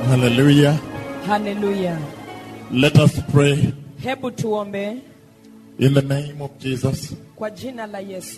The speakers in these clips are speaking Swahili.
Hallelujah. haleluya Let us pray hebu tuombe in the name of Jesus. kwa jina la yesu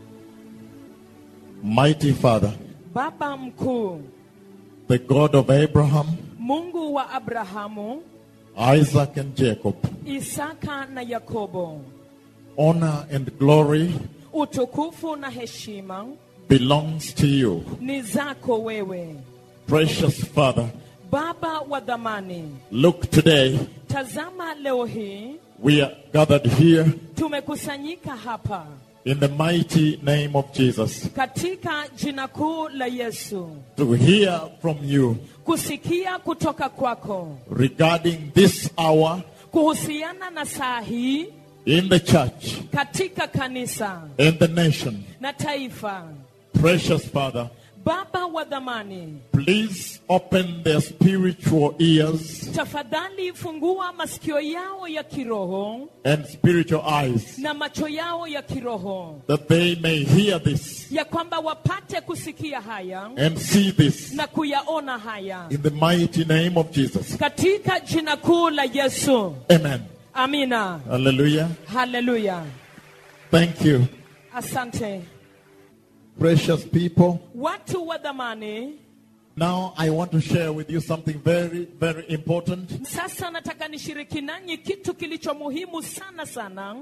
Mighty Father, baba mkuu the God of Abraham, mungu wa abrahamu Isaac, and Jacob, isaka na yakobo honor and glory utukufu na heshima belongs to you. ni zako wewe Precious Father, baba wa dhamani look today, tazama leo hii we are gathered here tumekusanyika hapa in the mighty name of Jesus katika jina kuu la yesu to hear from you kusikia kutoka kwako regarding this hour kuhusiana na saa hii in the church katika kanisa and the nation. na taifa Precious Father, baba wa dhamani please open their spiritual ears tafadhali fungua masikio yao ya kiroho and spiritual eyes na macho yao ya kiroho that they may hear this ya kwamba wapate kusikia haya and see this na kuyaona haya in the mighty name of Jesus. katika jina kuu la yesu Amen. amina Hallelujah. haleluya Thank you. asante Precious people. watu wa dhamani Now I want to share with you something very, very important. sasa nataka nishiriki nanyi kitu kilicho muhimu sana sana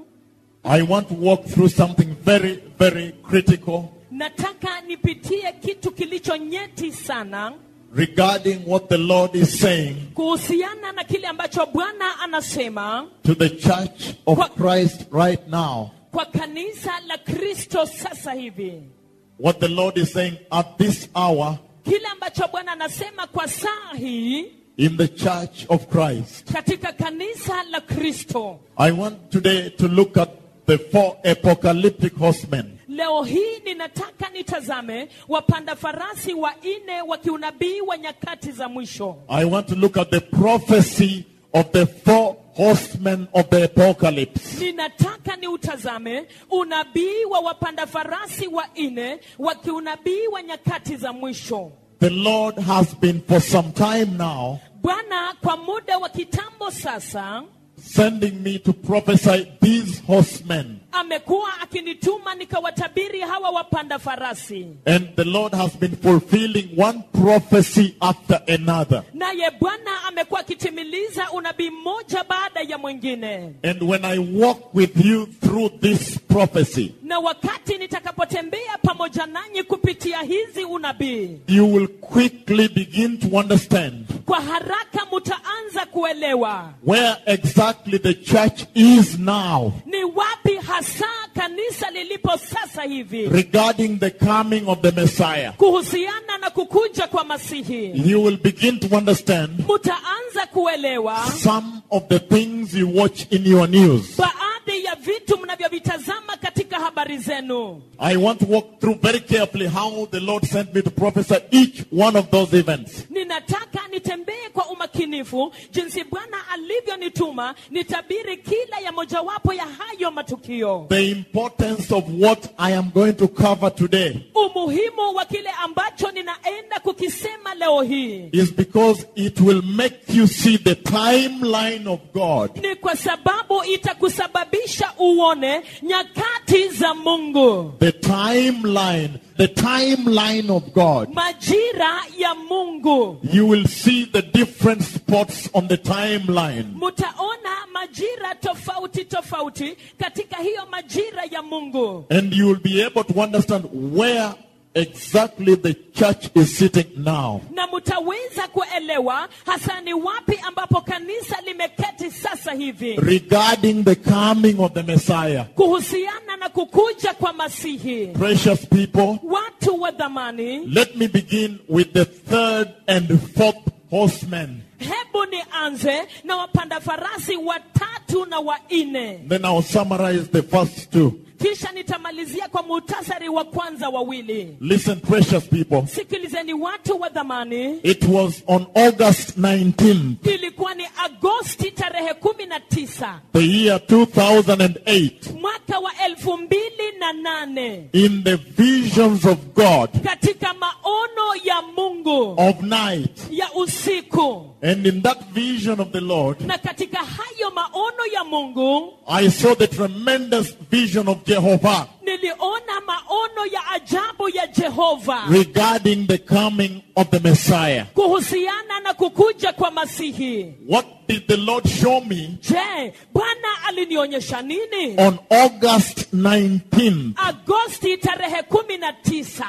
I want to walk through something very, very critical nataka nipitie kitu kilicho nyeti sana regarding what the Lord is saying kuhusiana na kile ambacho bwana anasema to the church of What? Christ right now. kwa kanisa la kristo sasa hivi What the Lord is saying at this hour kile ambacho bwana anasema kwa saa hii in the church of Christ. katika kanisa la kristo I want today to look at the four apocalyptic horsemen. leo hii ninataka nitazame wapanda farasi wanne wa kiunabii wa nyakati za mwisho I want to look at the prophecy of the four horsemen of the apocalypse. ninataka niutazame unabii wa wapanda farasi wanne wa kiunabii wa nyakati za mwisho The Lord has been for some time now bwana kwa muda wa kitambo sasa sending me to prophesy these horsemen. amekuwa akinituma nikawatabiri hawa wapanda farasi And the Lord has been fulfilling one prophecy after another. naye bwana amekuwa akitimiliza unabii mmoja baada ya mwingine And when I walk with you through this prophecy, na wakati nitakapotembea pamoja nanyi kupitia hizi unabii you will quickly begin to understand kwa haraka mutaanza kuelewa where exactly the church is now ni wapi hasa kanisa lilipo sasa hivi regarding the coming of the Messiah. kuhusiana na kukuja kwa masihi You will begin to understand mutaanza kuelewa some of the things you watch in your news. baadhi ya vitu mnavyovitazama katika habari zenu I want to walk through very carefully how the Lord sent me to prophesy each one of those events. ninataka nitembee kwa umakinifu jinsi bwana alivyonituma nitabiri kila ya mojawapo ya hayo matukio The importance of what I am going to cover today umuhimu wa kile ambacho ninaenda kukisema leo hii is because it will make you see the timeline of God. ni kwa sababu itakusababisha uone nyakati za mungu The timeline, the timeline of God. majira ya mungu You will see the different spots on the timeline. mutaona majira tofauti tofauti katika hiyo majira ya mungu And you will be able to understand where exactly the church is sitting now. na mutaweza kuelewa hasa ni wapi ambapo kanisa limeketi sasa hivi regarding the coming of the Messiah. kuhusiana na kukuja kwa masihi Precious people, watu wa dhamani let me begin with the third and fourth horsemen. hebu nianze na wapanda farasi watatu na wanne Then I'll summarize the first two. kisha nitamalizia kwa muhtasari wa kwanza wawili Listen, precious people. sikilizeni watu wa dhamani It was on August 19th, ilikuwa ni agosti tarehe kumi na tisa the year 2008, mwaka mwaka wa elfu mbili na nane in the visions of God katika maono ya mungu of night. ya usiku And in that vision of the Lord, na katika hayo maono ya mungu I saw the tremendous vision of Jehovah niliona maono ya ajabu ya jehova regarding the coming of the Messiah. kuhusiana na kukuja kwa masihi What did the Lord show me je bwana alinionyesha nini on August 19th, agosti tarehe kumi na tisa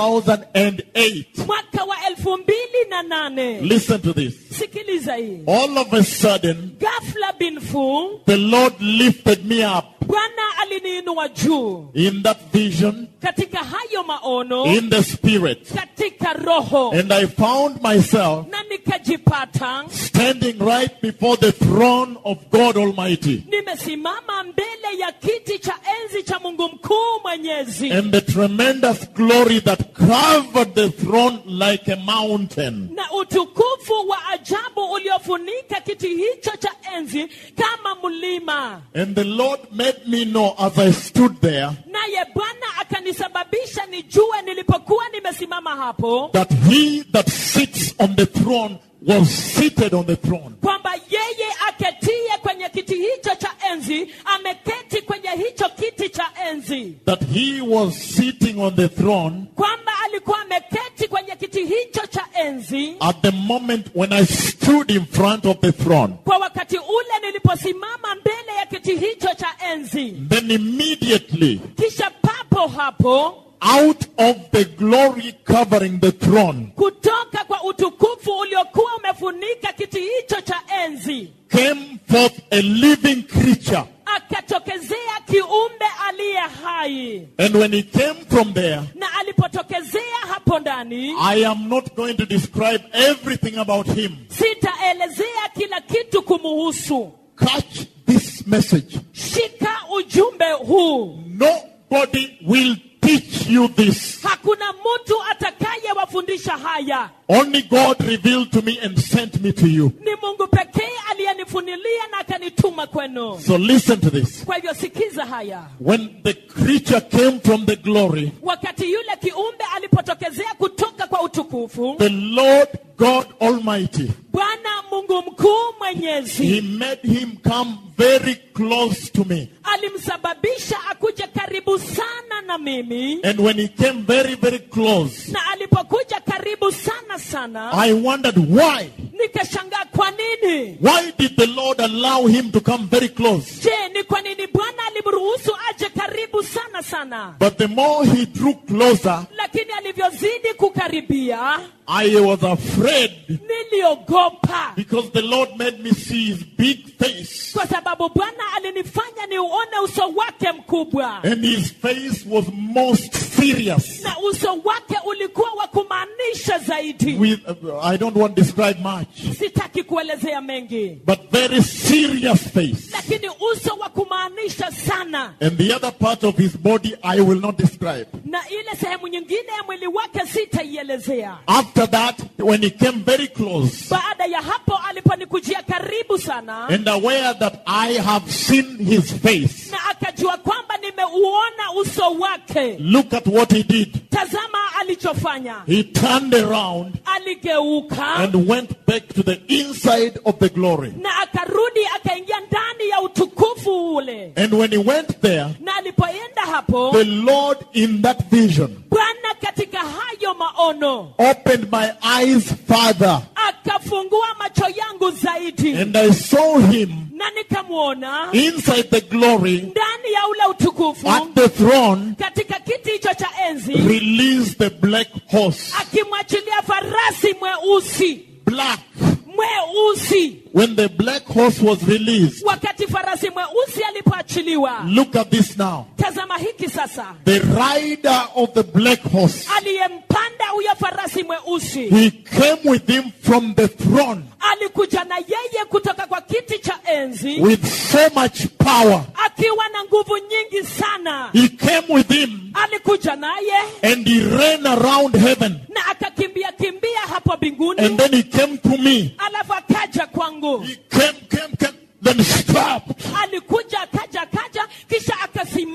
2008? mwaka wa elfu mbili na nane Listen to this. sikiliza hii All of a sudden, gafla binfu the Lord lifted me up bwana aliniinua juu in that vision, katika hayo maono in the spirit. katika roho And I found myself na nikajipata standing right before the throne of God Almighty. nimesimama mbele ya kiti cha enzi cha mungu mkuu mwenyezi And the tremendous glory that covered the throne like a mountain. na utukufu wa ajabu uliofunika kiti hicho cha enzi kama mlima And the Lord made me know as I stood there naye bwana akanisababisha nijue nilipokuwa nimesimama hapo that he that sits on the throne was seated on the throne. kwamba yeye aketie kwenye kiti hicho cha enzi ameketi kwenye hicho kiti cha enzi That he was sitting on the throne kwamba alikuwa ameketi kwenye kiti hicho cha enzi at the moment when I stood in front of the throne. kwa wakati ule niliposimama mbele ya kiti hicho cha enzi Then immediately, kisha papo hapo out of the glory covering the throne, kutoka kwa utukufu uliokuwa umefunika kiti hicho cha enzi came forth a living creature. akatokezea kiumbe aliye hai And when he came from there, na alipotokezea hapo ndani I am not going to describe everything about him. sitaelezea kila kitu kumuhusu Catch this message. shika ujumbe huu Nobody will teach you this. hakuna mtu atakayewafundisha haya Only God revealed to me and sent me to you. ni mungu pekee aliyenifunilia na akanituma kwenu So listen to this. kwa hivyo sikiza haya When the creature came from the glory, wakati yule kiumbe alipotokezea kutoka kwa utukufu the Lord God Almighty, bwana mungu mkuu mwenyezi He made him come very close to me. alimsababisha akuje karibu sana na mimi And when he came very, very close, na alipokuja karibu sana sana I wondered why. nikashangaa kwa nini Why did the Lord allow him to come very close? je ni kwa nini bwana alimruhusu aje karibu sana sana But the more he drew closer, lakini alivyozidi kukaribia I was afraid niliogopa because the Lord made me see his big face. kwa sababu bwana alinifanya niuone uso wake mkubwa And his face was most serious. na uso wake ulikuwa wa kumaanisha zaidi With, uh, I don't want to describe much, sitaki kuelezea mengi but very serious face. lakini uso wa kumaanisha sana And the other part of his body I will not describe. na ile sehemu nyingine ya mwili wake sitaielezea After that, when he came very close baada ya hapo aliponikujia karibu sana and aware that I have seen his face, na akajua kwamba nimeuona uso wake look at what he did. tazama alichofanya He turned around aligeuka and went back to the inside of the glory. na akarudi akaingia ndani ya utukufu ule And when he went there, na alipoenda hapo the Lord in that vision bwana katika hayo maono opened my eyes further akafungua macho yangu zaidi and I saw him na nikamwona inside the glory ndani ya ule utukufu at the throne katika kiti hicho cha enzi release the black horse. akimwachilia farasi mweusi Black. mweusi When the black horse was released, wakati farasi mweusi alipoachiliwa look at this now. tazama hiki sasa The rider of the black horse, aliyempanda huyo farasi mweusi he came with him from the throne alikuja na yeye kutoka kwa kiti cha enzi with so much power. akiwa na nguvu nyingi sana He came with him alikuja naye and he ran around heaven. na akakimbia kimbia hapo And mbinguni then he came to me. alafu akaja kwangu He came, came, came, then stopped. alikuja akaja akaja kisha akasimama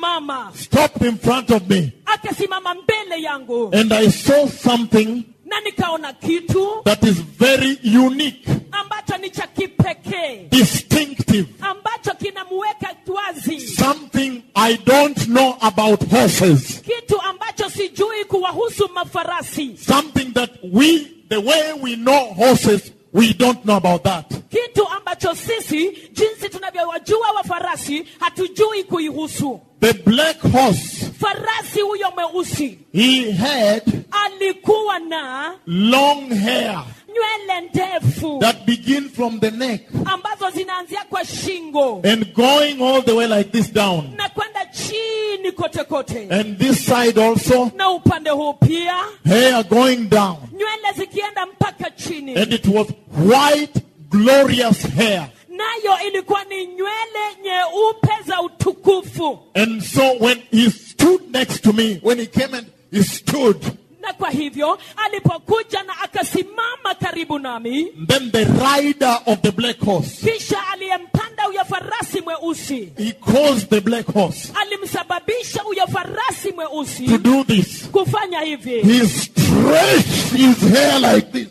stopped in front of me akasimama mbele yangu and I saw something na nikaona kitu that is very unique, ambacho ni cha kipekee distinctive, ambacho kinamuweka wazi something I don't know about horses, kitu ambacho sijui kuwahusu mafarasi something that we, the way we know horses, we don't know about that. kitu ambacho sisi jinsi tunavyowajua wafarasi hatujui kuihusu The black horse, farasi huyo mweusi he had alikuwa na long hair nywele ndefu that begin from the neck ambazo zinaanzia kwa shingo and going all the way like this down. na kwenda chini kote kote And this side also, na upande huu pia hair going down. nywele zikienda mpaka chini And it was white, glorious hair. nayo ilikuwa ni nywele nyeupe za utukufu And so when he stood next to me, when he came and he stood, na kwa hivyo alipokuja na akasimama karibu nami then the rider of the black horse, kisha aliyempanda huyo farasi mweusi he caused the black horse alimsababisha huyo farasi to mweusi do this. kufanya hivi He stretched his hair like this.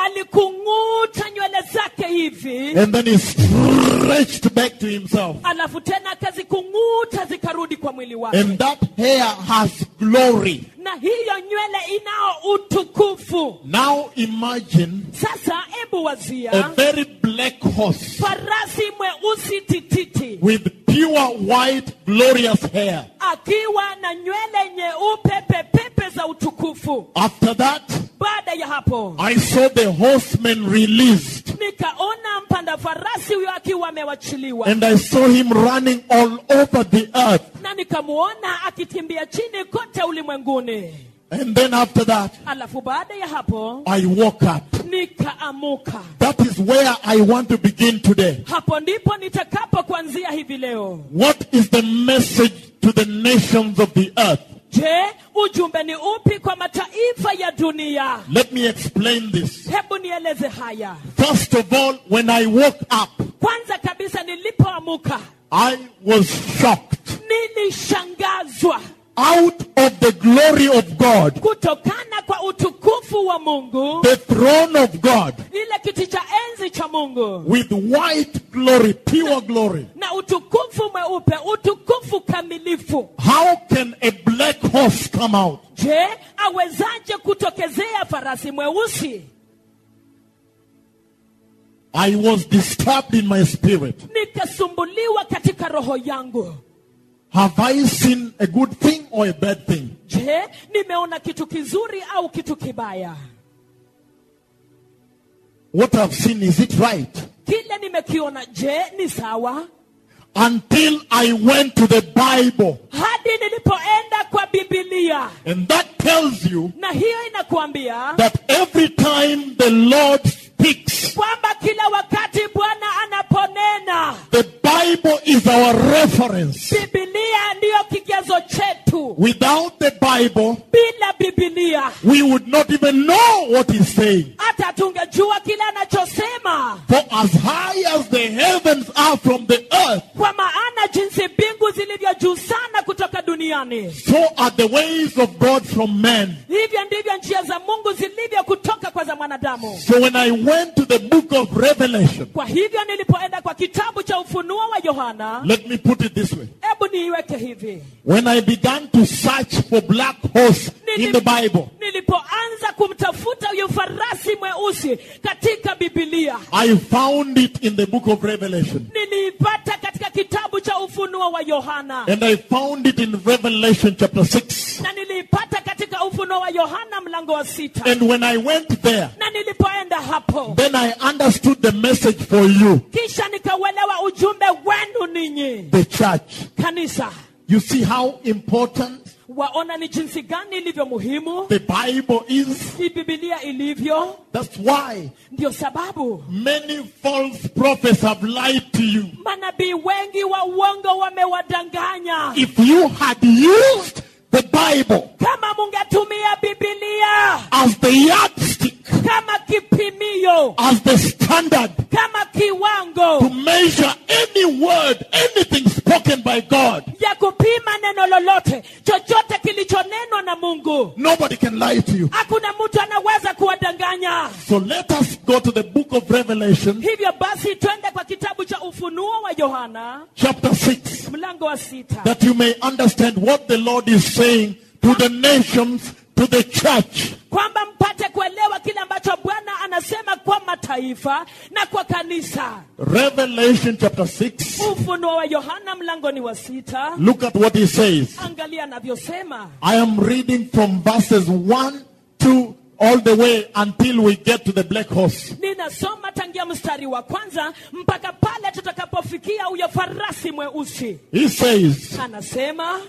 alikung'uta nywele zake hivi And then he stretched back to himself. alafu tena akazikung'uta zikarudi kwa mwili wake And that hair has glory. na hiyo nywele inao utukufu Now imagine sasa ebu a wazia very black horse farasi mweusi tititi with pure white, glorious hair. akiwa na nywele nyeupe pepepe za utukufu After that, baada ya hapo I saw the horsemen released. nikaona mpanda farasi huyo akiwa amewachiliwa And I saw him running all over the earth. na nikamuona akikimbia chini kote ulimwenguni And then after that, alafu baada ya hapo I woke up. nikaamuka That is where I want to begin today. hapo ndipo nitakapo kuanzia hivi leo What is the message to the nations of the earth? je ujumbe ni upi kwa mataifa ya dunia Let me explain this. hebu nieleze haya First of all, when I woke up, kwanza kabisa nilipoamuka I was shocked. nilishangazwa Out of the glory of God, kutokana kwa utukufu wa mungu the throne of God, ile kiti cha enzi cha mungu with white glory, pure glory. na utukufu mweupe utukufu kamilifu How can a black horse come out? je awezaje kutokezea farasi mweusi I was disturbed in my spirit. nikasumbuliwa katika roho yangu Have I seen a good thing or a bad thing? je nimeona kitu kizuri au kitu kibaya What I've seen, is it right? kile nimekiona je ni sawa Until I went to the Bible. hadi nilipoenda kwa bibilia And that tells you na hiyo inakuambia that every time the Lord speaks, kwamba kila wakati bwana anaponena the Bible is our reference. bibilia ndiyo kigezo chetu Without the Bible, bila bibilia we would not even know what he's saying. hata tungejua kile anachosema For as high as the heavens are from the earth, kwa maana jinsi mbingu zilivyo juu sana kutoka duniani so are the ways of God from man. hivyo ndivyo njia za mungu zilivyo kutoka kwa za mwanadamu So when I went to the book of Revelation, kwa hivyo nilipoenda kwa kitabu cha ufunuo wa yohana let me put it this way. hebu niiweke hivi When I began to search for black horse in the Bible, nilipoanza kumtafuta huyu farasi mweusi katika bibilia I found it in the book of Revelation. niliipata katika kitabu cha ufunuo wa yohana And I found it in Revelation chapter 6. na niliipata katika ufunuo wa yohana mlango wa sita And when I went there, na nilipoenda hapo then I understood the message for you, kisha nikauelewa ujumbe wenu ninyi the church. kanisa You see how important waona ni jinsi gani ilivyo muhimu the Bible is? hii bibilia ilivyo That's why ndio sababu many false prophets have lied to you. manabii wengi wa uongo wamewadanganya If you had used the Bible kama mungetumia bibilia as the yardstick, kama kipimio as the standard kama to kiwango measure any word, anything spoken by God, ya kupima neno lolote Nobody can lie to you. hakuna mtu anaweza kuwadanganya So let us go to the book of Revelation, hivyo basi twende kwa kitabu cha ufunuo wa yohana chapter 6, mlango wa sita that you may understand what the Lord is saying to the nations, to the church. kwamba mpate kuelewa kile ambacho bwana anasema kwa mataifa na kwa kanisa Revelation chapter 6. ufunuo wa yohana mlangoni wa sita Look at what he says. angalia anavyosema I am reading from verses 1, 2, all the way until we get to the black horse. ninasoma tangia mstari wa kwanza mpaka pale tutakapofikia huyo farasi mweusi He says, anasema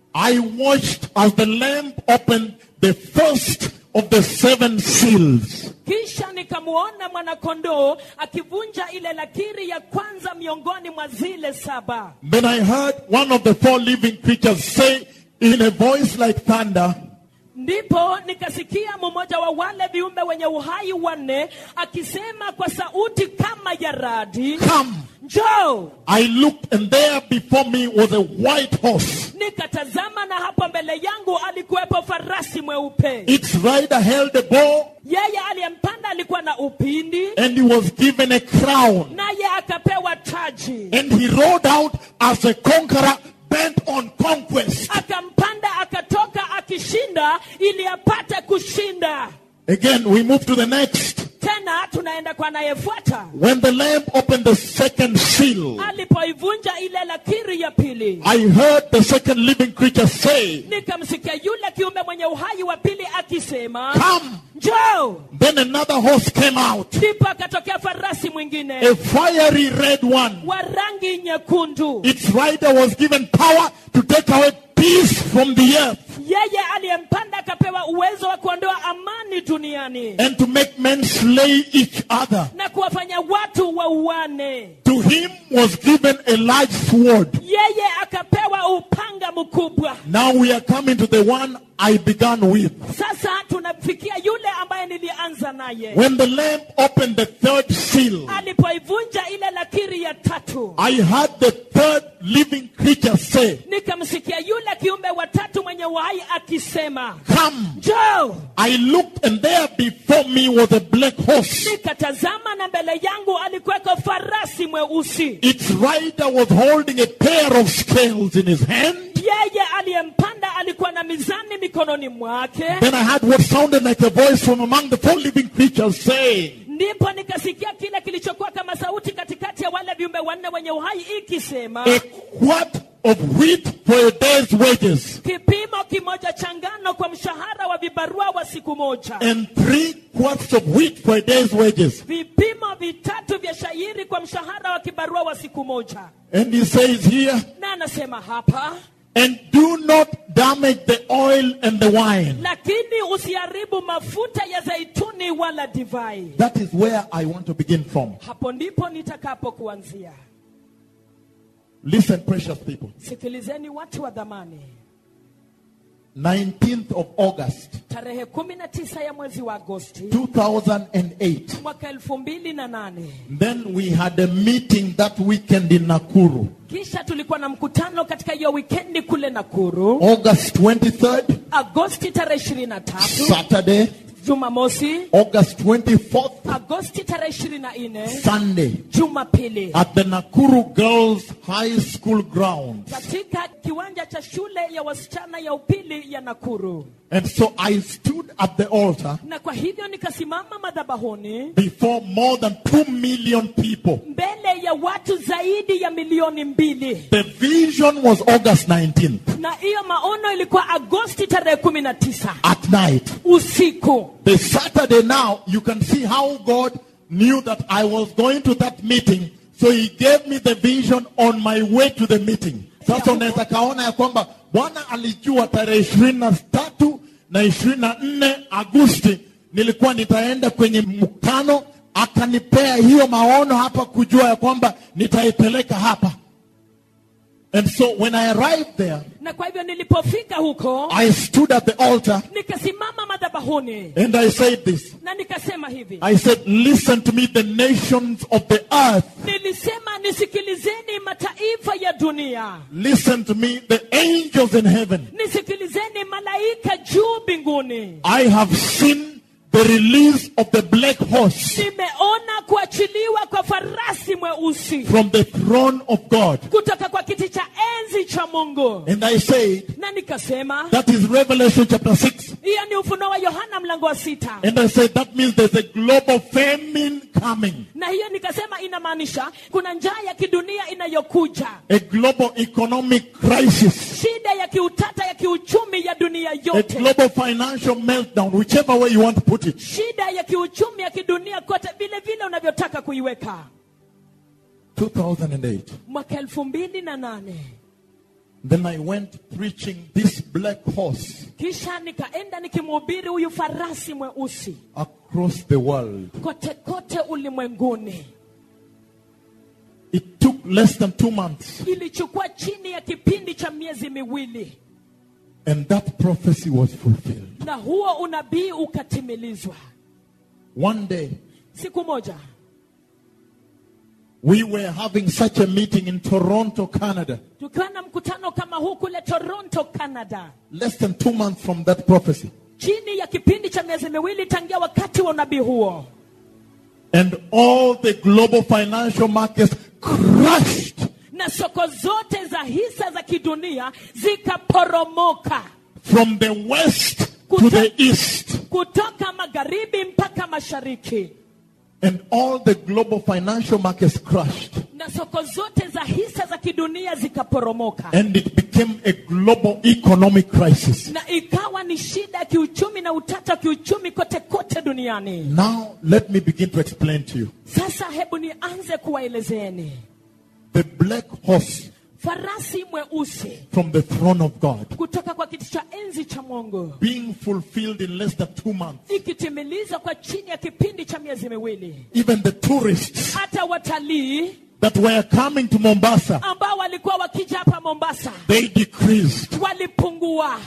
I watched as the lamb opened the first of the seven seals. kisha nikamwona mwanakondoo akivunja ile lakiri ya kwanza miongoni mwa zile saba Then I heard one of the four living creatures say in a voice like thunder, ndipo nikasikia mmoja wa wale viumbe wenye uhai wanne akisema kwa sauti kama ya radi Come. njoo I looked and there before me was a white horse. nikatazama na hapo mbele yangu alikuwepo farasi mweupe Its rider held a bow yeye aliyempanda alikuwa na upindi and he was given a crown. naye akapewa taji And he rode out as a conqueror bent on conquest. akampanda akatoka akishinda ili apate kushinda Again, we move to the next. tena tunaenda kwa anayefuata When the lamb opened the second seal, alipoivunja ile lakiri ya pili I heard the second living creature say, nikamsikia yule kiumbe mwenye uhai wa pili akisema Come. njoo Then another horse came out, ndipo akatokea farasi mwingine a fiery red one. wa rangi nyekundu Its rider was given power to take away peace from the earth yeye aliyempanda akapewa uwezo wa kuondoa amani duniani and to make men slay each other. na kuwafanya watu wauane To him was given a large sword. yeye akapewa upanga mkubwa Now we are coming to the one I began with. sasa tunafikia yule ambaye nilianza naye When the lamb opened the third seal, alipoivunja ile lakiri ya tatu I heard the third living creature say, nikamsikia yule kiumbe wa tatu mwenye uhai akisema Come. njoo I looked and there before me was a black horse. nikatazama na mbele yangu alikuweko farasi mweusi Its rider was holding a pair of scales in his hand. yeye aliyempanda alikuwa na mizani mikononi mwake Then I heard what sounded like a voice from among the four living creatures saying, ndipo nikasikia kile kilichokuwa kama sauti katikati ya wale viumbe wanne wenye uhai ikisema A quart of wheat for a day's wages, kipimo kimoja cha ngano kwa mshahara wa vibarua wa siku moja and three quarts of wheat for a day's wages. vipimo vitatu vya shairi kwa mshahara wa kibarua wa siku moja And he says here, na anasema hapa and do not damage the oil and the wine. lakini usiharibu mafuta ya zaituni wala divai That is where I want to begin from. hapo ndipo nitakapo kuanzia Listen, precious people. sikilizeni watu wa dhamani 19th of August, tarehe kumi na tisa ya mwezi wa agosti 2008. mwaka elfu mbili na nane Then we had a meeting that weekend in Nakuru. kisha tulikuwa na mkutano katika hiyo wikendi kule nakuru August 23rd, agosti tarehe ishirini na tatu Saturday, jumamosi August 24th, agosti tarehe ishirini na nne Sunday, jumapili at the Nakuru Girls High School grounds. katika kiwanja cha shule ya wasichana ya upili ya nakuru And so I stood at the altar na kwa hivyo nikasimama madhabahuni before more than 2 million people. mbele ya watu zaidi ya milioni mbili The vision was August 19th na hiyo maono ilikuwa agosti tarehe kumi na tisa at night. usiku The Saturday now, you can see how God knew that I was going to that meeting. So he gave me the vision on my way to the meeting. Sasa unaweza kaona ya kwamba Bwana alijua tarehe ishirini na tatu na ishirini na nne Agosti nilikuwa nitaenda kwenye mkutano, akanipea hiyo maono hapa kujua ya kwamba nitaipeleka hapa. And so when I arrived there, na kwa hivyo nilipofika huko I stood at the altar nikasimama madhabahuni and I said this. na nikasema hivi I said, listen to me, the nations of the earth. nilisema nisikilizeni mataifa ya dunia Listen to me, the angels in heaven. nisikilizeni malaika juu mbinguni I have seen the release of the black horse nimeona kuachiliwa kwa farasi mweusi from the throne of God. kutoka kwa kiti cha enzi cha mungu And I said, na nikasema that is Revelation chapter 6. hiyo ni ufunuo wa yohana mlango wa sita And I said, that means there's a global famine coming, na hiyo nikasema inamaanisha kuna njaa ya kidunia inayokuja a global economic crisis, shida ya kiutata ya kiuchumi ya dunia a yote global financial meltdown, whichever way you want to put it. shida ya kiuchumi ya kidunia kote vile vile unavyotaka kuiweka 2008. mwaka elfu mbili na nane Then I went preaching this black horse kisha nikaenda nikimhubiri huyu farasi mweusi across the world. kote kote ulimwenguni It took less than two months, ilichukua chini ya kipindi cha miezi miwili and that prophecy was fulfilled. na huo unabii ukatimilizwa One day, siku moja we were having such a meeting in Toronto, Canada, tukiwa na mkutano kama huu kule toronto canada less than two months from that prophecy. chini ya kipindi cha miezi miwili tangia wakati wa unabii huo And all the global financial markets crashed na soko zote za hisa za kidunia zikaporomoka from the west to the east. kutoka magharibi mpaka mashariki And all the global financial markets crashed. na soko zote za hisa za kidunia zikaporomoka And it became a global economic crisis. na ikawa ni shida ya kiuchumi na utata wa kiuchumi kote kote duniani Now, let me begin to explain to you. sasa hebu nianze kuwaelezeeni The black horse farasi mweusi from the throne of God kutoka kwa kiti cha enzi cha mungu being fulfilled in less than two months. ikitimilizwa kwa chini ya kipindi cha miezi miwili Even the tourists hata watalii that were coming to Mombasa, ambao walikuwa wakija hapa mombasa they decreased. walipungua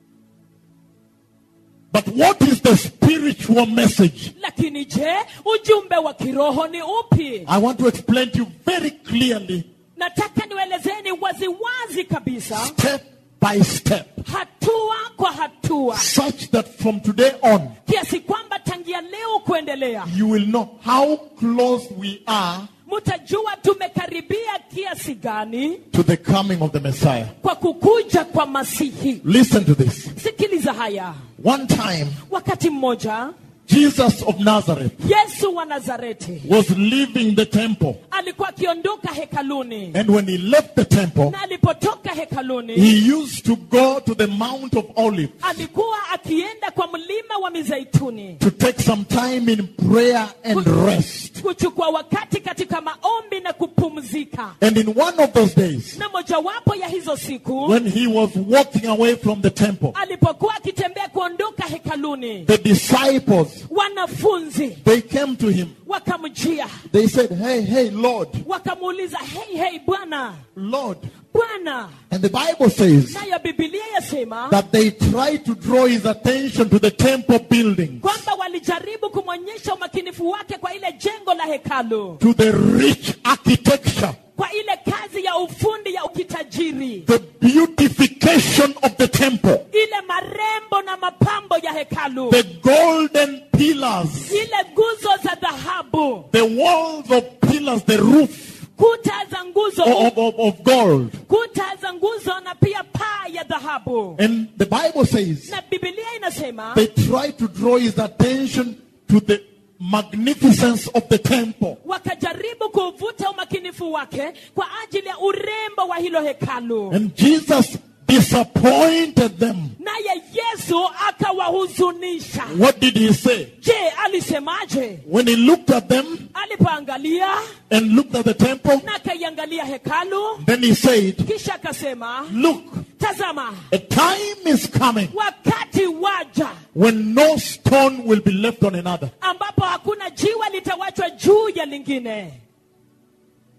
But what is the spiritual message? lakini je ujumbe wa kiroho ni upi I want to explain to you very clearly, nataka niwaelezeni waziwazi kabisa step by step, hatua kwa hatua such that from today on, kiasi kwamba tangia leo kuendelea you will know how close we are mtajua tumekaribia kiasi gani to the coming of the Messiah. kwa kukuja kwa masihi Listen to this. sikiliza haya One time, wakati mmoja Jesus of Nazareth yesu wa nazareti was leaving the temple. alikuwa akiondoka hekaluni And when he left the temple, na alipotoka hekaluni he used to go to the Mount of Olives alikuwa akienda kwa mlima wa mizeituni to take some time in prayer and rest. kuchukua wakati katika maombi na kupumzika And in one of those days, na mojawapo ya hizo siku when he was walking away from the temple, alipokuwa akitembea kuondoka hekaluni the disciples, wanafunzi they came to him. wakamjia They said, Hey, hey, Lord, wakamuuliza hei hei bwana Lord. bwana And the Bible says nayo bibilia yasema that they tried to draw his attention to the temple building, kwamba walijaribu kumwonyesha umakinifu wake kwa ile jengo la hekalu to the rich architecture, kwa ile kazi ya ufundi ya ukitajiri the beautification of the temple, ile marembo na mapambo ya hekalu the golden pillars, ile nguzo za dhahabu the walls of pillars, the roof kuta za nguzo of, of, of gold. kuta za nguzo na pia paa ya dhahabu And the Bible says na bibilia inasema they tried to draw his attention to the magnificence of the temple. wakajaribu kuvuta umakinifu wake kwa ajili ya urembo wa hilo hekalu And Jesus disappointed them. naye yesu akawahuzunisha What did he say? je alisemaje When he looked at them alipoangalia and looked at the temple, na akaiangalia hekalu then he said, kisha akasema Look, tazama a time is coming wakati waja when no stone will be left on another. ambapo hakuna jiwe litawachwa juu ya lingine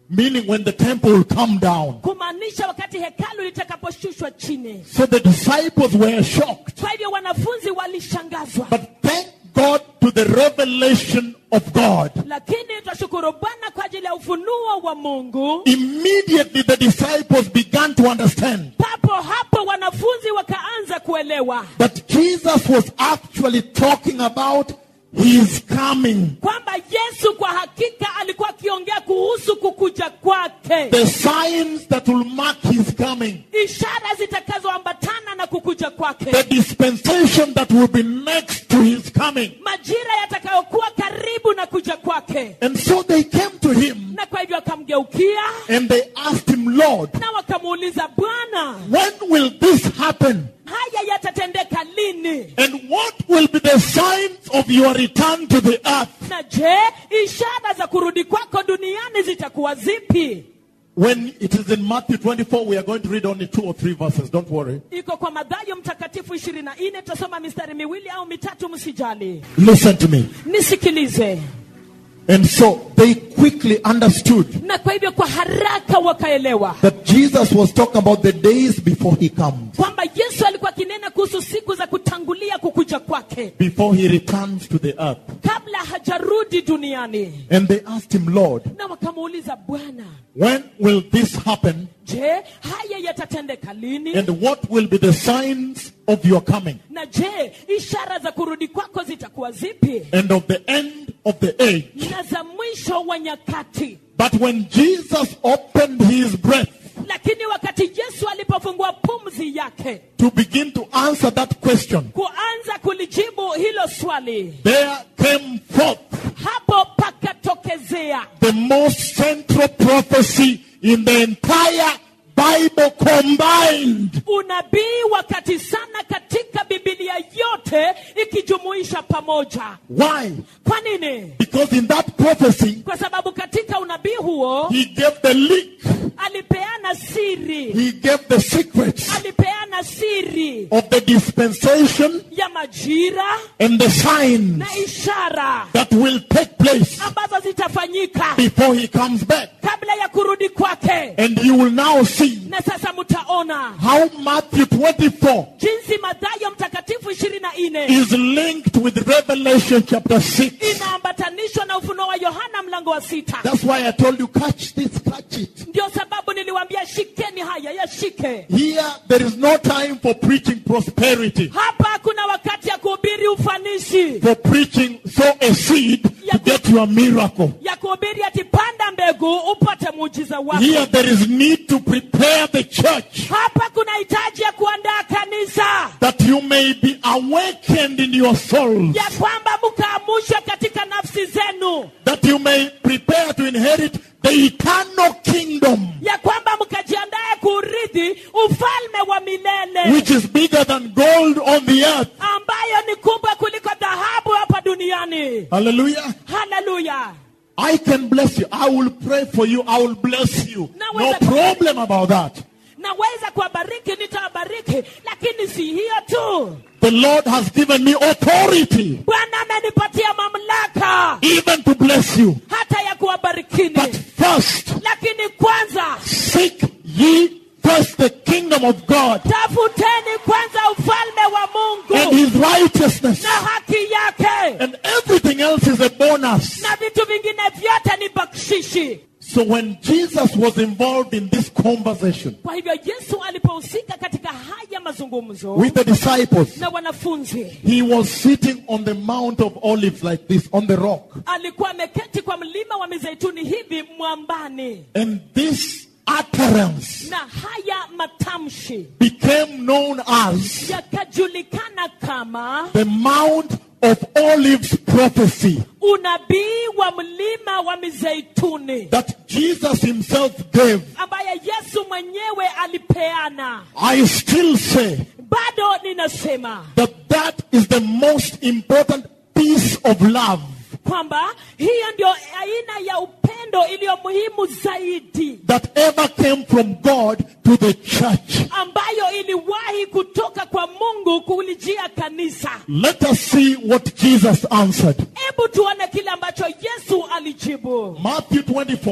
meaning when the temple will come down. kumaanisha wakati hekalu litakaposhushwa chini So the disciples were shocked. kwa hivyo wanafunzi walishangazwa But thank God to the revelation of God. lakini twashukuru bwana kwa ajili ya ufunuo wa mungu Immediately the disciples began to understand papo hapo wanafunzi wakaanza kuelewa that Jesus was actually talking about his coming. kwamba yesu kwa hakika alikuwa akiongea kuhusu kukuja kwake The signs that will mark his coming. ishara zitakazoambatana na kukuja kwake The dispensation that will be next to his coming. majira yatakayokuwa karibu na kuja kwake And so they came to him na kwa hivyo akamgeukia and they asked him, Lord, na wakamuuliza bwana when will this happen? haya yatatendeka lini And what will be the signs of your return to the earth? na je ishara za kurudi kwako duniani zitakuwa zipi When it is in Matthew 24, we are going to read only two or three verses. Don't worry. iko kwa madhayo mtakatifu ishirini na nne tutasoma mistari miwili au mitatu msijali Listen to me. nisikilize And so they quickly understood na kwa hivyo kwa haraka wakaelewa that Jesus was talking about the days before he comes, kwamba yesu alikuwa akinena kuhusu siku za kutangulia kukuja kwake before he returns to the earth. kabla hajarudi duniani And they asked him, Lord, na wakamuuliza bwana when will this happen? je haya yatatendeka lini And what will be the signs of your coming na je ishara za kurudi kwako zitakuwa zipi and of the end of the age? na za mwisho wa nyakati But when Jesus opened his breath lakini wakati yesu alipofungua pumzi yake to begin to answer that question, kuanza kulijibu hilo swali there came forth hapo pakatokezea the most central prophecy in the entire Bible combined. unabii wakati sana katika bibilia yote ikijumuisha pamoja Why? kwa nini Because in that prophecy, kwa sababu katika unabii huo he gave the leak, alipeana siri he gave the secrets alipeana siri of the dispensation ya majira and the signs na ishara that will take place ambazo zitafanyika before he comes back. kabla ya kurudi kwake And you will now see na sasa mtaona how Matthew 24 jinsi madhayo mtakatifu ishirini na nne is linked with Revelation chapter 6. inaambatanishwa na ufunuo wa yohana mlango wa sita That's why I told you, catch this, catch it. ndio sababu niliwambia shikeni haya yashike Here, there is no time for preaching prosperity, hapa kuna wakati ya kuhubiri ufanisi for preaching, sow a seed to get your miracle. ya kuhubiri ati panda mbegu upate muujiza wako Here, there is need to prepare the church hapa kuna hitaji ya kuandaa kanisa that you may be awakened in your souls, ya kwamba mkaamushwe katika nafsi zenu that you may prepare to inherit the eternal kingdom, ya kwamba mkajiandae kuurithi ufalme wa milele which is bigger than gold on the earth. ambayo ni kubwa kuliko dhahabu hapa duniani Hallelujah. haleluya I can bless you. I will pray for you. I will bless you. Now, No whether- problem about that. naweza kuwabariki nitawabariki lakini si hiyo tu The Lord has given me authority bwana amenipatia mamlaka even to bless you. hata ya kuwabarikini But first, lakini kwanza seek ye first the kingdom of God tafuteni kwanza ufalme wa and mungu his righteousness, na haki yake and everything else is a bonus. na vitu vingine vyote ni bakshishi So when Jesus was involved in this conversation kwa hivyo yesu alipohusika katika haya mazungumzo with the disciples, na wanafunzi he was sitting on the Mount of Olives like this on the rock. alikuwa ameketi kwa mlima wa mizeituni hivi mwambani And this utterance na haya matamshi became known as yakajulikana kama the Mount of Olives prophecy unabii wa mlima wa mizeituni that Jesus himself gave. ambaye yesu mwenyewe alipeana I still say bado ninasema that that is the most important piece of love kwamba hiyo ndio aina ya upendo iliyo muhimu zaidi that ever came from God to the church. ambayo iliwahi kutoka kwa mungu kulijia kanisa Let us see what Jesus answered. hebu tuone kile ambacho yesu alijibu Matthew 24,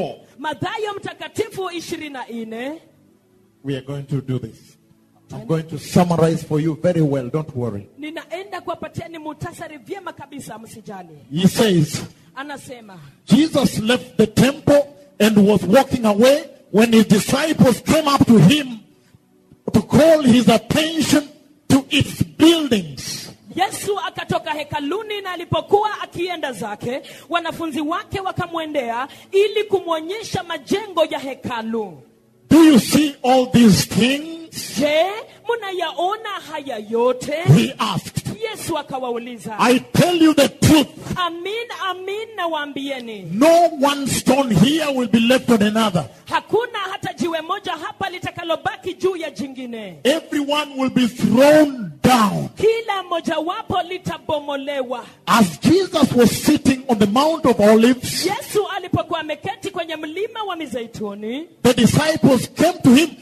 madhayo mtakatifu ishirini na nne We are going to do this. I'm going to summarize for you very well. Don't worry. ninaenda kuwapatiani muhtasari vyema kabisa msijali He says, anasema Jesus left the temple and was walking away when his disciples came up to him to call his attention to its buildings. yesu akatoka hekaluni na alipokuwa akienda zake wanafunzi wake wakamwendea ili kumwonyesha majengo ya hekalu Do you see all these things? je mnayaona haya yote He asked. yesu akawauliza I tell you the truth. amin amin nawaambieni No one stone here will be left on another. hakuna hata jiwe moja hapa litakalobaki juu ya jingine Everyone will be thrown down. kila mojawapo litabomolewa As Jesus was sitting on the Mount of Olives, yesu alipokuwa ameketi kwenye mlima wa mizeituni the disciples came to him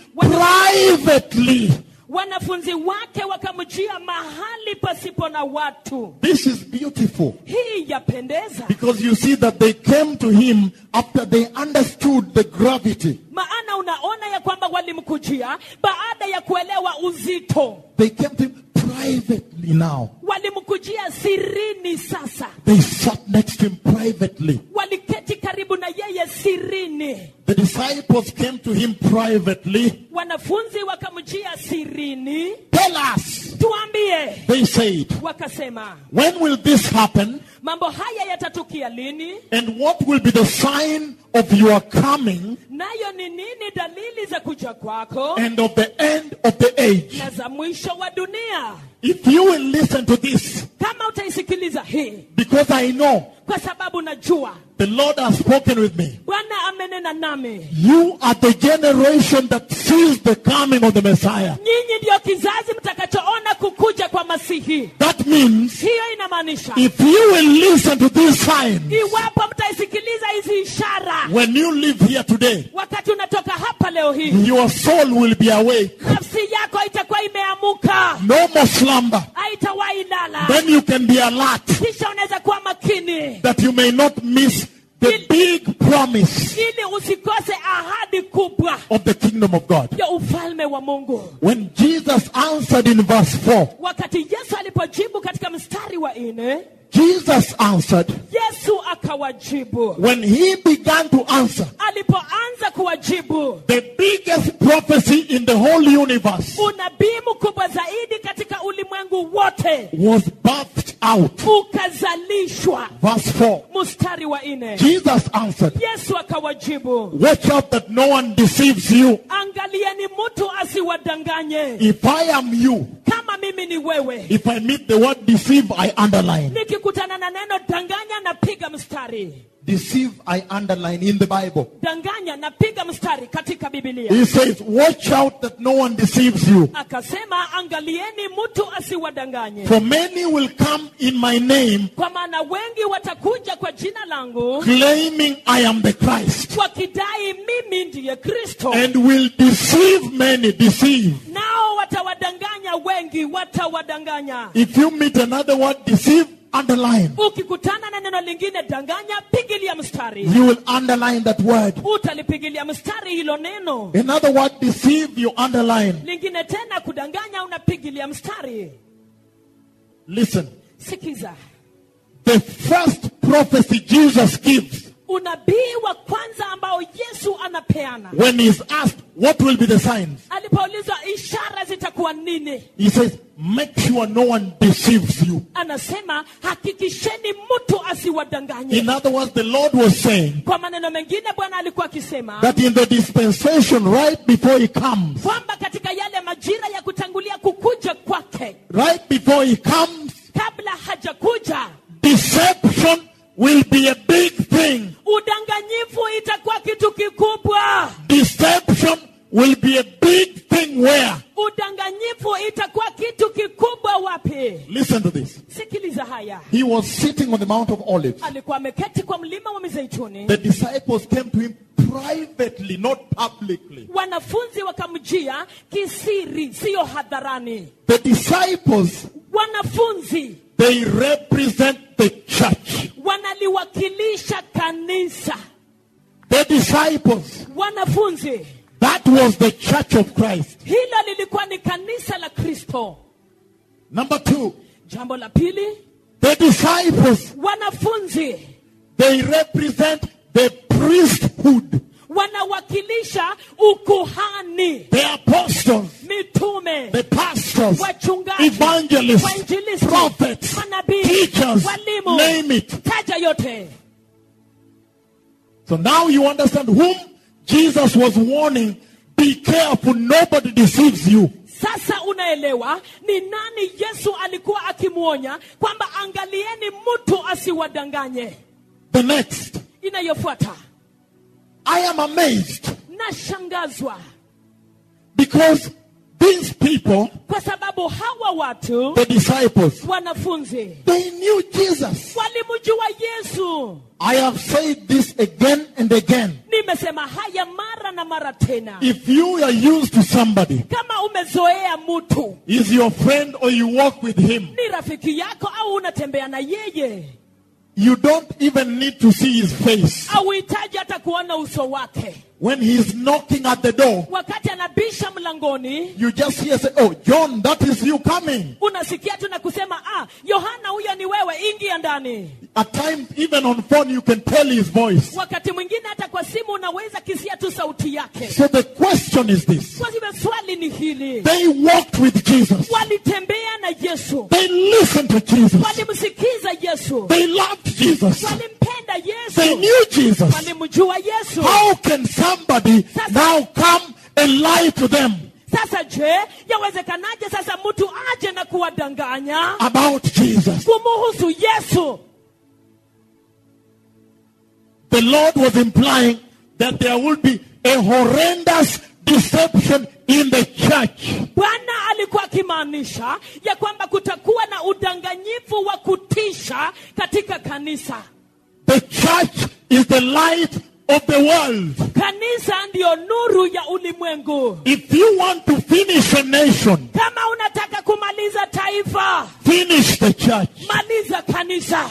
privately. wanafunzi wake wakamjia mahali pasipo na watu This is beautiful hii yapendeza because you see that they came to him after they understood the gravity. maana unaona ya kwamba walimkujia baada ya kuelewa uzito They came to him privately now. walimkujia sirini sasa They sat next to him privately. waliketi karibu na yeye sirini The disciples came to him privately. wanafunzi wakamjia sirini Tell us, tuambie they said, wakasema when will this happen? mambo haya yatatukia lini And what will be the sign of your coming nayo ni nini dalili za kuja kwako and of the end of the age? na za mwisho wa dunia If you will listen to this, kama utaisikiliza hii because I know kwa sababu najua the Lord has spoken with me. bwana amenena nami You are the generation that sees the coming of the Messiah. nyinyi ndiyo kizazi mtakachoona kukuja kwa masihi That means hiyo inamaanisha if you will listen to these signs iwapo mtaisikiliza hizi ishara when you live here today, wakati unatoka hapa leo hii your soul will be awake. nafsi yako itakuwa imeamuka No more slumber. haitawahi lala Then you can be alert kisha unaweza kuwa makini that you may not miss the big promise ili usikose ahadi kubwa of the kingdom of God. ya ufalme wa mungu When Jesus answered in verse 4, wakati yesu alipojibu katika mstari wa nne Jesus answered, yesu akawajibu when he began to answer, alipoanza kuwajibu the biggest prophecy in the whole universe unabii mkubwa zaidi katika ulimwengu wote was birthed out. ukazalishwa Verse 4, mstari wa nne Jesus answered, yesu akawajibu watch out that no one deceives you. angalieni mtu asiwadanganye If I am you, kama mimi ni wewe if I meet the word deceive, I underline. nikikutana na neno danganya napiga mstari Deceive, I underline in the Bible. danganya napiga mstari katika bibilia He says, watch out that no one deceives you. akasema angalieni mtu asiwadanganye For many will come in my name, kwa maana wengi watakuja kwa jina langu claiming I am the Christ, wakidai mimi ndiye kristo and will deceive many. Deceive. nao watawadanganya wengi watawadanganya If you meet another word, deceive, underline. ukikutana na neno lingine danganya pigilia mstari You will underline that word. utalipigilia mstari hilo neno Another word, deceive, you underline. lingine tena kudanganya unapigilia mstari Listen. sikiza The first prophecy Jesus gives unabii wa kwanza ambao yesu anapeana when he's asked, What will be the signs? alipoulizwa ishara zitakuwa nini He says, Make sure no one deceives you. anasema hakikisheni mtu asiwadanganye In other words, the Lord was saying kwa maneno mengine bwana alikuwa akisema that in the dispensation right before he comes, kwamba katika yale majira ya kutangulia kukuja kwake right before he comes, kabla hajakuja deception will be a big thing. udanganyifu itakuwa kitu kikubwa Deception will be a big thing where? udanganyifu itakuwa kitu kikubwa wapi Listen to this. sikiliza haya He was sitting on the Mount of Olives. alikuwa ameketi kwa mlima wa mizeituni The disciples came to him privately, not publicly. wanafunzi wakamjia kisiri siyo hadharani The disciples, wanafunzi they represent the church. wanaliwakilisha kanisa The disciples. wanafunzi That was the church of Christ. hilo lilikuwa ni kanisa la kristo Number two, jambo la pili the disciples, wanafunzi they represent the priesthood, wanawakilisha ukuhani the apostles, mitume the pastors, wachungaji evangelists, wainjilisti prophets, manabii teachers, walimu name it. taja yote So now you understand whom Jesus was warning. Be careful, nobody deceives you. sasa unaelewa ni nani yesu alikuwa akimwonya kwamba angalieni mtu asiwadanganye The next, inayofuata I am amazed nashangazwa because these people, kwa sababu hawa watu the disciples, wanafunzi they knew Jesus. walimjua yesu I have said this again and again. nimesema haya mara na mara tena If you are used to somebody, kama umezoea mtu is your friend or you walk with him, ni rafiki yako au unatembea na yeye you don't even need to see his face. auhitaji hata kuona uso wake When he's knocking at the door, wakati anabisha mlangoni you just hear say, Oh, John, that is you coming. unasikia tu na kusema ah yohana huyo ni wewe ingia ndani At times, even on phone, you can tell his voice. wakati mwingine hata kwa simu unaweza kisia tu sauti yake So the question is this kwa hivyo swali ni hili They walked with Jesus, walitembea na yesu they listened to Jesus, walimsikiza yesu they loved Jesus, walimpenda they yesu knew Jesus. walimjua yesu How can somebody now come and lie to them sasa je yawezekanaje sasa mtu aje na kuwadanganya about Jesus? kumuhusu yesu The Lord was implying that there will be a horrendous deception in the church. bwana alikuwa akimaanisha ya kwamba kutakuwa na udanganyifu wa kutisha katika kanisa The church is the light of the world. kanisa ndiyo nuru ya ulimwengu If you want to finish a nation, kama unataka kumaliza taifa finish the church. maliza kanisa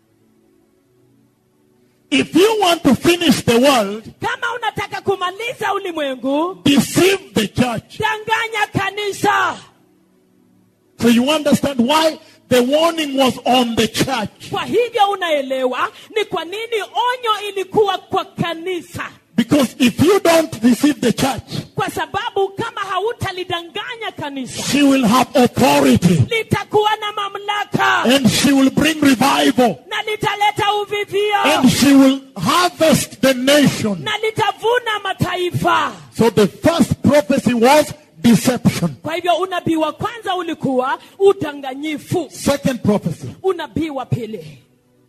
If you want to finish the world, kama unataka kumaliza ulimwengu deceive the church. danganya kanisa So you understand why the warning was on the church. kwa hivyo unaelewa ni kwa nini onyo ilikuwa kwa kanisa Because if you don't deceive the church, kwa sababu kama hautalidanganya kanisa she will have authority litakuwa na mamlaka and she will bring revival na litaleta uvivio and she will harvest the nation. na litavuna mataifa So the first prophecy was deception. kwa hivyo unabii wa kwanza ulikuwa udanganyifu Second prophecy, unabii wa pili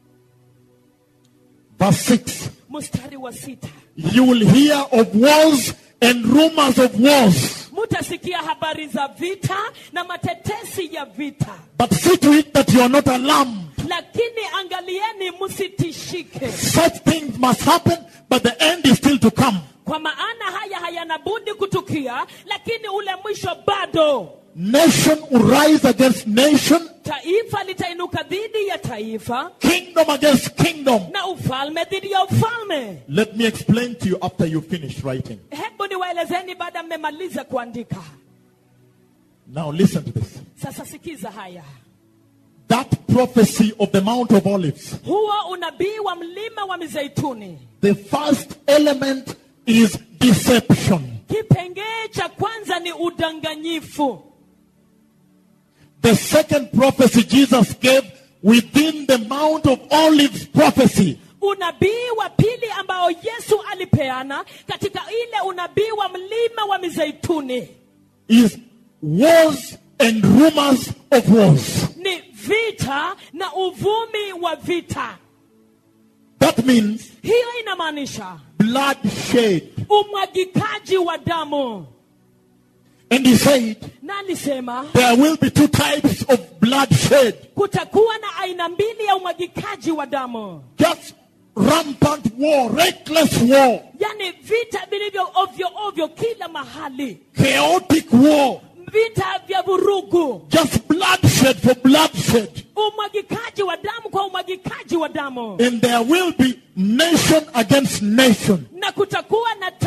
verse 6. mstari wa sita You will hear of wars and rumors of wars. mutasikia habari za vita na matetesi ya vita But see to it that you are not alarmed. lakini angalieni msitishike Such things must happen, but the end is still to come. kwa maana haya hayana budi kutukia lakini ule mwisho bado Nation will rise against nation, taifa litainuka dhidi ya taifa kingdom against kingdom. na ufalme dhidi ya ufalme Let me explain to you after you finish writing. hebu niwaelezeni baada mmemaliza kuandika Now listen to this. sasa sikiza haya That prophecy of the Mount of Olives, huo unabii wa mlima wa mizeituni the first element is deception. kipengee cha kwanza ni udanganyifu The second prophecy Jesus gave within the Mount of Olives prophecy unabii wa pili ambao yesu alipeana katika ile unabii wa mlima wa mizeituni is wars and rumors of wars. ni vita na uvumi wa vita That means hiyo inamaanisha bloodshed. umwagikaji wa damu And he said, na alisema there will be two types of bloodshed. kutakuwa na aina mbili ya umwagikaji wa damu Just rampant war, reckless war, yaani vita vilivyo ovyo ovyo kila mahali chaotic war, vita vya vurugu just bloodshed for bloodshed. umwagikaji wa damu kwa umwagikaji wa damu And there will be nation against nation. na kutakuwa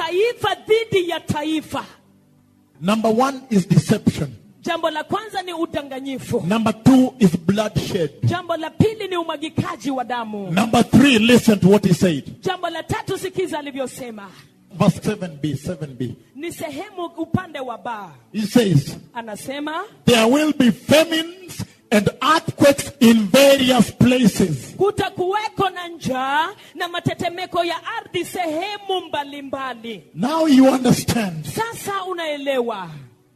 taifa dhidi ya taifa Number one is deception. jambo la kwanza ni udanganyifu Number two is bloodshed. jambo la pili ni umwagikaji wa damu Number three, listen to what he said. jambo la tatu sikiza alivyosema Verse 7b, 7b. ni sehemu upande wa baa He says, anasema There will be famines and earthquakes in various places. kutakuweko na njaa na matetemeko ya ardhi sehemu mbalimbali Now you understand. sasa unaelewa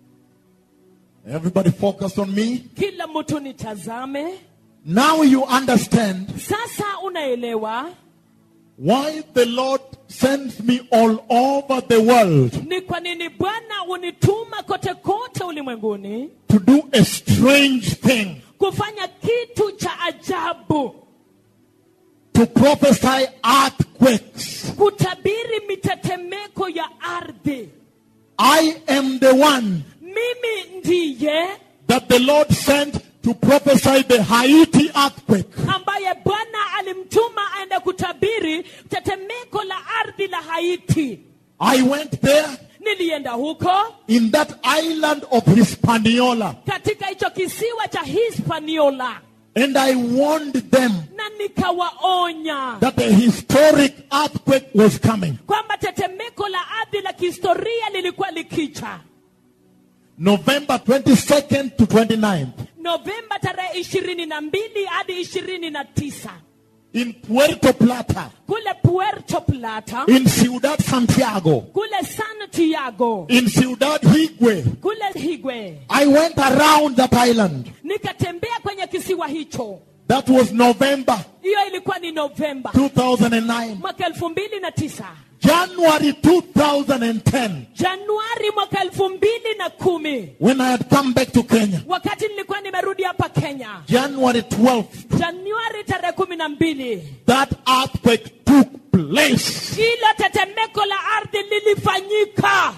Everybody focus on me. kila mtu nitazame Now you understand sasa unaelewa why the Lord sends me all over the world ni kwa nini bwana hunituma kote kote ulimwenguni to do a strange thing, kufanya kitu cha ajabu to prophesy earthquakes. kutabiri mitetemeko ya ardhi I am the one mimi ndiye that the Lord sent to prophesy the Haiti earthquake. ambaye bwana alimtuma aende kutabiri tetemeko la ardhi la haiti I went there nilienda huko in that island of Hispaniola katika hicho kisiwa cha hispaniola and I warned them na nikawaonya that a historic earthquake was coming. kwamba tetemeko la ardhi la kihistoria lilikuwa likicha November 22nd to 29th novemba tarehe ishirini na mbili hadi ishirini na tisa in Puerto Plata, kule puerto plata in Ciudad Santiago, kule santiago in Ciudad Higüe. kule higwe I went around that island. nikatembea kwenye kisiwa hicho That was November hiyo ilikuwa ni novemba 2009. mwaka elfu mbili na tisa January 2010, januari mwaka elfu mbili na kumi when I had come back to Kenya. wakati nilikuwa nimerudi hapa kenya January 12th, januari tarehe kumi na mbili that earthquake took place. hilo tetemeko la ardhi lilifanyika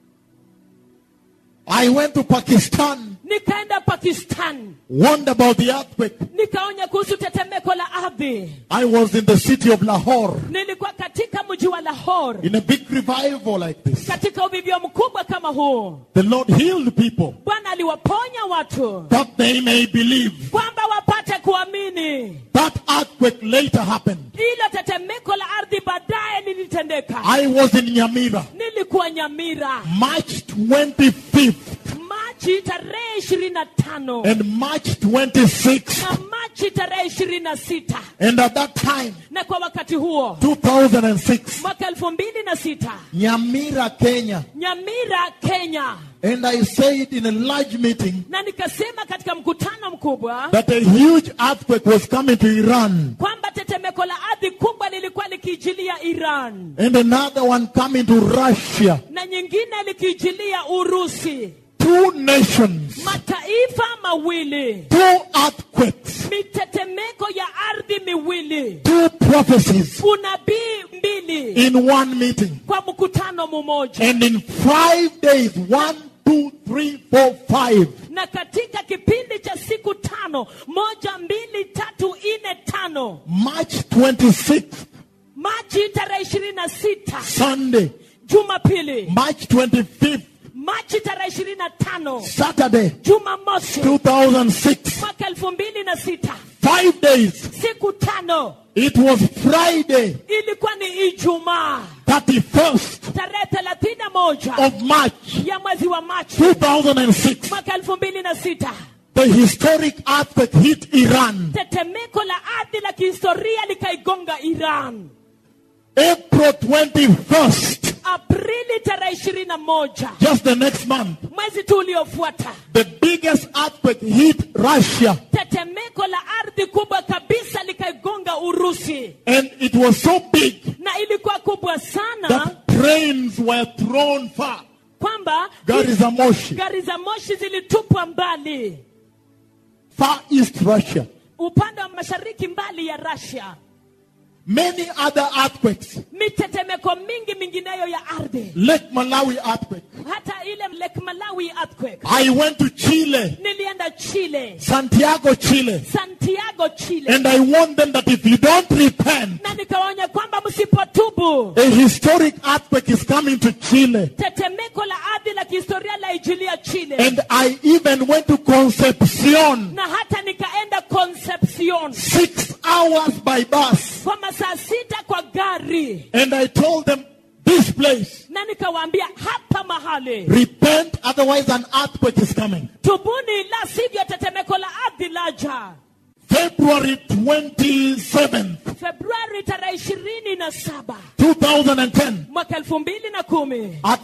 I went to Pakistan, nikaenda pakistan warned about the earthquake. nikaonya kuhusu tetemeko la ardhi I was in the city of Lahore nilikuwa katika mji wa lahore in a big revival like this. katika uvivyo mkubwa kama huu The Lord healed people bwana aliwaponya watu that they may believe. kwamba wapate kuamini That earthquake later happened. hilo tetemeko la ardhi baadaye lilitendeka I was in Nyamira, nilikuwa nyamira March 25th machi tarehe ishirini na tano and March 26th. na machi tarehe ishirini na sita And at that time, na kwa wakati huo 2006, mwaka elfu mbili na sita Nyamira, Kenya. nyamira kenya And I said in a large meeting na nikasema katika mkutano mkubwa that a huge earthquake was coming to Iran kwamba tetemeko la ardhi kubwa lilikuwa likiijilia iran and another one coming to Russia. na nyingine likiijilia urusi Two nations, mataifa mawili two earthquakes, mitetemeko ya ardhi miwili two prophecies unabii mbili in one meeting. kwa mkutano mmoja And in five days, one, two, three, four, five, na katika kipindi cha siku tano moja mbili tatu nne tano March 26th, machi tarehe ishirini na sita Sunday, jumapili March 25th, machi tarehe ishirini na tano Saturday, jumamosi 2006, mwaka elfu mbili na sita five days. siku tano It was Friday, ilikuwa ni ijumaa 31st tarehe thelathini na moja of March ya mwezi wa machi 2006. mwaka elfu mbili na sita The historic earthquake hit Iran. tetemeko la ardhi la kihistoria likaigonga iran April 21st, aprili tarehe ishirini na moja just the next month, mwezi tu uliofuata the biggest earthquake hit Russia. tetemeko la ardhi kubwa kabisa likaigonga urusi And it was so big na ilikuwa kubwa sana that trains were thrown far. kwamba Gari za moshi, gari za moshi zilitupwa mbali far east Russia. upande wa mashariki mbali ya Russia. Many other earthquakes. Mitetemeko mingi mingineyo ya ardhi, Lake Malawi earthquake. hata hata ile lake malawi earthquake I went to Chile, nilienda chile Santiago, Chile, santiago chile and I warned them that if you don't repent, na nikawaonya kwamba msipotubu a historic earthquake is coming to Chile. tetemeko la ardhi la kihistoria la ijilia chile And I even went to Concepcion, na hata nikaenda concepcion six hours by bus. kwa masaa sita kwa gari And I told them, this place, na nikawaambia hapa mahali repent, otherwise an earthquake is coming. tubuni la sivyo tetemeko la ardhi laja February 27th, februari tarehe ishirini na saba 2010, mwaka elfu mbili na kumi at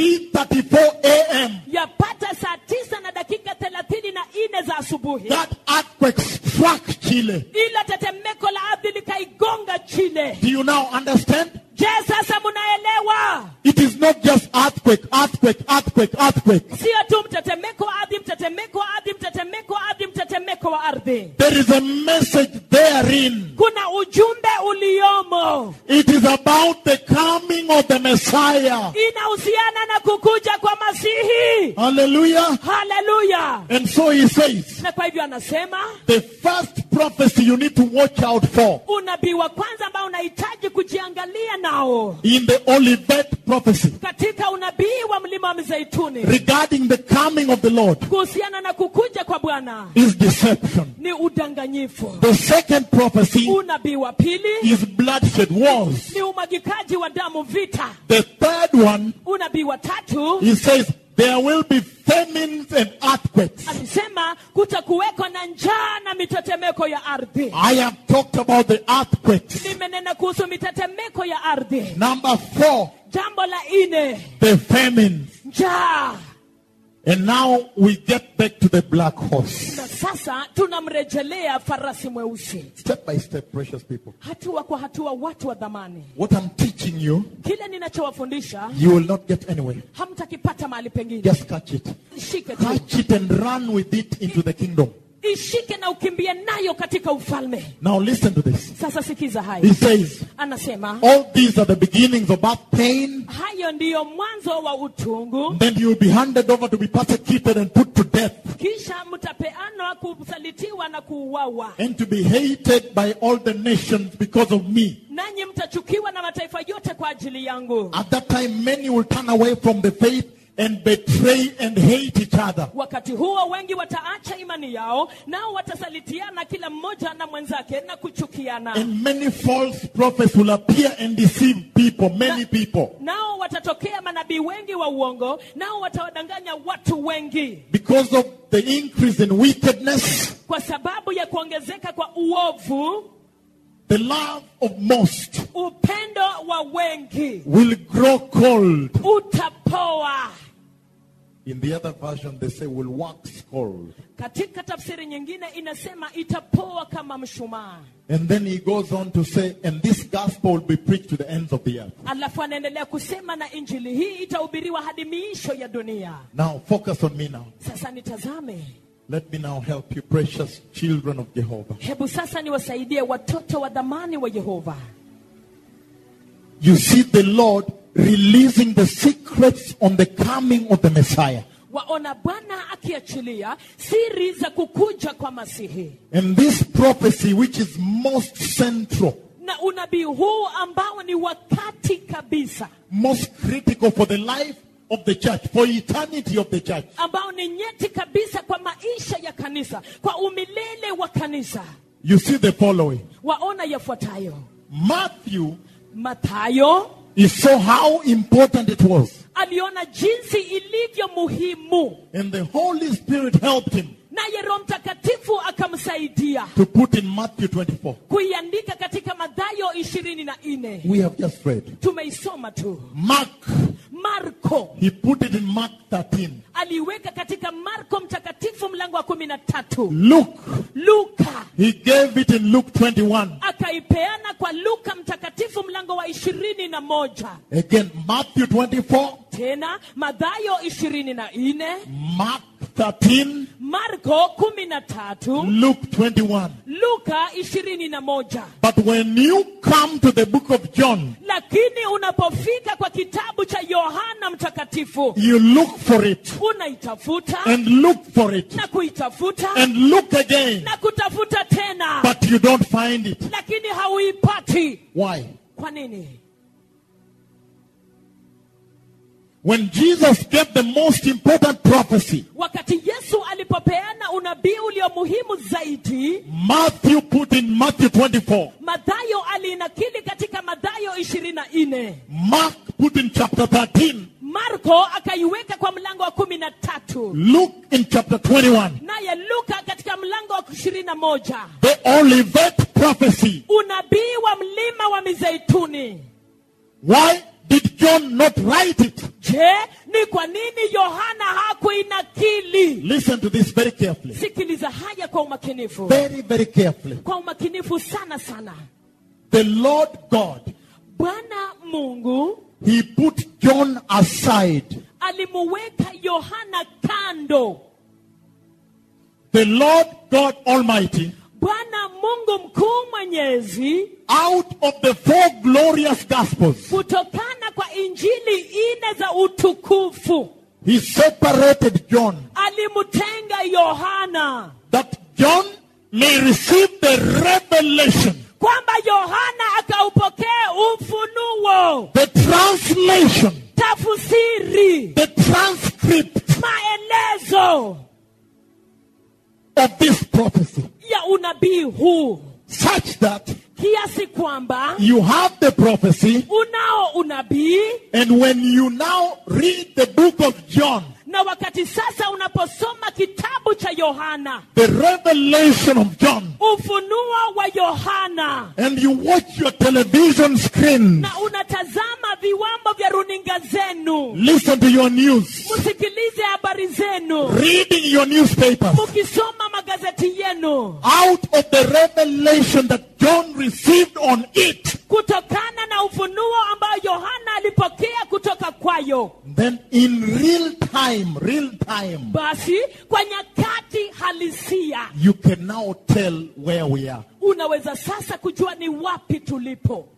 3.34 a.m., yapata saa tisa na dakika thelathini na nne za asubuhi that earthquake struck Chile. ila tetemeko la ardhi likaigonga chile Do you now understand? je sasa munaelewa It is not just earthquake, earthquake, earthquake, earthquake. sio tu mtetemeko wa ardhi mtetemeko wa ardhi mtetemeko wa ardhi mtetemeko wa ardhi There is a message therein. kuna ujumbe uliomo It is about the coming of the Messiah. inahusiana na kukuja kwa masihi Hallelujah. haleluya And so he says, na kwa hivyo anasema the first prophecy you need to watch out for unabii wa kwanza ambao unahitaji kujiangalia nao in the Olivet prophecy katika unabii wa mlima wa mizeituni regarding the coming of the Lord kuhusiana na kukuja kwa bwana is deception. ni udanganyifu The second prophecy unabii wa pili is bloodshed, wars. ni umwagikaji wa damu vita The third one, unabii wa tatu he says, there will be famines and earthquakes. alisema kutakuweko na njaa na mitetemeko ya ardhi I have talked about the earthquakes. nimenena kuhusu mitetemeko ya ardhi Number four, jambo la ine the famines. njaa And now we get back to the black horse. na sasa tunamrejelea farasi mweusi Step by step, precious people. hatua kwa hatua watu wa dhamani What I'm teaching you, kile ninachowafundisha you will not get anywhere. hamtakipata mahali pengine Just catch it. ishike tu Catch it and run with it into the kingdom. ishike na ukimbie nayo katika ufalme Now listen to this. sasa sikiza He haya says, anasema all these are the beginnings of birth pain. hayo ndiyo mwanzo wa utungu Then you will be handed over to be persecuted and put to death kisha mtapeanwa kusalitiwa na kuuawa and to be hated by all the nations because of me. nanyi mtachukiwa na mataifa yote kwa ajili yangu At that time, many will turn away from the faith and betray and hate each other. wakati huo wengi wataacha imani yao nao watasalitiana kila mmoja na mwenzake na kuchukiana And many false prophets will appear and deceive people, many people. nao watatokea manabii wengi wa uongo nao watawadanganya watu wengi Because of the increase in wickedness, kwa sababu ya kuongezeka kwa uovu the love of most upendo wa wengi will grow cold. utapoa In the other version, they say will wax cold. katika tafsiri nyingine inasema itapoa kama mshumaa And then he goes on to say, and this gospel will be preached to the ends of the earth. alafu anaendelea kusema na injili hii itahubiriwa hadi miisho ya dunia Now, focus on me now. sasa nitazame Let me now help you, precious children of Jehovah. hebu sasa niwasaidie watoto wa dhamani wa yehova You see the Lord releasing the secrets on the coming of the Messiah. waona bwana akiachilia siri za kukuja kwa masihi And this prophecy, which is most central, na unabii huu ambao ni wakati kabisa most critical for the life of the church, for eternity of the church, ambao ni nyeti kabisa kwa maisha ya kanisa kwa umilele wa kanisa you see the following. waona yafuatayo Matthew mathayo is so how important it was. aliona jinsi ilivyo muhimu And the Holy Spirit helped him naye roho mtakatifu akamsaidia to put in Matthew 24. kuiandika katika madhayo ishirini na nne We have just read. tumeisoma tu Mark, marko he put it in Mark 13. aliweka katika marko mtakatifu mlango wa kumi na tatu Luke, luka he gave it in Luke 21. akaipeana kwa luka mtakatifu mlango wa ishirini na moja Again, Matthew 24, tena madhayo ishirini na nne Mark 13, marko kumi na tatu Luke 21. luka ishirini na moja But when you come to the book of John, lakini unapofika kwa kitabu cha yohana mtakatifu you look for it unaitafuta and look for it na kuitafuta and look again, na kutafuta tena but you don't find it. lakini hauipati Why? kwa nini When Jesus gave the most important prophecy, wakati yesu alipopeana unabii ulio muhimu zaidi Matthew put in Matthew 24, madhayo aliinakili katika madhayo ishirini na nne Mark put in chapter 13, marko akaiweka kwa mlango wa kumi na tatu Luke in chapter 21, naye luka katika mlango wa ishirini na moja the Olivet prophecy. unabii wa mlima wa mizeituni Why did John not write it? je ni kwa nini yohana hakuinakili Listen to this very carefully. sikiliza haya kwa umakinifu Very, very carefully. kwa umakinifu sana sana The Lord God, bwana mungu He put John aside. alimuweka yohana kando The Lord God Almighty, bwana mungu mkuu mwenyezi out of the four glorious Gospels, kutokana kwa injili ine za utukufu He separated John alimtenga yohana that John may receive the revelation, kwamba yohana akaupokea ufunuo the translation, tafsiri the transcript maelezo of this prophecy, ya unabii huu such that kiasi kwamba you have the prophecy, unao unabii and when you now read the book of John, na wakati sasa unaposoma kitabu cha yohana the revelation of John, ufunuo wa yohana and you watch your television screen, na unatazama viwambo vya runinga zenu listen to your news, msikilize habari zenu reading your newspapers, mukisoma magazeti yenu out of the revelation that John received on it, kutokana na ufunuo ambao yohana alipokea kutoka kwayo then in real time, real time, basi kwa nyakati halisia you can now tell where we are. unaweza sasa kujua ni wapi tulipo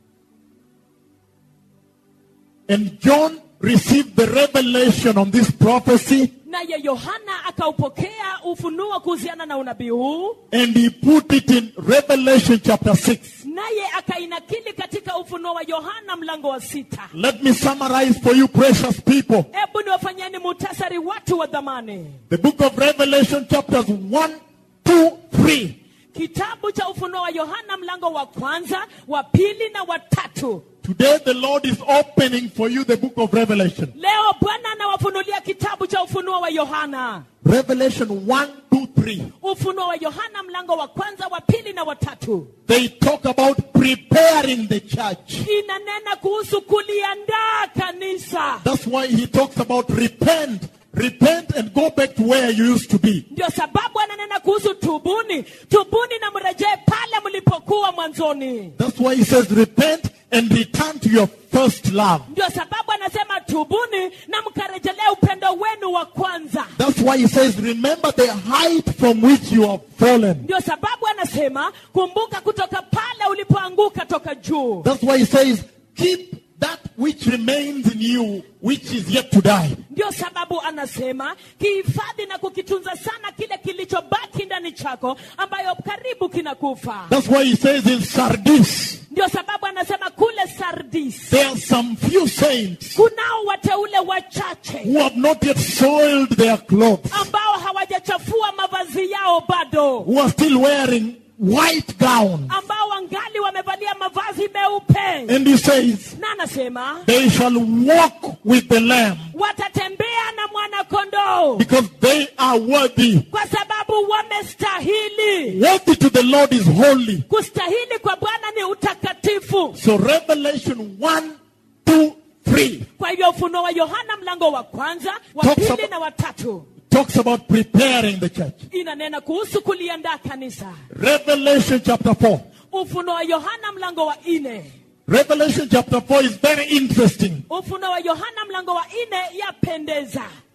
And John received the revelation on this prophecy naye yohana akaupokea ufunuo kuhusiana na unabii huu and he put it in Revelation chapter 6. naye akainakili katika ufunuo wa yohana mlango wa sita Let me summarize for you, precious people. hebu niwafanyeni muhtasari watu wa dhamani The book of Revelation, chapters 1, 2, 3. kitabu cha ufunuo wa yohana mlango wa kwanza wa pili na wa tatu Today, the Lord is opening for you the book of Revelation. leo bwana anawafunulia kitabu cha ufunuo wa yohana Revelation 1, 2, 3. ufunuo wa yohana mlango wa kwanza wa pili na wa tatu They talk about preparing the church. inanena kuhusu kuliandaa kanisa That's why he talks about repent. Repent and go back to where you used to be. ndio sababu ananena kuhusu tubuni tubuni na mrejee pale mlipokuwa mwanzoni That's why he says repent and return to your first love. ndio sababu anasema tubuni na mkarejelea upendo wenu wa kwanza That's why he says remember the height from which you have fallen. ndio sababu anasema kumbuka kutoka pale ulipoanguka toka juu That's why he says keep that which remains in you which is yet to die. ndio sababu anasema kihifadhi na kukitunza sana kile kilichobaki ndani chako ambayo karibu kinakufa That's why he says in Sardis ndio sababu anasema kule sardis there are some few saints kunao wateule wachache who have not yet soiled their clothes, ambao hawajachafua mavazi yao bado who are still wearing white gowns. ambao wangali wamevalia mavazi meupe And he says na anasema they shall walk with the Lamb watatembea na mwana kondoo because they are worthy. kwa sababu wamestahili Worthy to the Lord is holy. kustahili kwa bwana ni utakatifu So Revelation 1, 2, 3 kwa hivyo ufunuo wa yohana mlango wa kwanza wa Talks pili about- na watatu talks about preparing the church. inanena kuhusu kuliandaa kanisa Revelation chapter 4. ufunuo wa yohana mlango wa nne Revelation chapter 4 is very interesting ufunuo wa yohana mlango wa nne yapendeza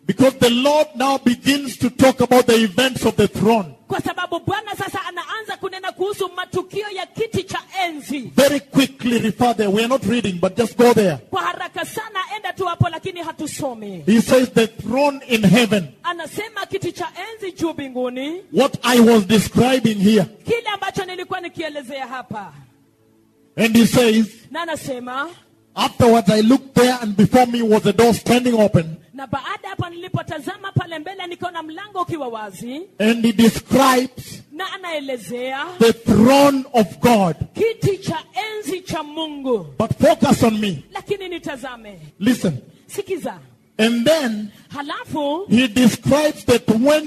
Because the Lord now begins to talk about the events of the throne. kwa sababu bwana sasa anaanza kunena kuhusu matukio ya kiti cha enzi Very quickly refer there. We are not reading, but just go there. kwa haraka sana enda tu hapo lakini hatusomi He says the throne in heaven. anasema kiti cha enzi juu mbinguni What I was describing here. kile ambacho nilikuwa nikielezea hapa And he says, na anasema afterwards I looked there and before me was a door standing open. na baada hapo nilipotazama pale mbele nikaona mlango ukiwa wazi And he describes na anaelezea the throne of God. kiti cha enzi cha mungu But focus on me. lakini nitazame Listen. sikiza And then halafu he describes the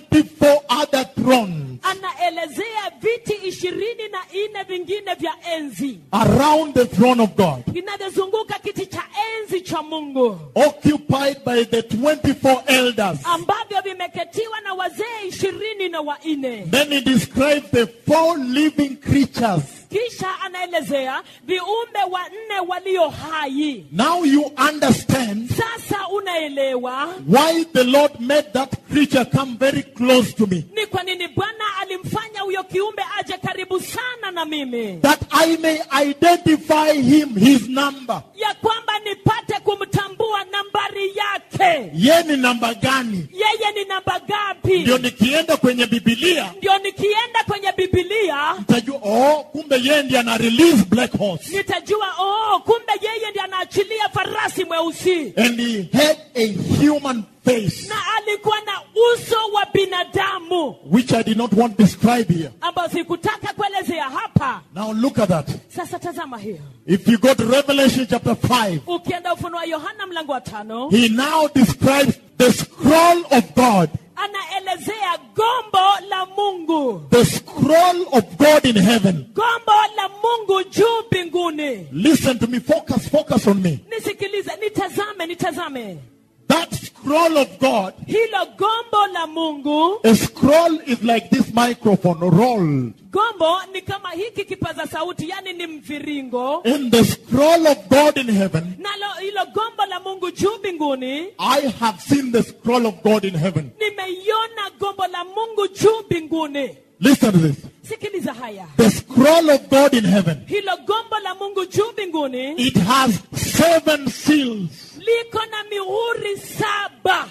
24 other thrones anaelezea viti ishirini na nne vingine vya enzi around the throne of God, vinavyozunguka kiti cha enzi cha mungu occupied by the 24 elders. ambavyo vimeketiwa na wazee ishirini na wanne Then he describes the four living creatures. kisha anaelezea viumbe wanne walio hai Now you understand sasa unaelewa why the Lord made that creature come very close to me. ni kwa nini bwana alimfanya huyo kiumbe aje karibu sana na mimi That I may identify him, his number. ya kwamba nipate kumtambua nambari yake Ye ni namba gani? yeye ni namba gapi Ndio nikienda kwenye Biblia ndio nikienda kwenye bibilia nitajua, oh, kumbe yeye ndiye ana release black horse. nitajua oh kumbe yeye ndiye anaachilia farasi mweusi And he had a human face, na alikuwa na uso wa binadamu which I did not want to describe here. ambayo sikutaka kuelezea hapa Now look at that. sasa tazama hiyo If you go to Revelation chapter 5, ukienda ufunuo wa yohana mlango wa tano he now describes the scroll of God. anaelezea gombo la mungu The scroll of God in heaven. gombo la mungu juu mbinguni Listen to me. Focus, focus on me. nisikilize nitazame nitazame That scroll of God, hilo gombo la mungu a scroll is like this microphone rolled. gombo ni kama hiki kipaza sauti yani ni mviringo In the scroll of God in heaven, nalo hilo gombo la mungu juu mbinguni I have seen the scroll of God in heaven. nimeiona gombo la mungu juu mbinguni Listen to this. sikiliza haya The scroll of God in heaven, hilo gombo la mungu juu mbinguni it has seven seals. liko na mihuri saba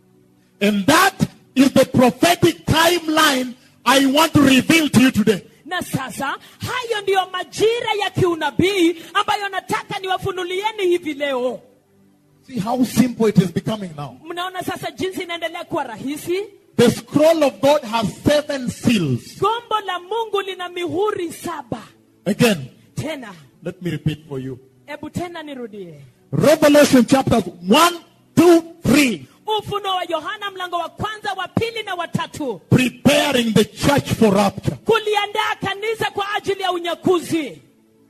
And that is the prophetic timeline I want to reveal to you today. na sasa hayo ndiyo majira ya kiunabii ambayo nataka niwafunulieni hivi leo See how simple it is becoming now. mnaona sasa jinsi inaendelea kuwa rahisi The scroll of God has seven seals. gombo la mungu lina mihuri saba Again, tena let me repeat for you. hebu tena nirudie Revelation chapters 1, 2, 3. ufunuo wa yohana mlango wa kwanza wa pili na watatu Preparing the church for rapture. kuliandaa kanisa kwa ajili ya unyakuzi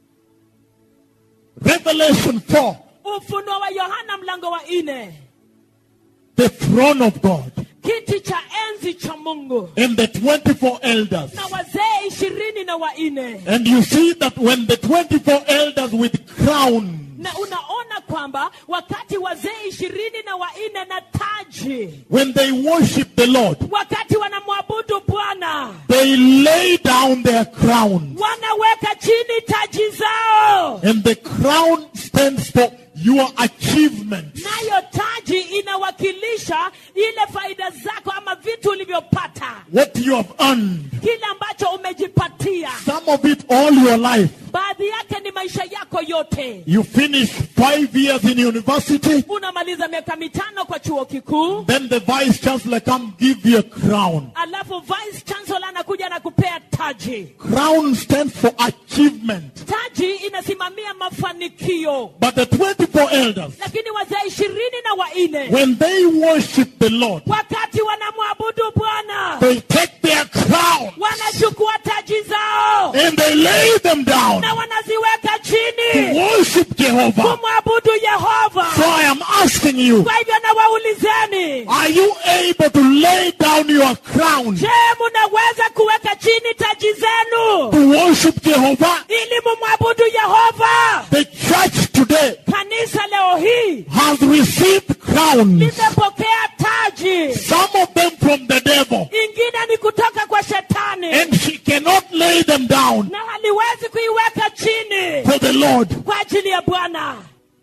Revelation 4. ufunuo wa yohana mlango wa nne The throne of God. kiti cha enzi cha mungu And the 24 elders. na wazee ishirini na wanne And you see that when the 24 elders with crowns na unaona kwamba wakati wazee ishirini na wanne na taji when they worship the Lord, wakati wanamwabudu bwana they lay down their crowns. wanaweka chini taji zao And the crown stands for your achievement. nayo taji inawakilisha ile faida zako ama vitu ulivyopata What you have earned. kile ambacho umejipatia Some of it all your life. baadhi yake ni maisha yako yote You finish five years in university. unamaliza miaka mitano kwa chuo kikuu Then the vice chancellor come give you a crown. alafu vice chancellor anakuja na kupea taji Crown stands for achievement. taji inasimamia mafanikio But the 24 elders, lakini wazee ishirini na wanne when they worship the Lord, wakati wanamwabudu bwana they take their crown wanachukua taji zao and they lay them down na wanaziweka to chini worship Jehovah. kumwabudu yehova So I am asking you, kwa hivyo nawaulizeni are you able to lay down your crown je munaweza kuweka chini taji zenu to worship Jehovah? ili mumwabudu yehova The church today kanisa leo hii has received crowns limepokea taji some of them from the devil. ingine ni kutoka kwa shetani And she cannot lay them down na haliwezi kuiweka chini for the Lord. kwa ajili ya bwana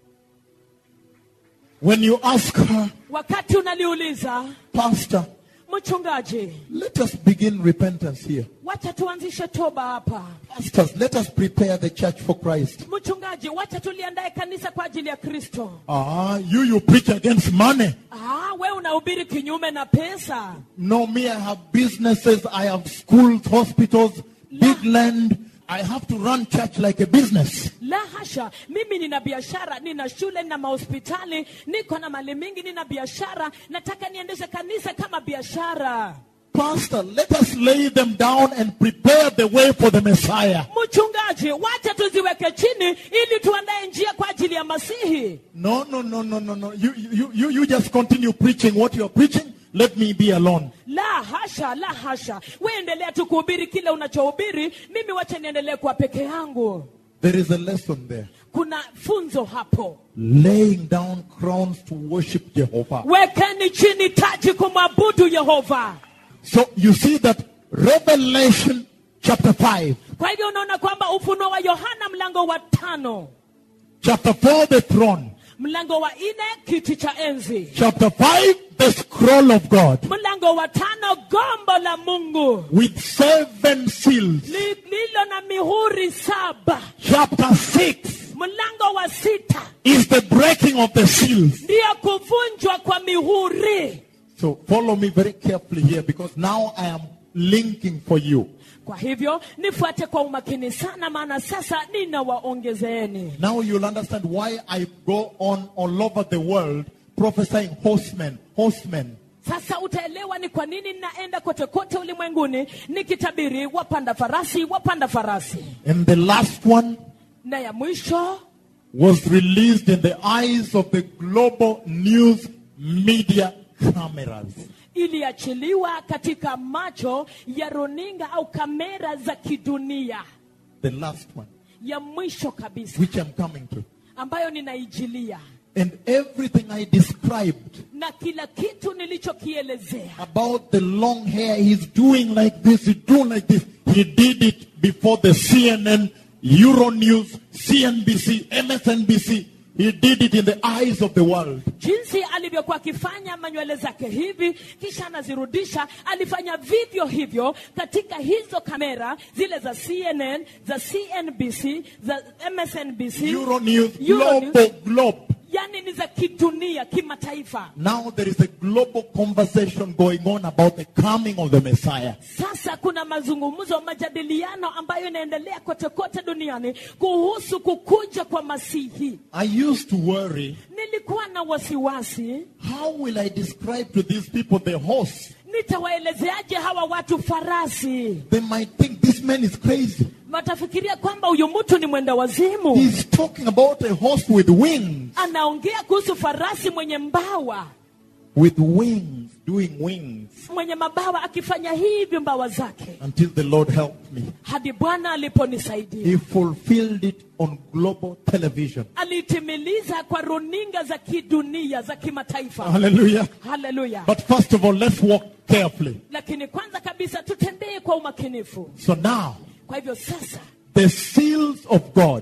When you ask her, wakati unaliuliza Pastor, mchungaji let us begin repentance here. wacha tuanzishe toba hapa Pastors, let us prepare the church for Christ. mchungaji wacha tuliandae kanisa kwa ajili ya kristo Ah, you, you preach against money. ah, we unahubiri kinyume na pesa No, me, I have businesses, I have schools, hospitals, big land. I have to run church like a business. la hasha mimi nina biashara nina shule nina mahospitali niko na mali mingi nina biashara nataka niendeshe kanisa kama biashara Pastor, let us lay them down and prepare the way for the Messiah. mchungaji wacha tuziweke chini ili tuandae njia kwa ajili ya masihi No, no, no, no, no, no. You, you, you, you just continue preaching what you're preaching. Let me be alone. la hasha la hasha we endelea tu kuhubiri kile unachohubiri mimi wacha niendelee kwa peke yangu There is a lesson there. kuna funzo hapo Laying down crowns to worship Jehovah. wekeni chini taji kumwabudu yehova So you see that Revelation chapter 5, kwa hivyo unaona kwamba ufunuo wa yohana mlango wa tano chapter 4, the throne, mlango wa nne kiti cha enzi chapter 5, the scroll of God mlango wa tano gombo la mungu with seven seals, Li- lilo na mihuri saba chapter 6 mlango wa sita is the breaking of the seals. ndiyo kuvunjwa kwa mihuri So follow me very carefully here because now I am linking for you. kwa hivyo nifuate kwa umakini sana maana sasa ninawaongezeeni Now you'll understand why I go on all over the world prophesying horsemen, horsemen. sasa utaelewa ni kwa nini ninaenda kote kote ulimwenguni nikitabiri wapanda farasi wapanda farasi And the last one na ya mwisho was released in the eyes of the global news media cameras. iliachiliwa katika macho ya runinga au kamera za kidunia The last one, ya mwisho kabisa which I'm coming to. ambayo ninaijilia And everything I described na kila kitu nilichokielezea about the long hair, he's doing like this, he's doing like this. He did it before the CNN, Euronews, CNBC, MSNBC. He did it in the eyes of the world. jinsi alivyokuwa akifanya manywele zake hivi kisha anazirudisha alifanya vivyo hivyo katika hizo kamera zile za cnn za cnbc za msnbc Euronews, Euronews. global, globe. yani ni za kidunia kimataifa Now there is a global conversation going on about the coming of the Messiah. sasa kuna mazungumzo majadiliano ambayo inaendelea kote kote duniani kuhusu kukuja kwa masihi I used to worry, nilikuwa na wasiwasi how will I describe to these people the horse? nitawaelezeaje hawa watu farasi They might think this man is crazy. watafikiria kwamba huyu mtu ni mwenda wazimu He's talking about a horse with wings, anaongea kuhusu farasi mwenye mbawa with wings, doing wings, mwenye mabawa akifanya hivi mbawa zake until the Lord helped me. hadi bwana aliponisaidia He fulfilled it on global television. alitimiliza kwa runinga za kidunia za kimataifa Hallelujah. haleluya But first of all, let's walk carefully. lakini kwanza kabisa tutembee kwa umakinifu So now, kwa hivyo sasa the seals of God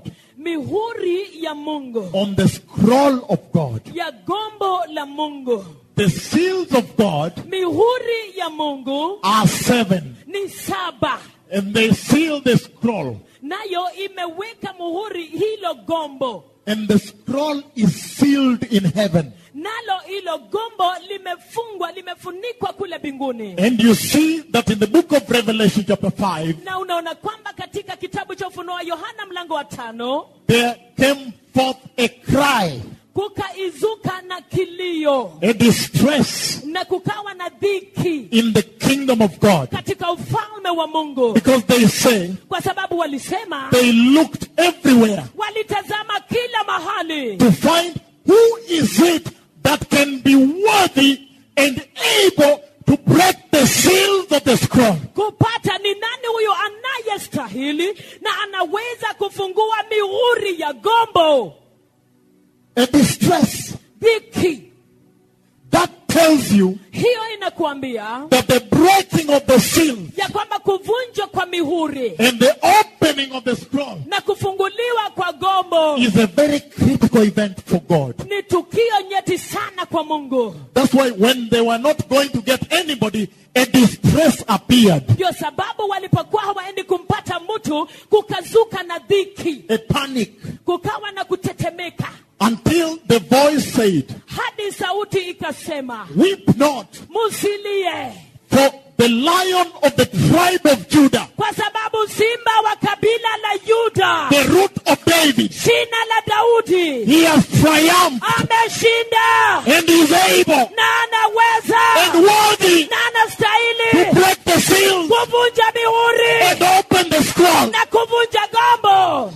mihuri ya mungu on the scroll of God, ya gombo la mungu the seals of God mihuri ya mungu are seven, ni saba and they seal the scroll. nayo imeweka muhuri hilo gombo And the scroll is sealed in heaven. nalo hilo gombo limefungwa limefunikwa kule mbinguni And you see that in the book of Revelation, chapter 5, na unaona kwamba katika kitabu cha ufunuo wa yohana mlango wa tano there came forth a cry, kukaizuka na kilio a distress na kukawa na dhiki in the kingdom of God. katika ufalme wa mungu Because they say kwa sababu walisema they looked everywhere walitazama kila mahali to find who is it that can be worthy and able to break the seals of the scroll. kupata ni nani huyo anayestahili na anaweza kufungua mihuri ya gombo A distress dhiki that tells you hiyo inakuambia that the breaking of the seal ya kwamba kuvunjwa kwa mihuri and the opening of the scroll na kufunguliwa kwa gombo is a very critical event for God. ni tukio nyeti sana kwa mungu That's why when they were not going to get anybody, a distress appeared, ndio sababu walipokuwa hawaendi kumpata mtu kukazuka na dhiki a panic, kukawa na kutetemeka until the voice said, hadi sauti ikasema Weep not, musilie for the lion of the tribe of Judah, kwa sababu simba wa kabila la yuda the root of David, shina la daudi he has triumphed ameshinda and is able na anaweza and worthy na to anastahili break the seals kuvunja mihuri and open the scroll. na kuvunja gombo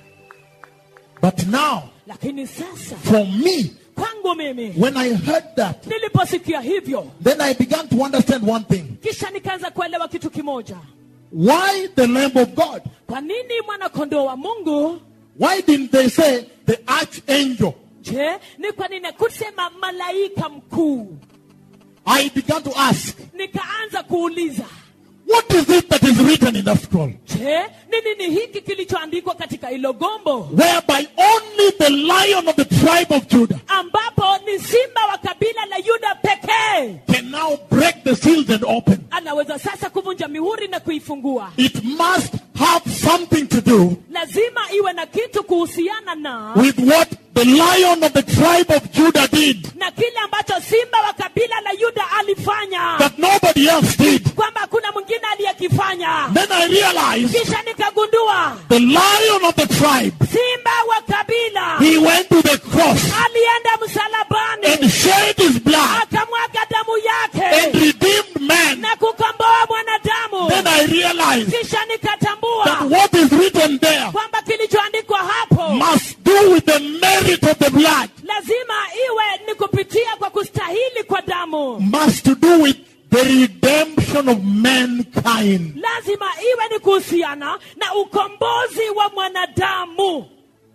But now, lakini sasa for me, kwangu mimi when I heard that, niliposikia hivyo then I began to understand one thing. kisha nikaanza kuelewa kitu kimoja Why the Lamb of God? kwa nini mwanakondoo wa mungu Why didn't they say the archangel? je ni kwa nini kusema malaika mkuu I began to ask, nikaanza kuuliza what is it that is written in the scroll? je ni nini hiki kilichoandikwa katika hilo gombo Whereby only the lion of the tribe of Judah ambapo ni simba wa kabila la yuda pekee can now break the seals and open. anaweza sasa kuvunja mihuri na kuifungua It must have something to do lazima iwe na kitu kuhusiana na with what the lion of the tribe of Judah did na kile ambacho simba wa kabila la yuda alifanya that nobody else did. kwamba hakuna mwingine aliyekifanya Then I realized kisha nikagundua the lion of the tribe, simba wa kabila he went to the cross alienda msalabani and shed his blood akamwaga damu and yake redeemed man. na kukomboa mwanadamu Then I realized kisha that nikatambua what is written there kwamba kilichoandikwa hapo must do with the merit of the blood, lazima iwe ni kupitia kwa kustahili kwa damu must to do with the redemption of mankind. lazima iwe ni kuhusiana na ukombozi wa mwanadamu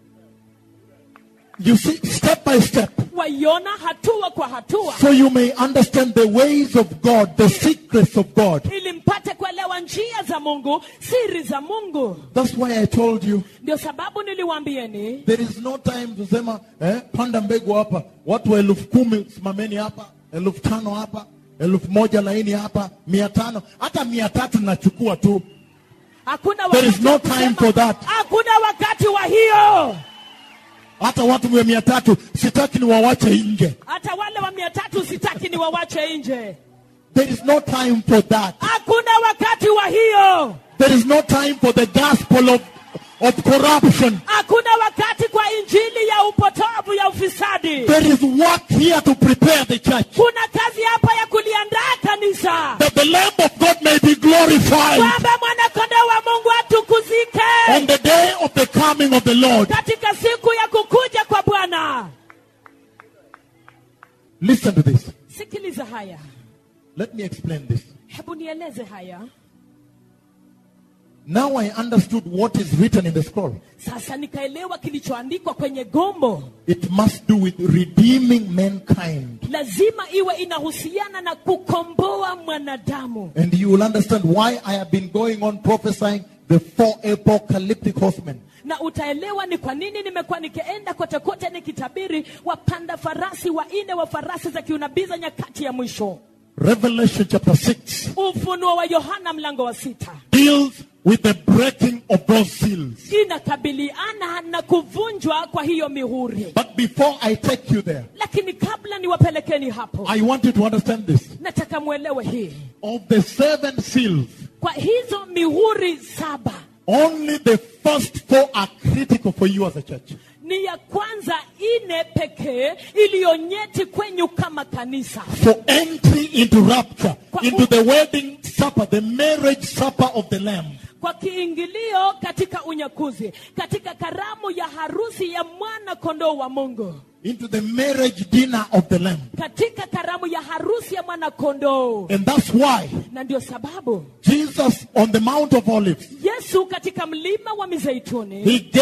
You see, step by step, waiona hatua kwa hatua so you may understand the ways of God, the secrets of God. ili mpate kuelewa njia za mungu siri za mungu That's why I told you ndio sababu niliwaambieni there is no time kusema eh, panda mbegu hapa, watu elfu kumi simameni hapa, elfu tano hapa, elfu moja laini hapa, mia tano hata mia tatu nachukua tu. hakuna There is wakati no wa time kusema, for that. hakuna wakati wa hiyo Hata watu wa mia tatu sitaki ni wawache nje. hata wale wa mia tatu sitaki ni wawache nje There is no time for that. hakuna wakati wa hiyo There is no time for the gospel of, of corruption. hakuna wakati kwa injili ya upotovu ya ufisadi There is work here to prepare the church. kuna kazi hapa ya kuliandaa kanisa That the Lamb of God may be glorified kwamba mwanakondoo wa mungu atukuzike on the day of the coming of the Lord. katika siku ya kukuja kwa bwana Listen to this. sikiliza haya Let me explain this. hebu nieleze haya Now I understood what is written in the scroll. sasa nikaelewa kilichoandikwa kwenye gombo It must do with redeeming mankind. lazima iwe inahusiana na kukomboa mwanadamu And you will understand why I have been going on prophesying the four apocalyptic horsemen. na utaelewa ni kwa nini nimekuwa nikienda kote kote nikitabiri wapanda farasi wanne wa farasi za kiunabii za nyakati ya mwisho Revelation chapter 6 ufunuo wa yohana mlango wa sita deals with the breaking of those seals. inakabiliana na kuvunjwa kwa hiyo mihuri But before I take you there, lakini kabla niwapelekeni hapo I want you to understand this. nataka mwelewe hii Of the seven seals, kwa hizo mihuri saba only the first four are critical for you as a church. ni ya kwanza ine pekee iliyonyeti kwenyu kama kanisa For entry into rapture, Kwa- into the wedding supper, the marriage supper of the Lamb. kwa kiingilio katika unyakuzi katika karamu ya harusi ya mwana kondoo wa mungu into the marriage dinner of the Lamb. katika karamu ya harusi ya mwana kondoo And that's why na ndio sababu Jesus on the Mount of Olives, yesu katika mlima wa mizeituni he gave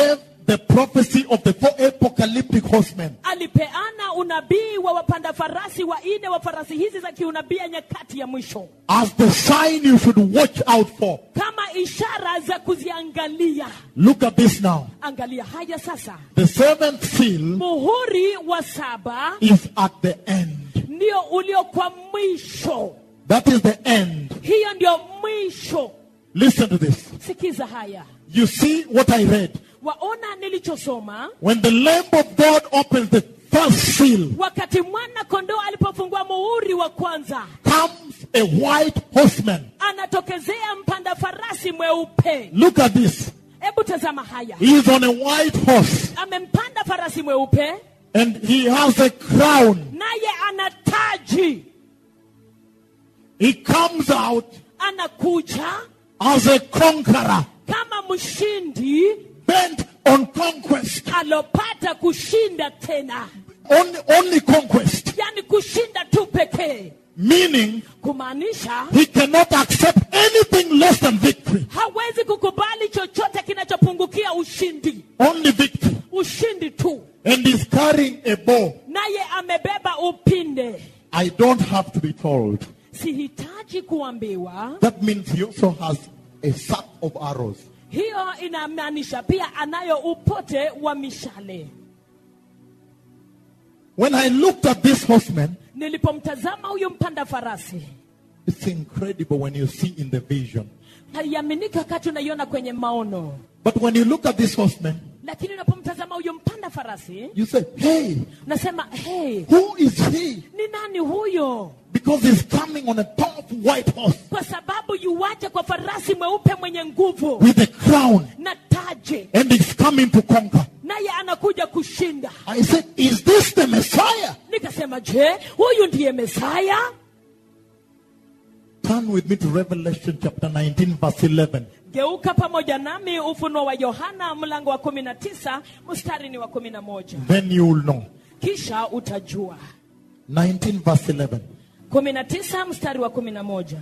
the prophecy of the four apocalyptic horsemen. alipeana unabii wa wapanda farasi wanne wa farasi hizi za kiunabii ya nyakati ya mwisho as the sign you should watch out for. kama ishara za kuziangalia Look at this now. angalia haya sasa The seventh seal muhuri wa saba is at the end. ndio ulio kwa mwisho That is the end. hiyo ndio mwisho Listen to this. sikiza haya You see what I read. waona nilichosoma When the Lamb of God opens the first seal, wakati mwana kondoo alipofungua muhuri wa kwanza comes a white horseman. anatokezea mpanda farasi mweupe Look at this. hebu tazama haya He is on a white horse amempanda farasi mweupe and he has a crown. naye ana taji He comes out anakuja as a conqueror, kama mshindi bent on conquest. alopata kushinda tena Only, only conquest. yani kushinda tu pekee Meaning, kumaanisha he cannot accept anything less than victory. hawezi kukubali chochote kinachopungukia ushindi Only victory. ushindi tu And he's carrying a bow. naye amebeba upinde I don't have to be told. sihitaji kuambiwa That means he also has a sack of arrows. hiyo inamaanisha pia anayo upote wa mishale When I looked at this horseman, nilipomtazama huyu mpanda farasi it's incredible when you see in the vision. haiaminiki wakati unaiona kwenye maono But when you look at this horseman, lakini unapomtazama huyu mpanda farasi you say, hey, nasema hey, who is he? ni nani huyo Because he's coming on a powerful white horse kwa sababu yuwaje kwa farasi mweupe mwenye nguvu with a crown na taji and he's coming to conquer. naye anakuja kushinda I said, is this the Messiah? nikasema je huyu ndiye mesaya Turn with me to Revelation chapter 19, verse 11. geuka pamoja nami ufunuo wa yohana mlango wa kumi na tisa mstari ni wa kumi na moja Then you will know. kisha utajua 19, verse 11. kumi na tisa mstari wa kumi na moja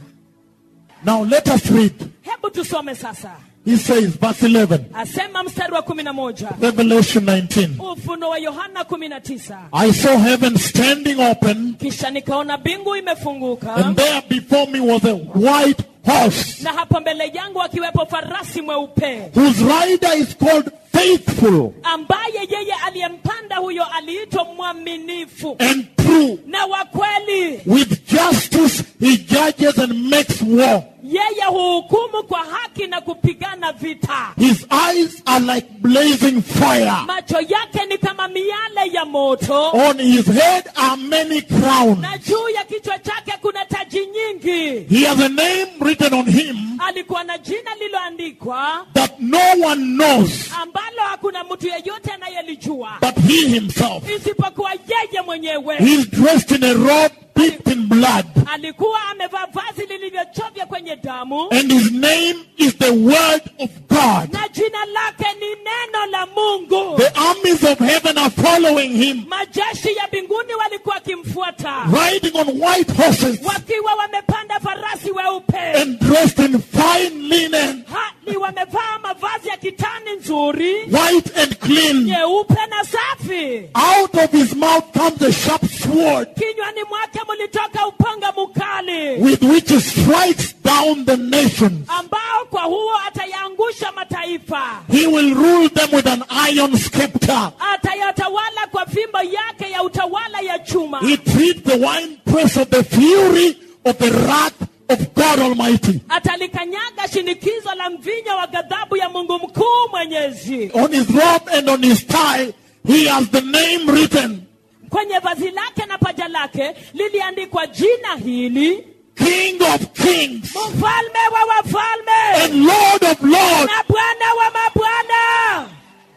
Now let us read. hebu tusome sasa He says, verse 11, asema mstari wa kumi na moja Revelation 19. ufunuo wa yohana kumi na tisa I saw heaven standing open, kisha nikaona mbingu imefunguka and there before me was a white horse, na hapo mbele yangu akiwepo farasi mweupe whose rider is called Faithful ambaye yeye aliyempanda huyo aliitwa mwaminifu and True. na wa kweli With justice he judges and makes war. yeye huhukumu kwa haki na kupigana vita His eyes are like blazing fire. macho yake ni kama miale ya moto On his head are many crowns. na juu ya kichwa chake kuna taji nyingi He has a name written on him alikuwa na jina lililoandikwa that no one knows ambalo hakuna mtu yeyote anayelijua but he himself. isipokuwa yeye mwenyewe He's dressed in a robe dipped in blood, alikuwa amevaa vazi lilivyochovya kwenye damu and his name is the Word of God. na jina lake ni neno la mungu The armies of heaven are following him, majeshi ya mbinguni walikuwa wakimfuata riding on white horses wakiwa wamepanda farasi weupe and dressed in fine linen, hali wamevaa mavazi ya kitani nzuri white and clean. nyeupe na safi Out of his mouth comes a sharp sword kinywani mwake mlitoka upanga mkali with which he strikes down the nations. ambao kwa huo atayaangusha mataifa He will rule them with an iron scepter. atayatawala kwa fimbo yake ya utawala ya chuma He treats the winepress of the fury of the wrath of God Almighty. atalikanyaga shinikizo la mvinyo wa ghadhabu ya mungu mkuu mwenyezi On his robe and on his tie, he has the name written kwenye vazi lake na paja lake liliandikwa jina hili King of Kings mfalme wa wafalme and Lord of Lords. na bwana wa mabwana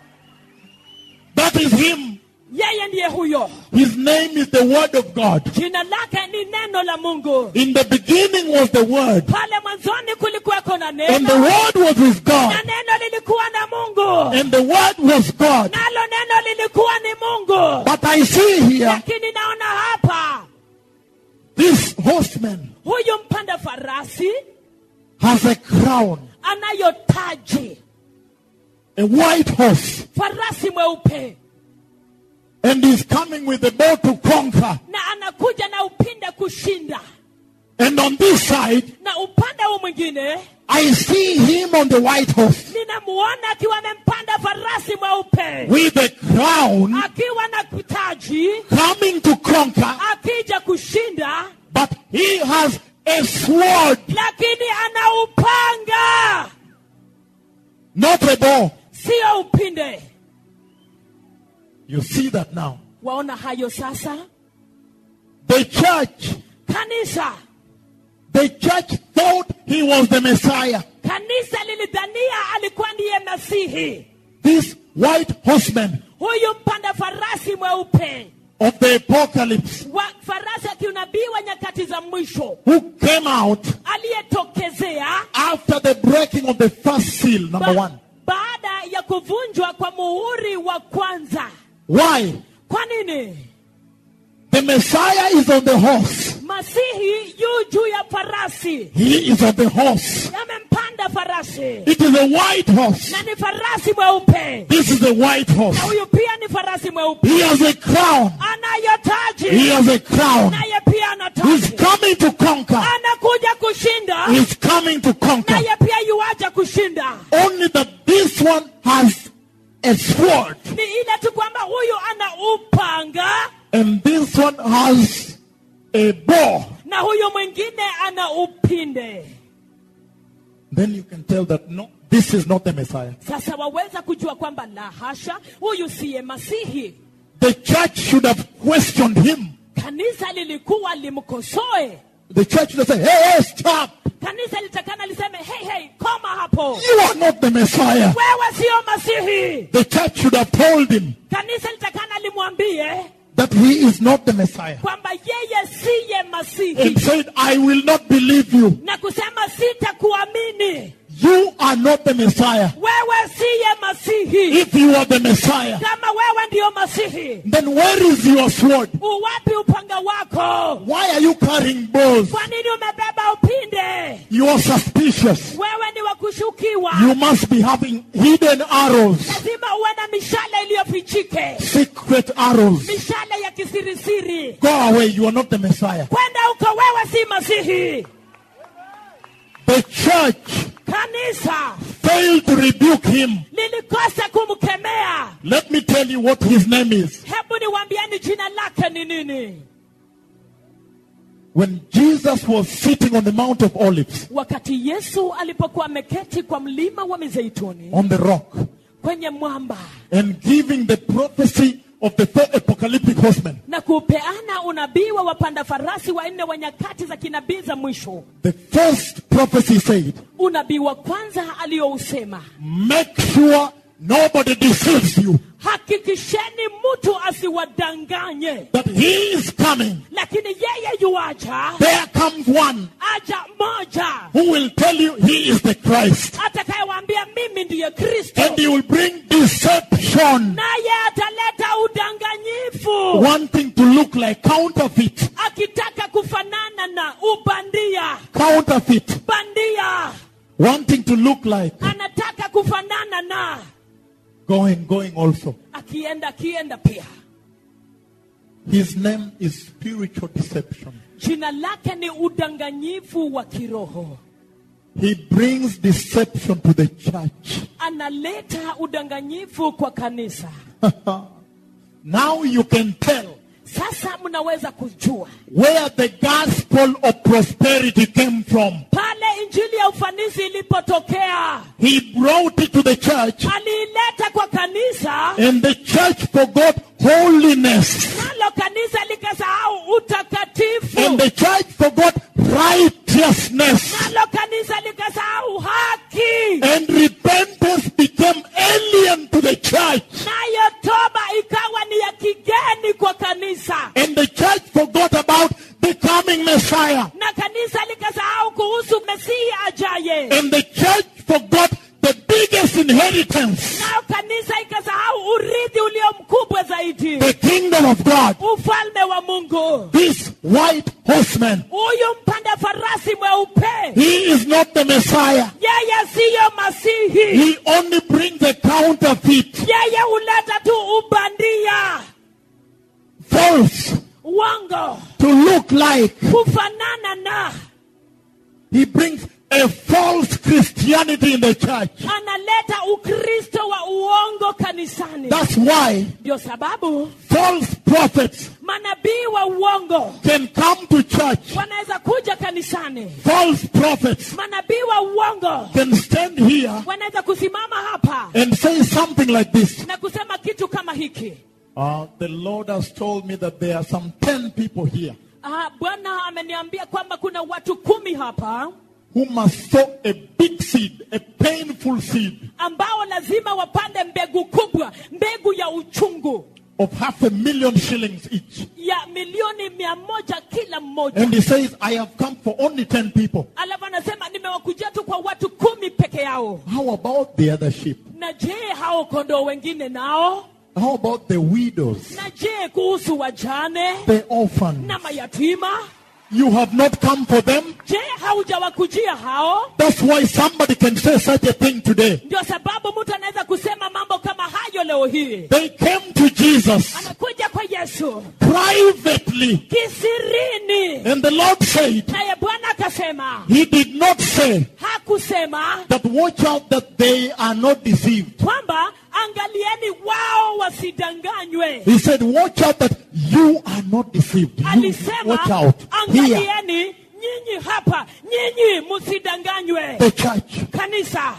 That is him. yeye ndiye huyo His name is the Word of God. jina lake ni neno la mungu In the beginning was the Word, pale mwanzoni kulikuweko na and the neno Word was with na God, neno lilikuwa na mungu and the Word was God. nalo neno lilikuwa ni mungu But I see here lakini naona hapa this horseman huyu mpanda farasi has a crown, anayo taji a white horse, farasi mweupe and he's coming with the bow to conquer. na anakuja na upinde kushinda And on this side, na upande huu mwingine I see him on the white horse ninamuona akiwa amempanda farasi mweupe with a crown akiwa na taji coming to conquer, akija kushinda but he has a sword, lakini ana upanga not a bow. sio upinde You see that now. waona hayo sasa The church, kanisa the church thought he was the Messiah. kanisa lilidhania alikuwa ndiye masihi This white horseman huyu mpanda farasi mweupe of the apocalypse wa farasi akiunabii wa nyakati za mwisho who came out aliyetokezea after the breaking of the first seal, number ba- one. baada ya kuvunjwa kwa muhuri wa kwanza Why? kwa nini The Messiah is on the horse. masihi yu juu ya farasi He is on the horse. amempanda farasi It is a white horse. na ni farasi mweupe This is a white horse. na huyu pia ni farasi mweupe He has a crown. anayo He taji has a crown. naye pia ana He's taji coming to conquer. anakuja kushinda He's coming to conquer. naye pia yuaja kushinda Only that this one has a sword ni ile tu kwamba huyu ana upanga and this one has a bow. na huyu mwingine ana upinde Then you can tell that no, this is not the Messiah. sasa waweza kujua kwamba la hasha huyu siye masihi The church should have questioned him. kanisa lilikuwa limkosoe The church should have said, hey, hey, stop. kanisa litakana liseme hey, hey, koma hapo You are not the Messiah. wewe siyo masihi The church should have told him kanisa litakana limwambie that he is not the Messiah. kwamba yeye siye And masihi said, I will not believe you. na kusema sitakuamini You are not the Messiah. wewe siye masihi If you are the Messiah, kama wewe ndiyo masihi then where is your sword? uwapi upanga wako Why are you carrying bows? kwa nini umebeba upinde You are suspicious. wewe ni wa kushukiwa You must be having hidden arrows, lazima uwe na mishale iliyofichike secret arrows. mishale ya kisirisiri Go away. You are not the Messiah. kwenda huko wewe si masihi The church kanisa failed to rebuke him. lilikosa kumkemea Let me tell you what his name is. hebu niwambieni jina lake ni nini When Jesus was sitting on the Mount of Olives, wakati yesu alipokuwa ameketi kwa mlima wa mizeituni on the rock, kwenye mwamba and giving the prophecy of the four apocalyptic horsemen, na kupeana unabii wa wapanda farasi wanne wa nyakati za kinabii za mwisho the first prophecy said, unabii wa kwanza aliyousema Make sure nobody deceives you, hakikisheni mtu asiwadanganye that he is coming. lakini yeye yuaja There comes one aja moja who will tell you he is the Christ. atakayewaambia mimi ndiye kristo And he will bring deception, naye ataleta udanganyifu wanting to look like counterfeit. akitaka kufanana na ubandia Counterfeit. bandia Wanting to look like anataka kufanana na going, going also. akienda akienda pia His name is spiritual deception. jina lake ni udanganyifu wa kiroho He brings deception to the church. analeta udanganyifu kwa kanisa Now you can tell sasa mnaweza kujua where the gospel of prosperity came from. pale injili ya ufanisi ilipotokea He brought it to the church, aliileta kwa kanisa and the church forgot holiness. nalo kanisa likasahau utakatifu And the church forgot righteousness. nalo kanisa likasahau haki And repentance became alien to the church. nayo toba ikawa ni ya kigeni kwa kanisa And the church forgot about the coming Messiah. na kanisa likasahau kuhusu mesihi ajaye And the church forgot the biggest inheritance, nayo kanisa ikasahau urithi ulio mkubwa zaidi the kingdom of God. ufalme wa mungu mungu This white horseman, huyu mpanda farasi mweupe he is not the Messiah. yeye siyo masihi He only brings a counterfeit, yeye huleta tu ubandia false, uongo to look like. kufanana na He brings a false Christianity in the church. analeta ukristo wa uongo kanisani That's why ndio sababu false prophets manabii wa uongo can come to church. wanaweza kuja kanisani False prophets manabii wa uongo can stand here wanaweza kusimama hapa and say something like this. na kusema kitu kama hiki Uh, the Lord has told me that there are some 10 people here ah, bwana ameniambia kwamba kuna watu kumi hapa who must sow a big seed, a painful seed ambao lazima wapande mbegu kubwa mbegu ya uchungu of half a million shillings each. ya milioni mia moja kila mmoja And he says, I have come for only 10 people. alafu anasema nimewakujia tu kwa watu kumi peke yao How about the other sheep? na je hao kondoo wengine nao How about the widows, na je kuhusu wajane the orphans? na mayatima You have not come for them? je haujawakujia hao That's why somebody can say such a thing today. ndio sababu mtu anaweza kusema mambo kama hayo leo hii They came to Jesus amekuja kwa yesu privately, kisirini and the Lord said, naye bwana akasema He did not say hakusema that watch out that they are not deceived. kwamba angalieni wao wasidanganywe He said, watch out that you are not deceived. You, alisema watch out. Here, angalieni nyinyi hapa nyinyi msidanganywe the church. kanisa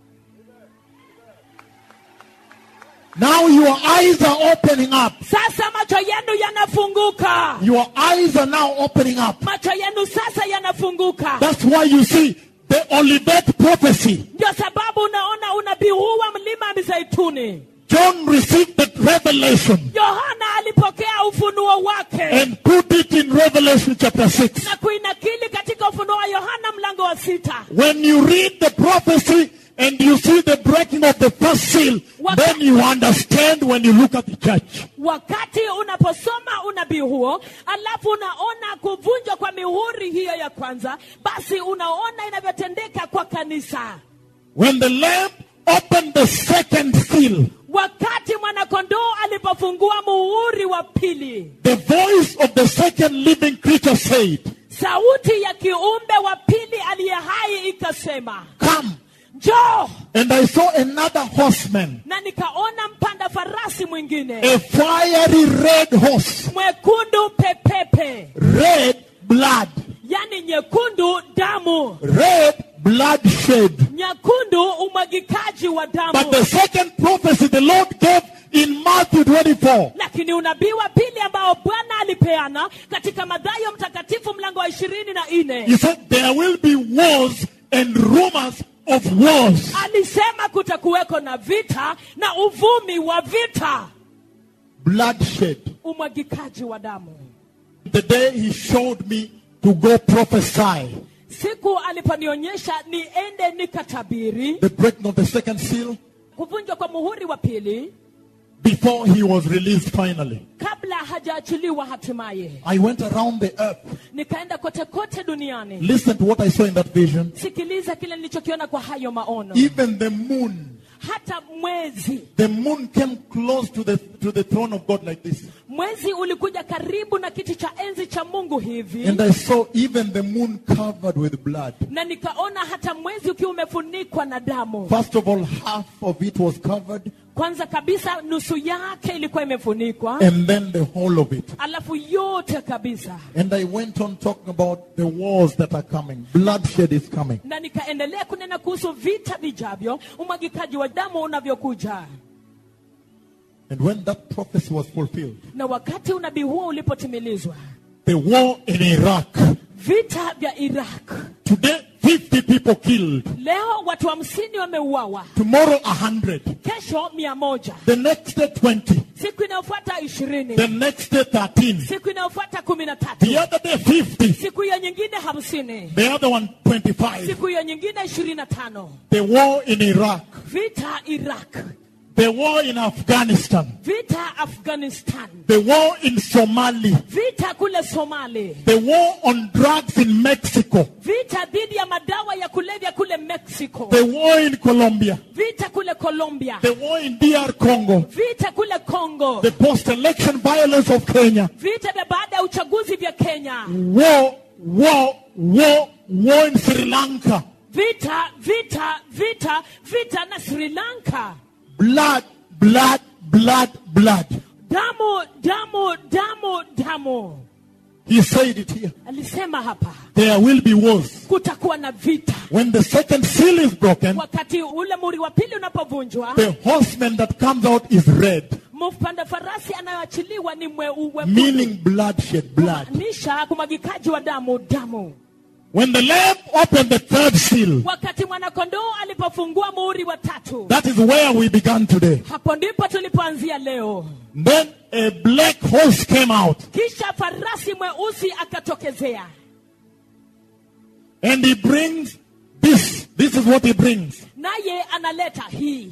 Now your eyes are opening up. sasa macho yenu yanafunguka Your eyes are now opening up. macho yenu sasa yanafunguka That's why you see the Olivet prophecy. ndio sababu unaona unabii huu wa mlima wa mizeituni John received the revelation yohana alipokea ufunuo wake and put it in Revelation chapter 6. na kuinakili katika ufunuo wa yohana mlango wa sita When you read the prophecy and you see the breaking of the first seal, then you understand when you look at the church. wakati unaposoma unabii huo alafu unaona kuvunjwa kwa mihuri hiyo ya kwanza basi unaona inavyotendeka kwa kanisa When the Lamb opened the second seal, wakati mwanakondoo alipofungua muhuri wa pili the voice of the second living creature said, sauti ya kiumbe wa pili aliye hai ikasema Come. njoo And I saw another horseman, na nikaona mpanda farasi mwingine a fiery red horse, mwekundu pepepe red blood, yani nyekundu damu red bloodshed. nyekundu umwagikaji wa But damu the second prophecy the Lord gave in Matthew 24, lakini unabii wa pili ambao bwana alipeana katika madhayo mtakatifu mlango wa ishirini na he nne said there will be wars and rumors of wars. alisema kutakuweko na vita na uvumi wa vita Bloodshed. umwagikaji wa damu The day he showed me to go prophesy siku aliponionyesha niende nikatabiri the breaking of the second seal kuvunjwa kwa muhuri wa pili before he was released finally. kabla hajaachiliwa hatimaye I went around the earth. nikaenda kote kote duniani Listen to what I saw in that vision. sikiliza kile nilichokiona kwa hayo maono Even the moon, hata mwezi the moon came close to the to the throne of God like this. mwezi ulikuja karibu na kiti cha enzi cha mungu hivi And I saw even the moon covered with blood. na nikaona hata mwezi ukiwa umefunikwa na damu First of all, half of it was covered, kwanza kabisa nusu yake ilikuwa imefunikwa and then the whole of it. alafu yote kabisa And I went on talking about the wars that are coming. Bloodshed is coming. na nikaendelea kunena kuhusu vita vijavyo umwagikaji wa damu unavyokuja And when that prophecy was fulfilled, na wakati unabii huo ulipotimilizwa the war in Iraq, vita vya iraq today 50 people killed, leo watu hamsini wameuawa tomorrow 100, kesho mia moja the next day 20, siku inayofuata ishirini the next day 13, siku inayofuata kumi na tatu the other day 50, siku hiyo nyingine hamsini the other one 25. siku hiyo nyingine ishirini na tano The war in Iraq, vita iraq the war in Afghanistan, vita afghanistan the war in Somalia, vita kule somali the war on drugs in Mexico, vita dhidi ya madawa ya kulevya kule mexico the war in Colombia, vita kule colombia the war in DR Congo, vita kule congo the post-election violence of Kenya, vita vya baada ya uchaguzi vya kenya war, war, war, war in Sri Lanka, vita vita vita vita na sri lanka blood, blood, blood, blood. damu damu damu damu He said it here. alisema hapa There will be wars. kutakuwa na vita When the second seal is broken, wakati ule muri wa pili unapovunjwa the horseman that comes out is red, mpanda farasi anayoachiliwa ni mweuwe meaning bloodshed, blood. kumaanisha kumwagikaji wa damu damu When the lamb opened the third seal, wakati mwanakondoo alipofungua muhuri wa tatu that is where we began today. hapo ndipo tulipoanzia leo Then a black horse came out kisha farasi mweusi akatokezea and he brings this. This is what he brings. naye analeta hii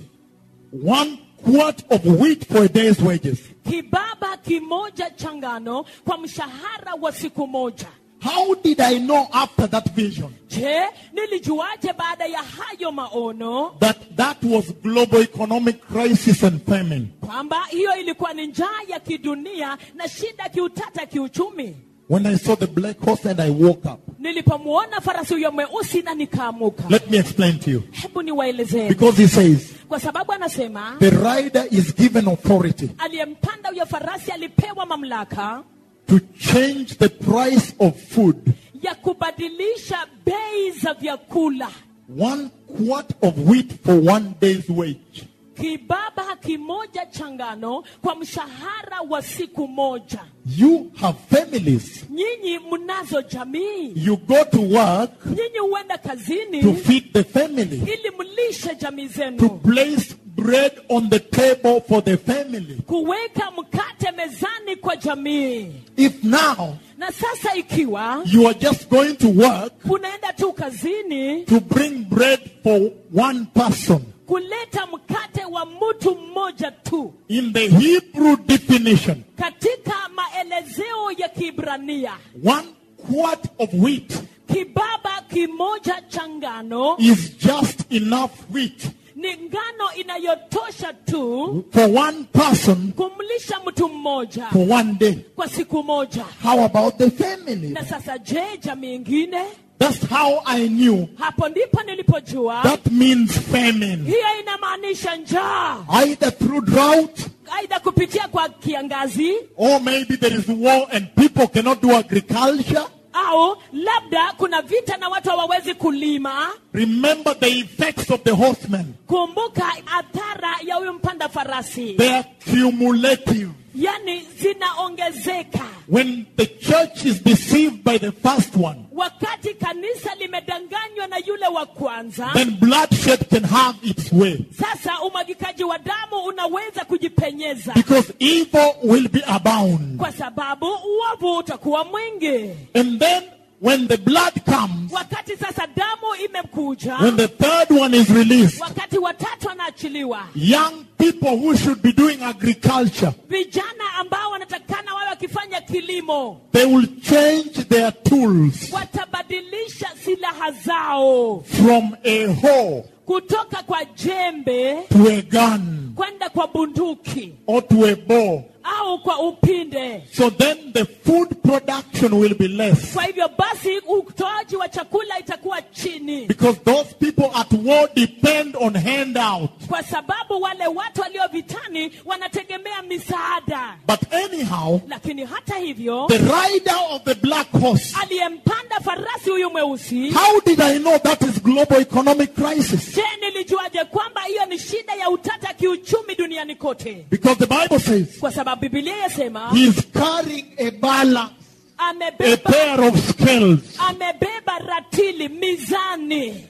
One quart of wheat for a day's wages. kibaba kimoja cha ngano kwa mshahara wa siku moja How did I know after that vision je nilijuaje baada ya hayo maono that that was global economic crisis and famine? kwamba hiyo ilikuwa ni njaa ya kidunia na shida kiutata kiuchumi When I saw the black horse and I woke up. nilipomwona farasi huyo mweusi na nikaamuka Let me explain to you. hebu niwaelezee Because he says kwa sababu anasema the rider is given authority aliyempanda huyo farasi alipewa mamlaka to change the price of food. ya kubadilisha bei za vyakula One quart of wheat for one day's wage. kibaba kimoja cha ngano kwa mshahara wa siku moja You have families. nyinyi mnazo jamii You go to work nyinyi huenda to kazini feed the family, ili mlishe jamii to zenu place bread on the table for the family. kuweka mkate mezani kwa jamii If now na sasa ikiwa you are just going to work unaenda tu kazini to bring bread for one person, kuleta mkate wa mtu mmoja tu in the Hebrew definition, katika maelezeo ya kibrania one quart of wheat kibaba kimoja cha ngano is just enough wheat ni ngano inayotosha tu for one person kumlisha mtu mmoja for one day. kwa siku moja How about the family? na sasa je jamii ingine That's how I knew hapo ndipo nilipojua that means famine. hiyo inamaanisha njaa Either through drought aidha kupitia kwa kiangazi or maybe there is war and people cannot do agriculture. au labda kuna vita na watu hawawezi kulima Remember the effects of the horseman. kumbuka athara ya huyu mpanda farasi They are cumulative. yani zinaongezeka When the church is deceived by the first one, wakati kanisa limedanganywa na yule wa kwanza then bloodshed can have its way. sasa umwagikaji wa damu unaweza kujipenyeza Because evil will be abound. kwa sababu uovu utakuwa mwingi And then when the blood comes, wakati sasa damu imekuja when the third one is released, wakati watatu anaachiliwa young people who should be doing agriculture, vijana ambao wanatakana wawe wakifanya kilimo they will change their tools watabadilisha silaha zao from a hoe kutoka kwa jembe to a gun kwenda kwa bunduki or to a bow. au kwa upinde So then the food production will be less. kwa hivyo basi utoaji wa chakula itakuwa chini Because those people at war depend on handout. kwa sababu wale watu walio vitani wanategemea misaada But anyhow, lakini hata hivyo the rider of the black horse, aliyempanda farasi huyu mweusi how did I know that is global economic crisis? je nilijuaje kwamba hiyo ni shida ya utata kiuchumi duniani kote Because the Bible says kwa sababu bibilia yasema he's carrying a balance, a amebeba pair of scales. amebeba ratili mizani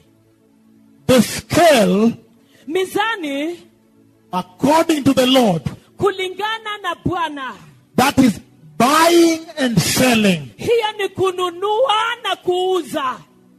The scale, mizani according to the Lord, kulingana na bwana that is buying and selling. hiyo ni kununua na kuuza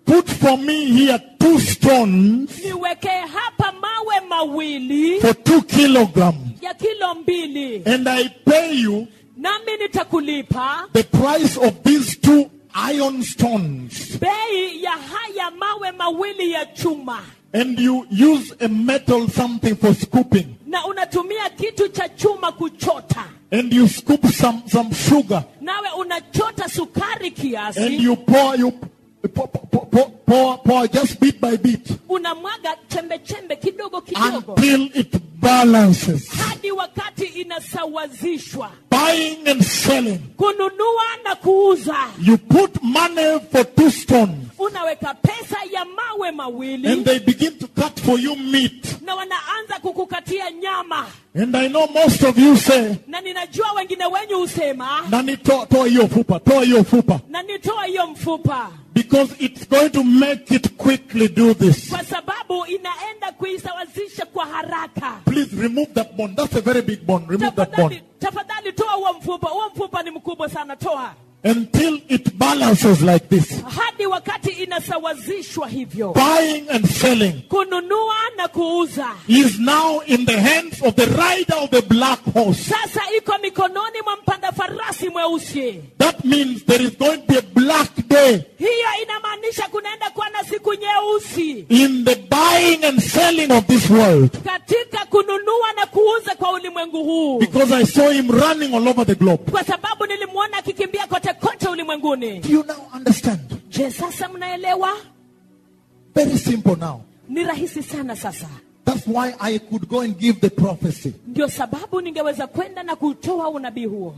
put for me here two stones niwekee hapa mawe mawili for two kilograms, ya kilo mbili and I pay you nami nitakulipa the price of these two iron stones. bei ya haya mawe mawili ya chuma And you use a metal something for scooping. na unatumia kitu cha chuma kuchota And you scoop some, some sugar. nawe unachota sukari And kiasi you pour, you pour, pour, pour, pour, pour just bit by bit unamwaga chembe chembe kidogo kidogo until it balances. hadi wakati inasawazishwa Buying and selling. kununua na kuuza You put money for two stones. unaweka pesa ya mawe mawili And they begin to cut for you meat. na wanaanza kukukatia nyama And I know most of you say, na ninajua wengine wenyu husema Nani toa toa hiyo fupa, toa hiyo fupa. na nitoa hiyo mfupa Because it's going to make it quickly do this. kwa sababu inaenda kuisawazisha kwa haraka Please remove that bone. That's a very big bone. Remove that tafadhali bone. tafadhali toa huo mfupa huo mfupa ni mkubwa sana toa Until it balances like this. hadi wakati inasawazishwa hivyo Buying and selling kununua na kuuza is now in the hands of the rider of the black horse. sasa iko mikononi mwa mpanda farasi mweusi That means there is going to be a black day hiyo inamaanisha kunaenda kuwa na siku nyeusi in the buying and selling of this world. katika kununua na kuuza kwa ulimwengu huu Because I saw him running all over the globe. kwa sababu nilimwona akikimbia kote kote ulimwenguni Do you now understand? je sasa mnaelewa Very simple now. ni rahisi sana sasa That's why I could go and give the prophecy. ndio sababu ningeweza kwenda na kutoa unabii huo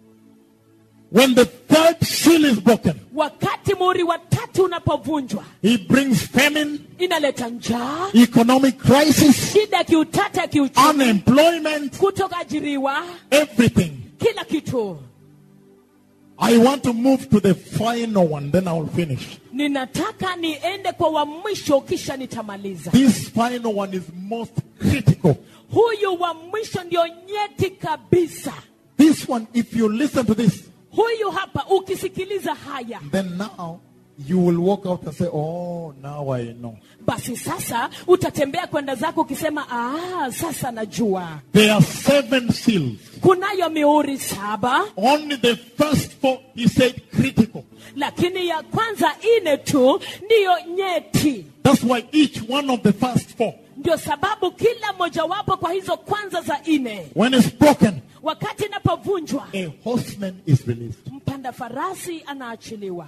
When the third seal is broken, wakati muhuri wa tatu unapovunjwa he brings famine, inaleta njaa economic crisis, shida ya kiutata ya kiuchumi unemployment, kutokaajiriwa everything. kila kitu I want to move to the final one, then I will finish. ninataka niende kwa wa mwisho kisha nitamaliza This final one is most critical. huyu wa mwisho ndio nyeti kabisa This one, if you listen to this, huyu hapa ukisikiliza haya then now you will walk out and say, Oh, now I know. basi sasa utatembea kwenda zako ukisema ah, sasa najua There are seven seals. kunayo mihuri saba Only the first four, he said, critical. lakini ya kwanza ine tu ndiyo nyeti That's why each one of the first four, ndio sababu kila mojawapo kwa hizo kwanza za ine when it's broken, wakati inapovunjwa a horseman is released. mpanda farasi anaachiliwa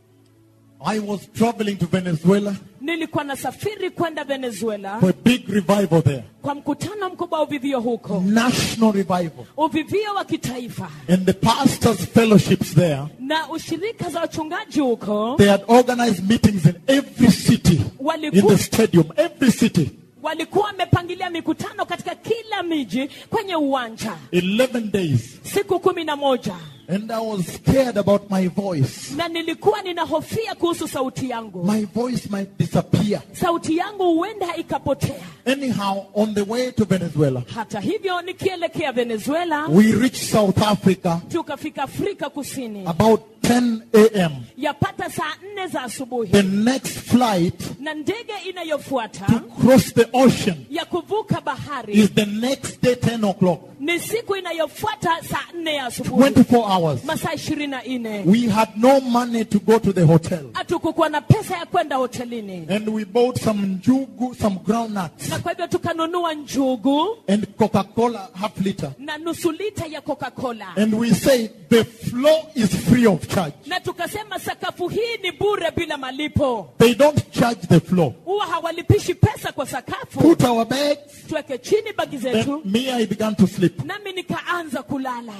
I was traveling to Venezuela nilikuwa nasafiri kwenda venezuela for a big revival there. kwa mkutano mkubwa wa uvivio huko National revival. uvivio wa kitaifa And the pastors' fellowships there, na ushirika za wachungaji huko they had organized meetings in every city, in walikuwa, the stadium, every city. walikuwa wamepangilia mikutano katika kila miji kwenye uwanja 11 days. siku kumi na moja And I was scared about my voice. na nilikuwa ninahofia kuhusu sauti yangu My voice might disappear. sauti yangu huenda ikapotea Anyhow, on the way to Venezuela, hata hivyo nikielekea venezuela we reached South Africa tukafika afrika kusini about 10 a.m. yapata saa nne za asubuhi The next flight na ndege inayofuata to cross the ocean ya kuvuka bahari is the next day 10 o'clock. ni siku inayofuata saa nne ya asubuhi 24 hours. masaa ishirini na nne We had no money to go to the hotel. hatukukuwa na pesa ya kwenda hotelini And we bought some njugu, some groundnuts, na kwa hivyo tukanunua njugu and Coca-Cola half liter. na nusu lita ya coca-cola And we say the floor is free of charge. na tukasema sakafu hii ni bure bila malipo They don't charge the floor. huwa hawalipishi pesa kwa sakafu Put our bags. tuweke chini bagi zetu Then me, I began to sleep. nami nikaanza kulala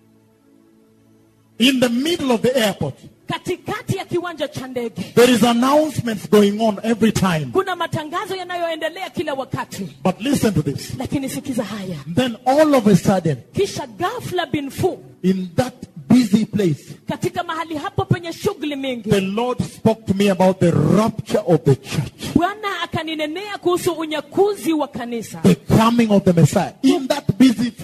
In the middle of the airport, katikati ya kiwanja cha ndege there is announcements going on every time. kuna matangazo yanayoendelea kila wakati But listen to this. lakini sikiza haya Then all of a sudden, kisha ghafla bin fu in that busy place, katika mahali hapo penye shughuli mingi the Lord spoke to me about the rapture of the church, bwana akaninenea kuhusu unyakuzi wa kanisa the coming of the Messiah. In that busy floor,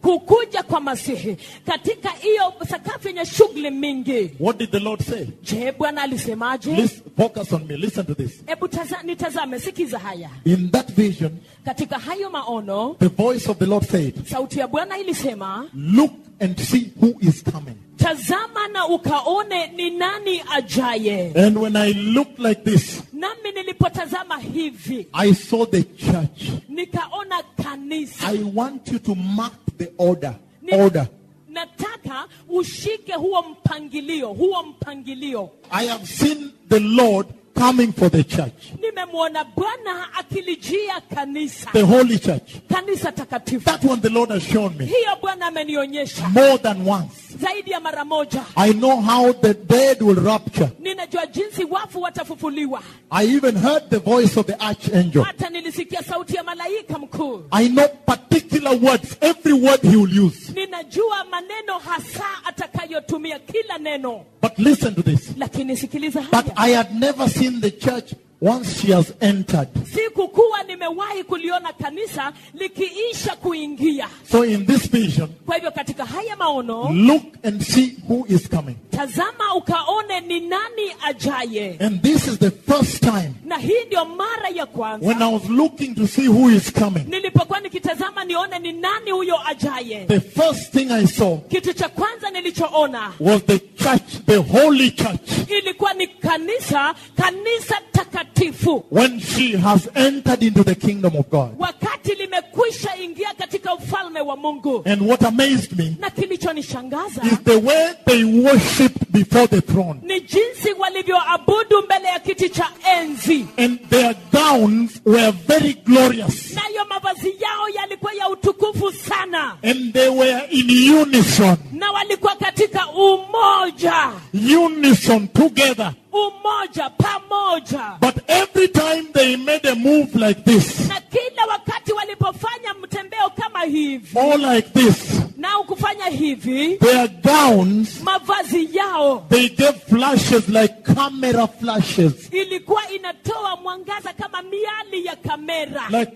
kukuja kwa masihi katika hiyo sakafu yenye shughuli mingi What did the Lord say? je bwana alisemaje Listen, focus on me. Listen to this. hebu taza- nitazame sikiza haya In that vision, katika hayo maono the voice of the Lord said, sauti ya bwana ilisema Look and see who is coming. tazama na ukaone ni nani ajaye And when I looked like this, nami nilipotazama hivi I saw the church. nikaona kanisa I want you to mark the order. Ni- Order. nataka ushike huo mpangilio huo mpangilio I have seen the Lord coming for the church, nimemwona bwana akilijia kanisa the holy church. kanisa takatifu That one the Lord has shown me hiyo bwana amenionyesha more than once. zaidi ya mara moja I know how the dead will rapture. ninajua jinsi wafu watafufuliwa I even heard the voice of the archangel. hata nilisikia sauti ya malaika mkuu I know particular words, every word he will use. ninajua maneno hasa atakayotumia kila neno But listen to this. lakini sikiliza But haya I had never seen the church once she has entered. sikukuwa nimewahi kuliona kanisa likiisha kuingia So in this vision, kwa hivyo katika haya maono look and see who is coming. tazama ukaone ni nani ajaye And this is the first time na hii ndio mara ya kwanza when I was looking to see who is coming. nilipokuwa nikitazama nione ni nani huyo ajaye The first thing I saw kitu cha kwanza nilichoona was the church, the holy church, ilikuwa ni kanisa kanisa takatifu when she has entered into the kingdom of God. wakati limekwisha ingia katika ufalme wa mungu And what amazed me na kilichonishangaza is the way they worshipped before the throne. ni jinsi walivyoabudu mbele ya kiti cha enzi And their gowns were very glorious. nayo mavazi yao yalikuwa ya utukufu sana And they were in unison. na walikuwa katika umoja Unison together. umoja pamoja But every time they made a move like this, na kila wakati walipofanya mtembeo kama hivi or like this, na kufanya hivi their gowns, mavazi yao they gave flashes like camera flashes. ilikuwa inatoa mwangaza kama miali ya kamera Like,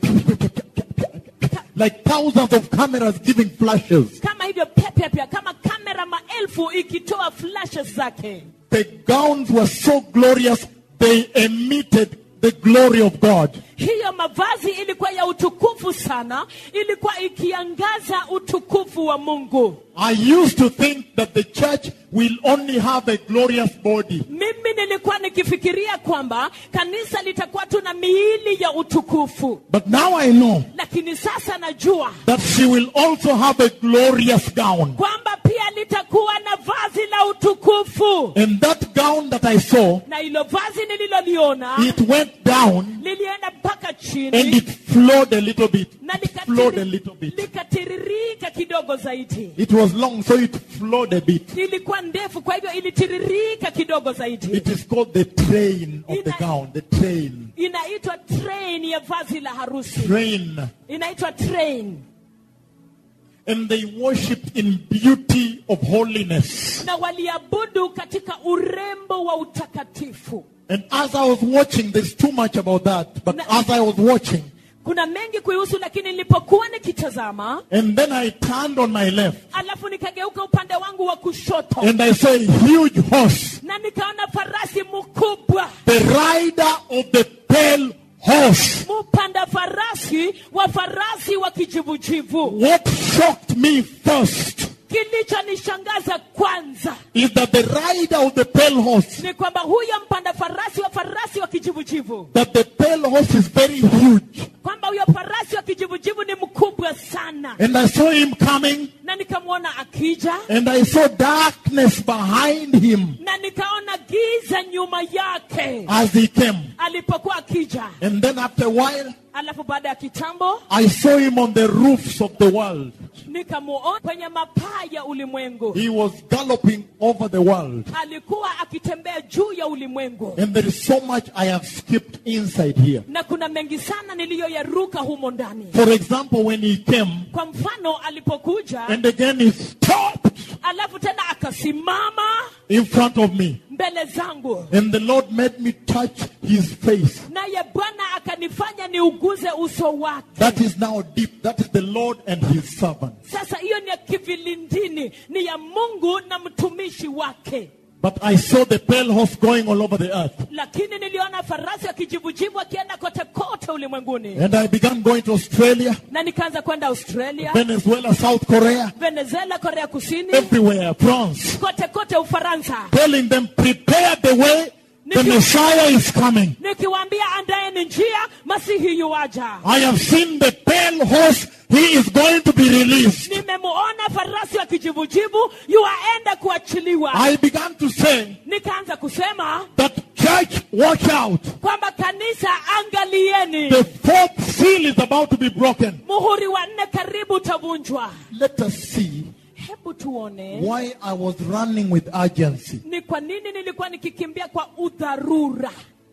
like thousands of cameras giving flashes. kama hivyo pepepya kama kamera maelfu ikitoa flashes zake The gowns were so glorious, they emitted the glory of God. hiyo mavazi ilikuwa ya utukufu sana ilikuwa ikiangaza utukufu wa mungu I used to think that the church will only have a glorious body. mimi nilikuwa nikifikiria kwamba kanisa litakuwa tu na miili ya utukufu But now I know lakini sasa najua that she will also have a glorious gown. kwamba pia litakuwa na vazi la utukufu And that gown that I saw, na hilo vazi nililoliona it went down lilienda mpaka and chini it flowed a little bit. na It flowed a likatiri- little bit. likatiririka kidogo zaidi It was long, so it flowed a bit. ilikuwa ndefu kwa hivyo ilitiririka kidogo zaidi It is called the train of the gown. The train. inaitwa train ya vazi la harusi Train. inaitwa train And they worshipped in beauty of holiness. na waliabudu katika urembo wa utakatifu And as I was watching, there's too much about that. But as I was watching, kuna mengi kuihusu lakini nilipokuwa nikitazama and then I turned on my left, alafu nikageuka upande wangu wa kushoto and I saw a huge horse, na nikaona farasi mkubwa the rider of the pale horse. mpanda farasi wa farasi wa kijivujivu What shocked me first kilichonishangaza kwanza is that the rider of the pale horse, ni kwamba huyo mpanda farasi wa farasi wa kijivujivu that the pale horse is very huge. kwamba huyo farasi wa kijivujivu ni mkubwa sana And I saw him coming, na nikamwona akija and I saw darkness behind him na nikaona giza nyuma yake as he came. alipokuwa akija And then after a while, alafu baada ya kitambo I saw him on the roofs of the world. nikamuona kwenye mapaa ya ulimwengu He was galloping over the world. alikuwa akitembea juu ya ulimwengu And there is so much I have skipped inside here. na kuna mengi sana niliyoyaruka humo ndani For example, when he came, kwa mfano alipokuja and again he stopped, alafu tena akasimama in front of me. mbele zangu And the Lord made me touch his face. naye bwana akanifanya niuguze uso wake That is now deep. That is the Lord and his servant. sasa hiyo ni ya kivilindini ni ya mungu na mtumishi wake But I saw the pale horse going all over the earth. lakini niliona farasi akijivujivu akienda kote kote ulimwenguni And I began going to Australia, na nikaanza kwenda australia Venezuela, South Korea, venezuela korea kusini everywhere, France, kote kote ufaransa telling them, prepare the way, the Messiah is coming. nikiwaambia andaeni njia masihi yuwaja I have seen the pale horse. He is going to be released. nimemuona farasi wa kijivujivu yuwaenda kuachiliwa I began to say nikaanza kusema that church, watch out. kwamba kanisa angalieni The fourth seal is about to be broken. muhuri wa nne karibu utavunjwa Let us see hebu tuone why I was running with urgency. ni kwa nini nilikuwa nikikimbia kwa udharura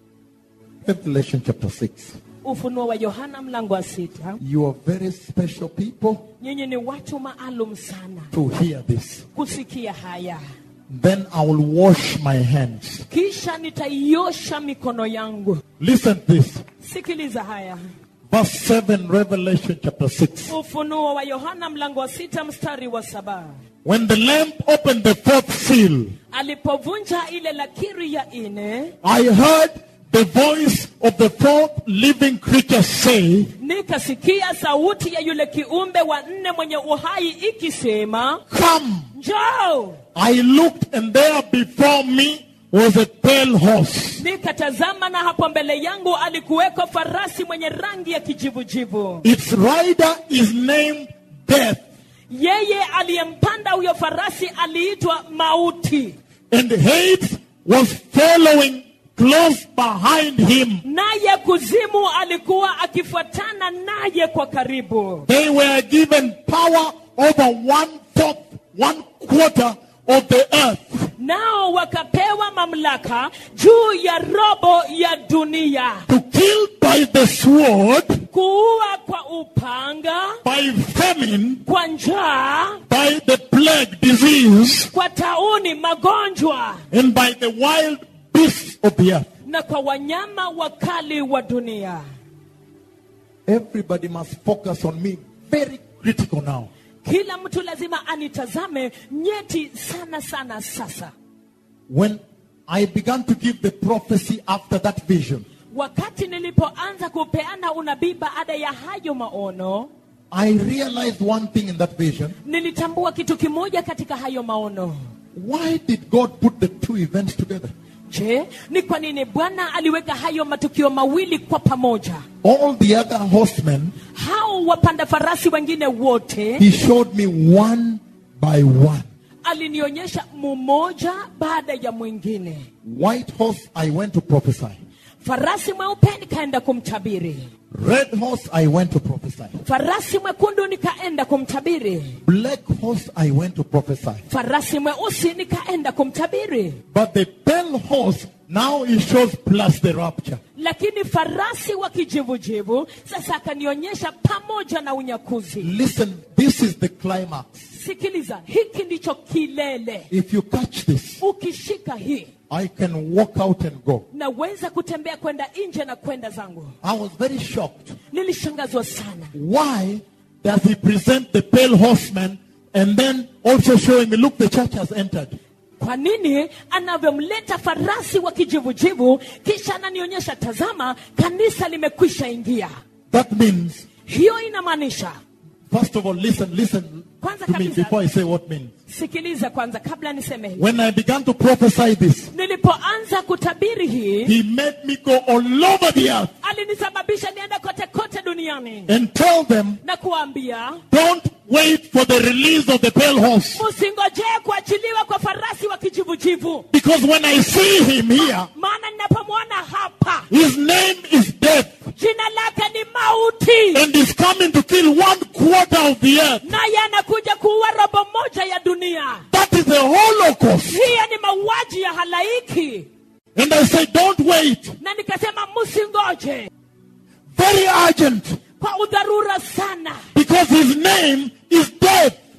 Revelation chapter 6. ufunuo wa yohana mlango wa sita You are very special people nyinyi ni watu maalum sana to hear this. kusikia haya Then I will wash my hands. kisha nitaiosha mikono yangu Listen to this. sikiliza haya Verse 7, Revelation chapter 6. ufunuo wa yohana mlango wa sita mstari wa saba When the Lamb opened the fourth seal, alipovunja ile lakiri ya ine I heard the voice of the fourth living creature say, nikasikia sauti ya yule kiumbe wa nne mwenye uhai ikisema Come. njoo I looked, and there before me was a pale horse. nikatazama na hapo mbele yangu alikuweko farasi mwenye rangi ya kijivujivu Its rider is named Death, yeye aliyempanda huyo farasi aliitwa mauti and Hades was following close behind him. naye kuzimu alikuwa akifuatana naye kwa karibu They were given power over one fourth, one quarter of the earth. nao wakapewa mamlaka juu ya robo ya dunia to kill by the sword, kuua kwa upanga by famine, kwa njaa by the plague, disease, kwa tauni magonjwa and by the wild beasts of the earth. na kwa wanyama wakali wa dunia Everybody must focus on me. Very critical now. kila mtu lazima anitazame nyeti sana sana sasa When I began to give the prophecy after that vision, wakati nilipoanza kupeana unabii baada ya hayo maono I realized one thing in that vision. nilitambua kitu kimoja katika hayo maono Why did God put the two events together? je ni kwa nini bwana aliweka hayo matukio mawili kwa pamoja All the other horsemen, hao wapanda farasi wengine wote He showed me one by one. alinionyesha mmoja baada ya mwingine White horse, I went to prophesy. farasi mweupe nikaenda kumtabiri Red horse, I went to prophesy. farasi mwekundu nikaenda kumtabiri Black horse, I went to prophesy. farasi mweusi nikaenda kumtabiri But the pale horse, now it shows plus the rapture. lakini farasi wa kijivujivu sasa akanionyesha pamoja na unyakuzi Listen, this is the climax. sikiliza hiki ndicho kilele If you catch this, ukishika hii I can walk out and go. naweza kutembea kwenda nje na kwenda zangu I was very shocked. nilishangazwa sana Why does he present the pale horseman and then also showing me, look, the church has entered? kwa nini anavyomleta farasi wa kijivujivu kisha ananionyesha tazama kanisa limekwisha ingia That means, hiyo inamaanisha first of all, listen, listen Kwanza to me kabisa- before I say what means. sikiliza kwanza kabla niseme hivi When I began to prophesy this, nilipoanza kutabiri hii he made me go all over the earth alinisababisha niende kote kote duniani and tell them, na kuambia don't wait for the release of the pale horse. msingojee kuachiliwa kwa farasi wa kijivujivu Because when I see him here, maana ninapomwona hapa his name is death jina lake ni mauti and is coming to kill one quarter of the earth. naye anakuja kuua robo moja ya dunia That is the Holocaust. hiyo ni mauaji ya halaiki And I say, don't wait. na nikasema msingoje Very urgent. kwa udharura sana Because his name is death.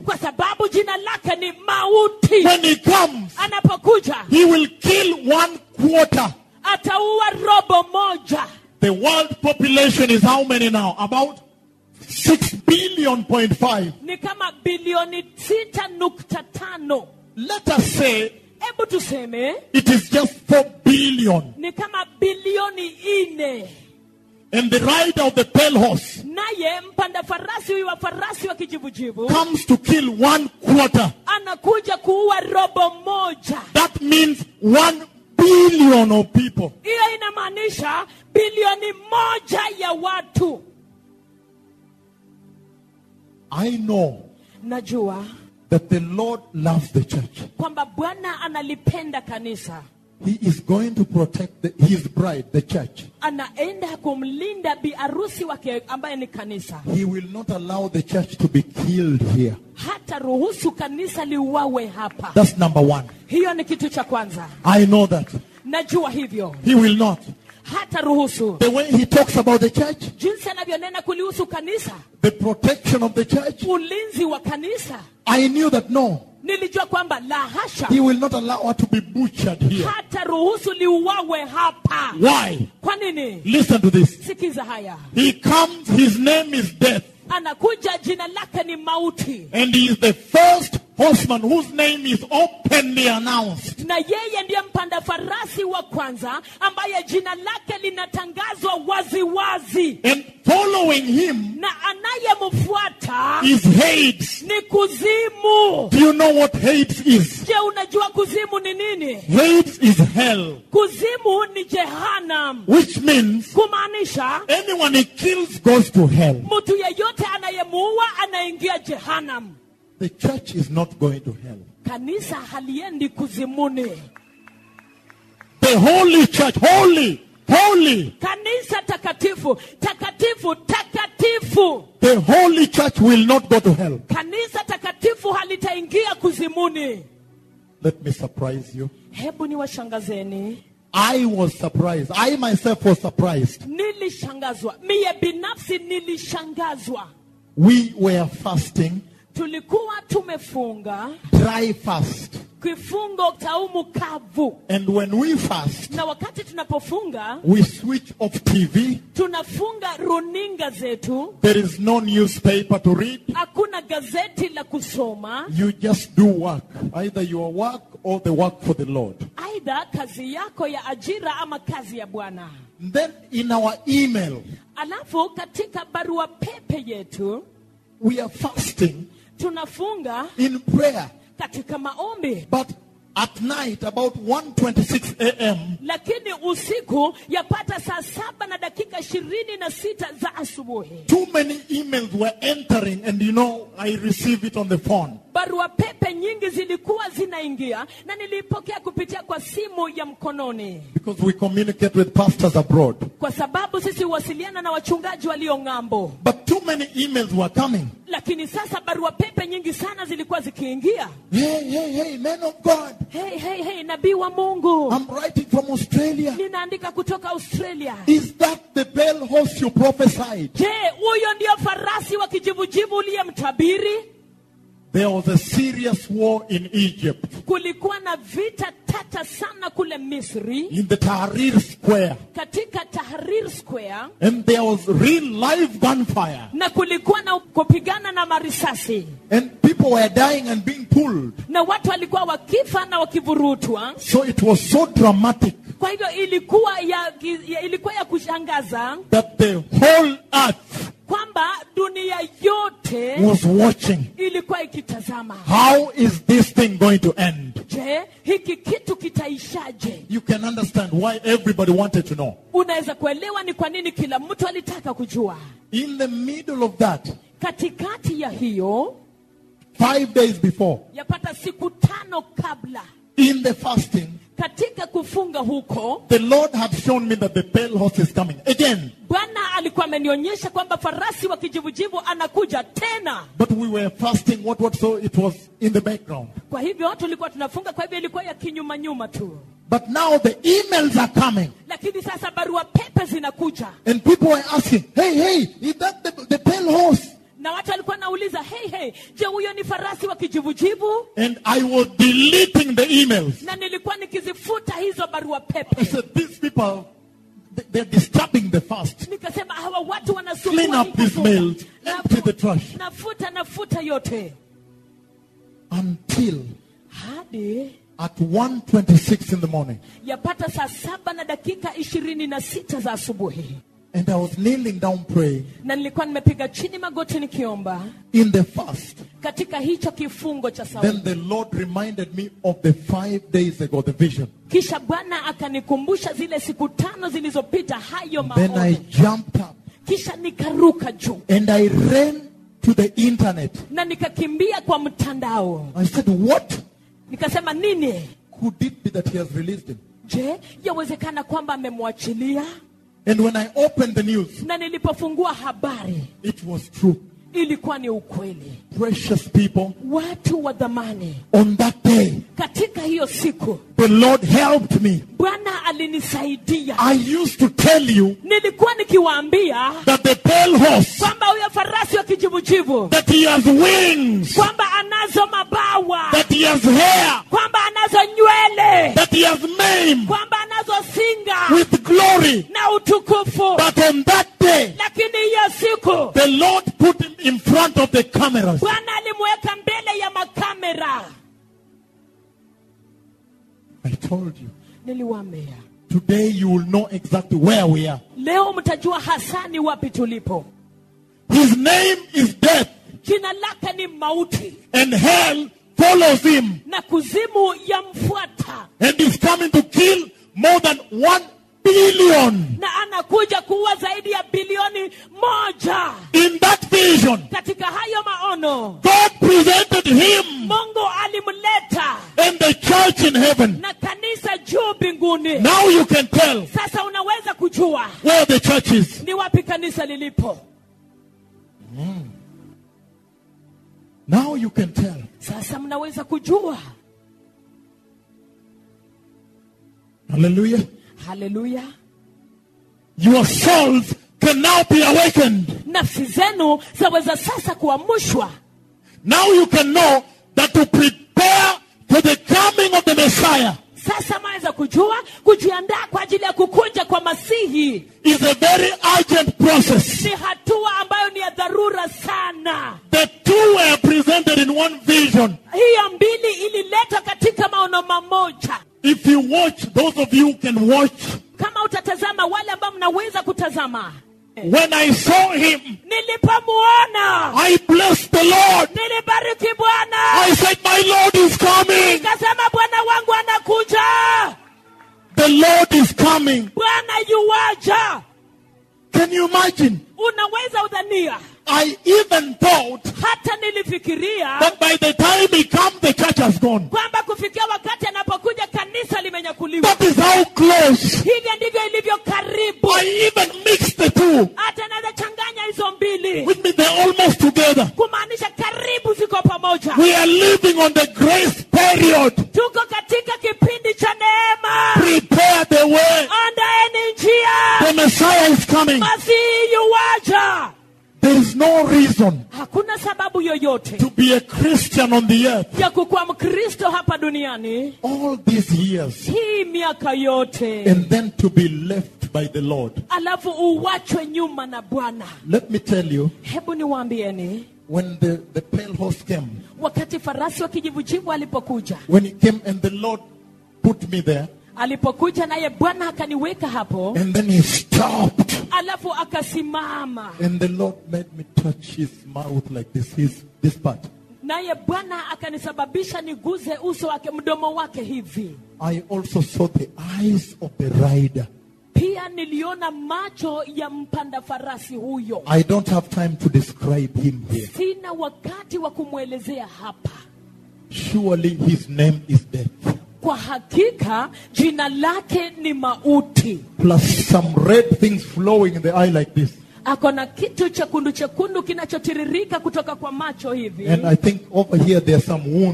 kwa sababu jina lake ni mauti When he comes, anapokuja he will kill one quarter. ataua robo moja The world population is how many now? About 6 billion point five. ni kama bilioni sita nukta tano Let us say hebu tuseme it is just 4 billion. ni kama bilioni ine And the rider of the pale horse naye mpanda farasi huyu wa farasi wa kijivujivu comes to kill one quarter. anakuja kuua robo moja That means 1 billion of people. hiyo inamaanisha bilioni moja ya watu I know najua that the Lord loves the church. kwamba bwana analipenda kanisa He is going to protect the, his bride, the church. anaenda kumlinda biarusi wake ambaye ni kanisa He will not allow the church to be killed here. hata ruhusu kanisa liuawe hapa That's number one. hiyo ni kitu cha kwanza I know that. najua hivyo He will not. hata ruhusu The way he talks about the church, jinsi anavyonena kulihusu kanisa the protection of the church, ulinzi wa kanisa I knew that no, nilijua kwamba la hasha he will not allow her to be butchered here. hata ruhusu liuawe hapa Why? kwa nini Listen to this. sikiza haya He comes, his name is death, anakuja jina lake ni mauti and he is the first horseman whose name is openly announced. na yeye ndiye mpanda farasi wa kwanza ambaye jina lake linatangazwa waziwazi And following him na anayemfuata is Hades. ni kuzimu Do you know what Hades is? je unajua kuzimu ni nini Hades is hell, kuzimu ni jehanam which means kumaanisha anyone he kills goes to hell. mtu yeyote anayemuua anaingia jehanam The church is not going to hell. kanisa haliendi kuzimuni The holy church, holy, holy, kanisa takatifu takatifu takatifu the holy church will not go to hell. kanisa takatifu halitaingia kuzimuni Let me surprise you. hebu ni washangazeni I was surprised. I myself was surprised. nilishangazwa miye binafsi nilishangazwa We were fasting, tulikuwa tumefunga dry fast. kifungo saumu kavu And when we fast, na wakati tunapofunga we switch off TV. tunafunga runinga zetu There is no newspaper to read. hakuna gazeti la kusoma You just do work, either your work or the work for the Lord. aidha kazi yako ya ajira ama kazi ya bwana Then in our email, alafu katika barua pepe yetu we are fasting tunafunga in prayer. katika maombi But at night, about 1.26 a.m., lakini usiku yapata saa saba na dakika ishirini na sita za asubuhi too many emails were entering, and you know, I receive it on the phone. barua pepe nyingi zilikuwa zinaingia na niliipokea kupitia kwa simu ya mkononi Because we communicate with pastors abroad. kwa sababu sisi huwasiliana na wachungaji walio ng'ambo But too many emails were coming. lakini sasa barua pepe nyingi sana zilikuwa zikiingia Hey, hey, hey, man of God, hey, hey, hey, nabii wa mungu I'm writing from Australia. ninaandika kutoka australia Is that the pale horse you prophesied? je huyo ndio farasi wa kijivujivu uliyemtabiri There was a serious war in Egypt, kulikuwa na vita tata sana kule misri in the Tahrir Square, katika tahrir square and there was real live gunfire, na kulikuwa na kupigana na marisasi and people were dying and being pulled. na watu walikuwa wakifa na wakivurutwa So it was so dramatic kwa hivyo ilikuwa ya, ya, ilikuwa ya kushangaza that the whole earth kwamba dunia yote was watching. ilikuwa ikitazama How is this thing going to end? je hiki kitu kitaishaje You can understand why everybody wanted to know. unaweza kuelewa ni kwa nini kila mtu alitaka kujua In the middle of that, katikati ya hiyo five days before, yapata siku tano kabla in the fasting, katika kufunga huko the Lord had shown me that the pale horse is coming again. bwana alikuwa amenionyesha kwamba farasi wa kijivujivu anakuja tena But we were fasting, what, what, so it was in the background. kwa hivyo tulikuwa tunafunga kwa hivyo ilikuwa ya kinyuma nyuma tu But now the emails are coming, lakini sasa barua pepe zinakuja and people were asking, hey, hey, is that the, the pale horse? na watu walikuwa nauliza hey, hey, je huyo ni farasi wa kijivujivu And I was deleting the emails. na nilikuwa nikizifuta hizo barua I pepe said, these people, they- they're disturbing the fast. nikasema hawa watu wanasumbua Clean up hii these kufunga. mails. Empty the trash. nafuta nafuta yote Until hadi at 1.26 in the morning. yapata saa saba na dakika ishirini na sita za asubuhi And I was kneeling down praying na nilikuwa nimepiga chini magoti nikiomba in the fast. katika hicho kifungo cha Then sauti the Lord reminded me of the five days ago, the vision. kisha bwana akanikumbusha zile siku tano zilizopita hayo Then I maono jumped up kisha nikaruka juu and I ran to the internet. na nikakimbia kwa mtandao I said, What nikasema nini could it be that He has released him? je yawezekana kwamba amemwachilia And when I opened the news, na nilipofungua habari it was true. ilikuwa ni ukweli Precious people, watu wa dhamani on that day, katika hiyo siku the Lord helped me. bwana alinisaidia I used to tell you nilikuwa nikiwaambia that the pale horse, kwamba huyo farasi wa kijivujivu that he has wings, kwamba anazo mabawa that he has hair, kwamba anazo nywele that he has mane kwamba anazo singa with glory. na utukufu But on that day, lakini hiyo siku the Lord put him in front of the cameras. bwana alimweka mbele ya makamera I told you. niliwaambia Today you will know exactly where we are. leo mtajua hasa ni wapi tulipo His name is death, jina lake ni mauti and hell follows him, na kuzimu yamfuata and is coming to kill more than one billion. na anakuja kuua zaidi ya bilioni moja In that vision, katika hayo maono God presented him mungu alimleta and the church in heaven. na kanisa juu mbinguni Now you can tell sasa unaweza kujua where the church is. ni wapi kanisa lilipo Now you can tell. sasa mnaweza kujua Hallelujah. haleluya Your souls can now be awakened. nafsi zenu zaweza sasa kuamushwa Now you can know that to prepare for the coming of the Messiah sasa mwaweza kujua kujiandaa kwa ajili ya kukuja kwa masihi is a very urgent process. ni hatua ambayo ni ya dharura sana The two were presented in one vision. hiyo mbili ililetwa katika maono mamoja If you watch, those of you who can watch, kama utatazama wale ambao mnaweza kutazama when I saw him, nilipomuona I blessed the Lord. nilibariki bwana I said, My Lord is coming. nikasema bwana wangu anakuja The Lord is coming. bwana yuwaja Can you imagine? unaweza udhania I even thought hata nilifikiria that by the time he comes, the church has gone. kwamba kufikia wakati anapokuja kanisa limenyakuliwa That is how close. hivyo ndivyo ilivyo karibu I even mixed the two. hata naweza changanya hizo mbili Which means they're almost together. kumaanisha karibu ziko pamoja We are living on the grace period. tuko katika kipindi cha neema Prepare the way. andaeni njia The Messiah is coming. masihi yuwaja There is no reason hakuna sababu yoyote to be a Christian on the earth ya kukuwa mkristo hapa duniani all these years hii miaka yote and then to be left by the Lord. alafu uwachwe nyuma na bwana Let me tell you, hebu niwaambieni when the, the pale horse came, wakati farasi wa kijivujivu alipokuja when he came and the Lord put me there, alipokuja naye bwana akaniweka hapo and then he stopped, alafu akasimama and the Lord made me touch his mouth like this, his this part. naye bwana akanisababisha niguze uso wake mdomo wake hivi I also saw the eyes of the rider. pia niliona macho ya mpanda farasi huyo I don't have time to describe him here. sina wakati wa kumwelezea hapa Surely his name is death. kwa hakika jina lake ni mauti Plus some red things flowing in the eye like this. ako na kitu chekundu chekundu kinachotiririka kutoka kwa macho hivi And I think over here there are some wounds.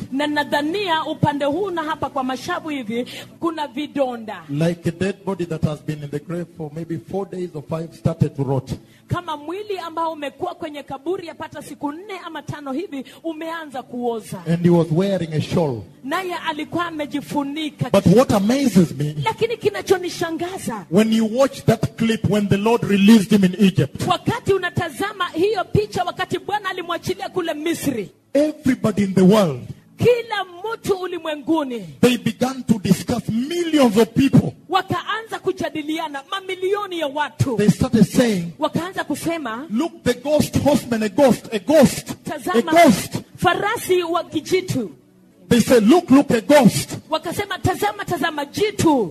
na nadhania upande huu na hapa kwa mashavu hivi kuna vidonda like a dead body that has been in the grave for maybe four days or five started to rot. kama mwili ambao umekuwa kwenye kaburi yapata siku nne ama tano hivi umeanza kuoza And he was wearing a shawl. naye alikuwa amejifunika But what amazes me, lakini kinachonishangaza when you watch that clip when the Lord released him in Egypt, wakati unatazama hiyo picha wakati bwana alimwachilia kule misri everybody in the world, kila mtu ulimwenguni they began to discuss millions of people. wakaanza kujadiliana mamilioni ya watu They started saying, wakaanza kusema look, the ghost horseman, a ghost, a ghost, a tazama ghost. farasi wa kijitu They said, look, look, a ghost. wakasema tazama tazama jitu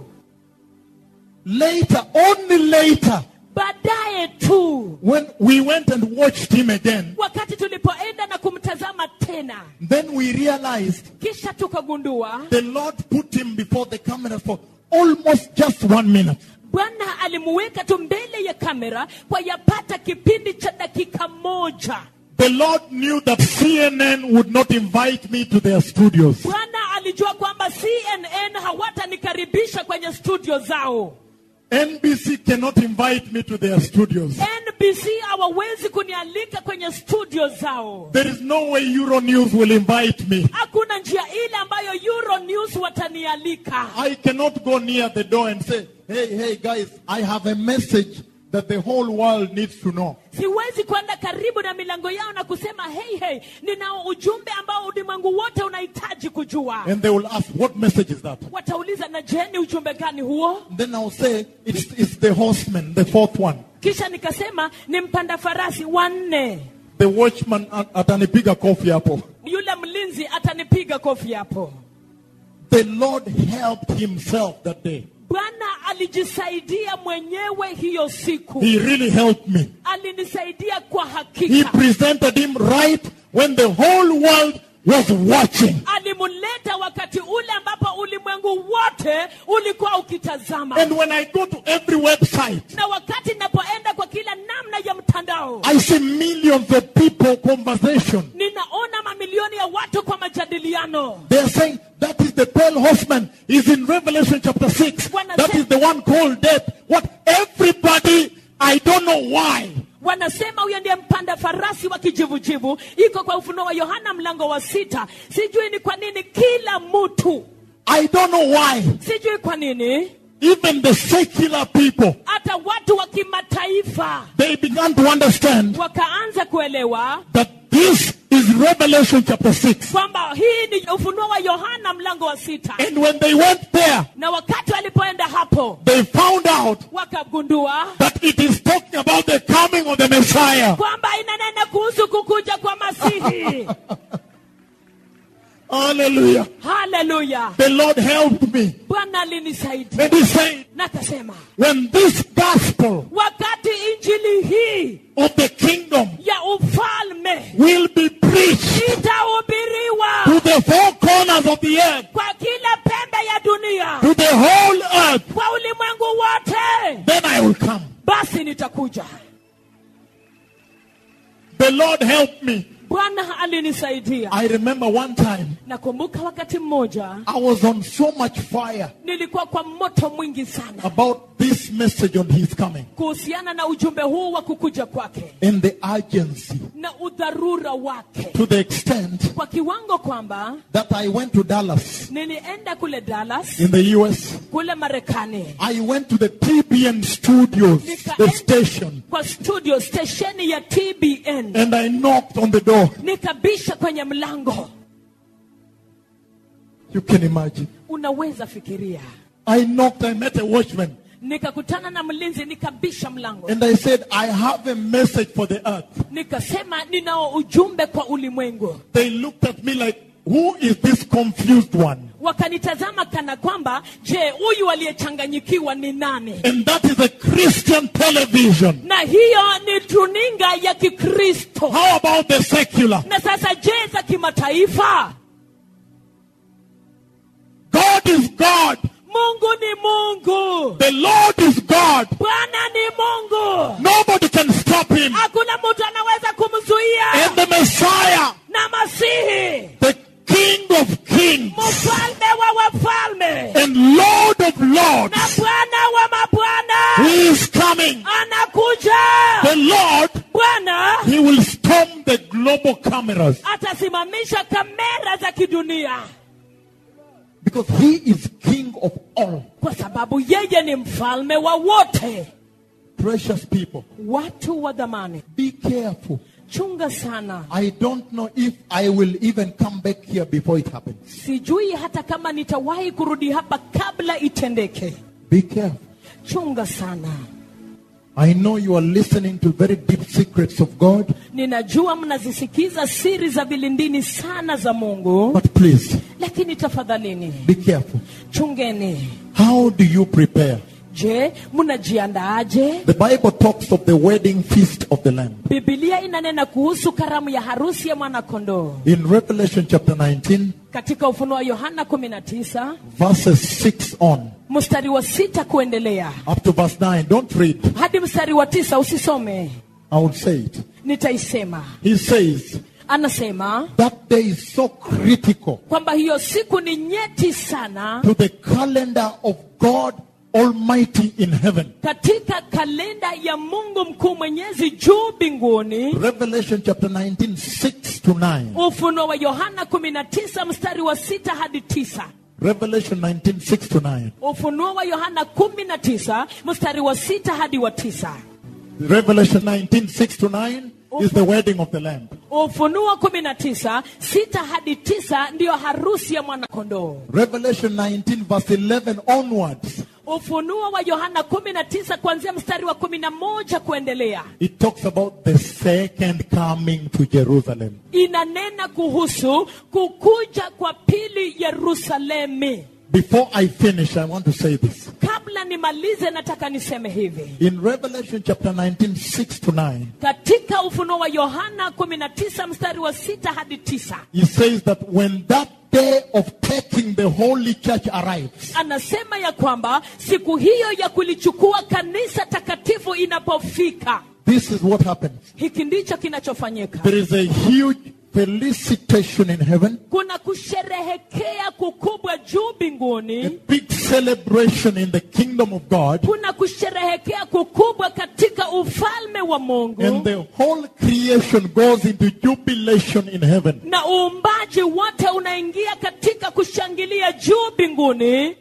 Later, only later, baadaye tu when we went and watched him again, wakati tulipoenda na kumtazama tena then we realized kisha tukagundua the Lord put him before the camera for almost just one minute. bwana alimuweka tu mbele ya kamera kwa yapata kipindi cha dakika moja The Lord knew that CNN would not invite me to their studios. bwana alijua kwamba cnn hawatanikaribisha kwenye studio zao NBC cannot invite me to their studios. nbc hawawezi kunialika kwenye studio zao There is no way Euronews will invite me. hakuna njia ile ambayo euro news watanialika I cannot go near the door and say, hey, hey, guys, I have a message that the whole world needs to know. siwezi kwenda karibu na milango yao na kusema hey, hey, ninao ujumbe ambao ulimwengu wote unahitaji kujua And they will ask, what message is that? watauliza na je ni ujumbe gani huo Then I'll say, it's, it's the horseman, the fourth one. kisha nikasema ni mpanda farasi wanne The watchman at- atanipiga kofi hapo. yule mlinzi atanipiga kofi hapo The Lord helped himself that day. bwana alijisaidia mwenyewe hiyo siku He really helped me. alinisaidia kwa He hakika presented him right when the whole world was watching. alimuleta wakati ule ambapo ulimwengu wote ulikuwa ukitazama And when I go to every website, na wakati napoenda kwa kila namna ya mtandao I see millions of people conversation. ninaona mamilioni ya watu kwa majadiliano They are saying that is the pale horseman is in Revelation chapter 6. Wanna That say- is the one called death. What everybody, I don't know why. wanasema huyo ndiye mpanda farasi wa kijivujivu iko kwa ufunuo wa yohana mlango wa sita sijui ni kwa nini kila mtu I don't know why. sijui kwa nini Even the secular people, hata watu wa kimataifa they began to understand wakaanza kuelewa that this is Revelation chapter 6. kwamba hii ni ufunuo wa yohana mlango wa sita And when they went there, na wakati walipoenda hapo they found out wakagundua that it is talking about the coming of the Messiah. kwamba inanena kuhusu kukuja kwa masihi Hallelujah. haleluya The Lord helped me. bwana alinisaidia And he said, na akasema when this gospel wakati injili hii of the kingdom ya ufalme will be preached itahubiriwa to the four corners of the earth, kwa kila pembe ya dunia to the whole earth, kwa ulimwengu wote then I will come. basi nitakuja The Lord helped me. bwana alinisaidia I remember one time nakumbuka wakati mmoja I was on so much fire nilikuwa kwa moto mwingi sana about this message on his coming kuhusiana na ujumbe huu wa kukuja kwake and the urgency na udharura wake to the extent kwa kiwango kwamba that I went to Dallas nilienda kule dallas in the US. kule marekani I went to the TBN studios, the station, kwa studio stesheni ya tbn and I knocked on the door. nikabisha kwenye mlango You can imagine. unaweza fikiria I knocked, I met a watchman, nikakutana na mlinzi nikabisha mlango and I said, I have a message for the earth. nikasema ninao ujumbe kwa ulimwengu They looked at me like, Who is this confused one? wakanitazama kana kwamba je huyu aliyechanganyikiwa ni nani And that is a Christian television. na hiyo ni tuninga ya kikristo How about the secular? na sasa je za kimataifa God is God. mungu ni mungu The Lord is God. bwana ni mungu Nobody can stop him. hakuna mtu anaweza kumzuia And the Messiah, na masihi the King of of Lords, na bwana wa mabwana He is coming. anakuja The Lord, bwana He will storm the global cameras atasimamisha kamera za kidunia because He is King of all. kwa sababu yeye ni mfalme wa wote Precious people, watu wa dhamani be careful. chunga sana I don't know if I will even come back here before it happens. sijui hata kama nitawahi kurudi hapa kabla itendeke Be careful. chunga sana I know you are listening to very deep secrets of God, ninajua mnazisikiza siri za vilindini sana za mungu but please lakini tafadhalini be careful. chungeni How do you prepare? je mnajiandaaje The Bible talks of the wedding feast of the Lamb. bibilia inanena kuhusu karamu ya harusi ya mwanakondoo In Revelation chapter 19, katika ufunuo wa yohana 19 verses 6 on, mstari wa sita kuendelea up to verse 9. Don't read, hadi mstari wa tisa usisome I will say it. nitaisema He says, anasema That day is so critical kwamba hiyo siku ni nyeti sana to the calendar of God Almighty in heaven. katika kalenda ya mungu mkuu mwenyezi juu mbinguni Revelation chapter 19, 6 to 9. ufunuo wa yohana 19 mstari wa sita hadi tisa Revelation 19, 6 to 9. ufunuo wa yohana 19 mstari wa sita hadi wa tisa Revelation 19, 6 to 9 is the wedding of the Lamb. ufunuo 19 sita hadi tisa ndiyo harusi ya mwanakondoo Revelation 19, verse 11 onwards, ufunuo wa yohana 19 kuanzia mstari wa 11 kuendelea it talks about the second coming to Jerusalem. inanena kuhusu kukuja kwa pili yerusalemi Before I finish, I want to say this. kabla nimalize nataka niseme hivi In Revelation chapter 19, 6 to 9, katika ufunuo wa yohana 19 mstari wa sita hadi tisa he says that when that day of taking the holy church arrives, anasema ya kwamba siku hiyo ya kulichukua kanisa takatifu inapofika this is what happens. hiki ndicho kinachofanyika There is a huge felicitation in heaven, kuna kusherehekea kukubwa juu a mbinguni big celebration in the kingdom of God, kuna kusherehekea kukubwa katika ufalme wa mungu and the whole creation goes into jubilation in heaven. na uumbaji wote unaingia katika kushangilia juu mbinguni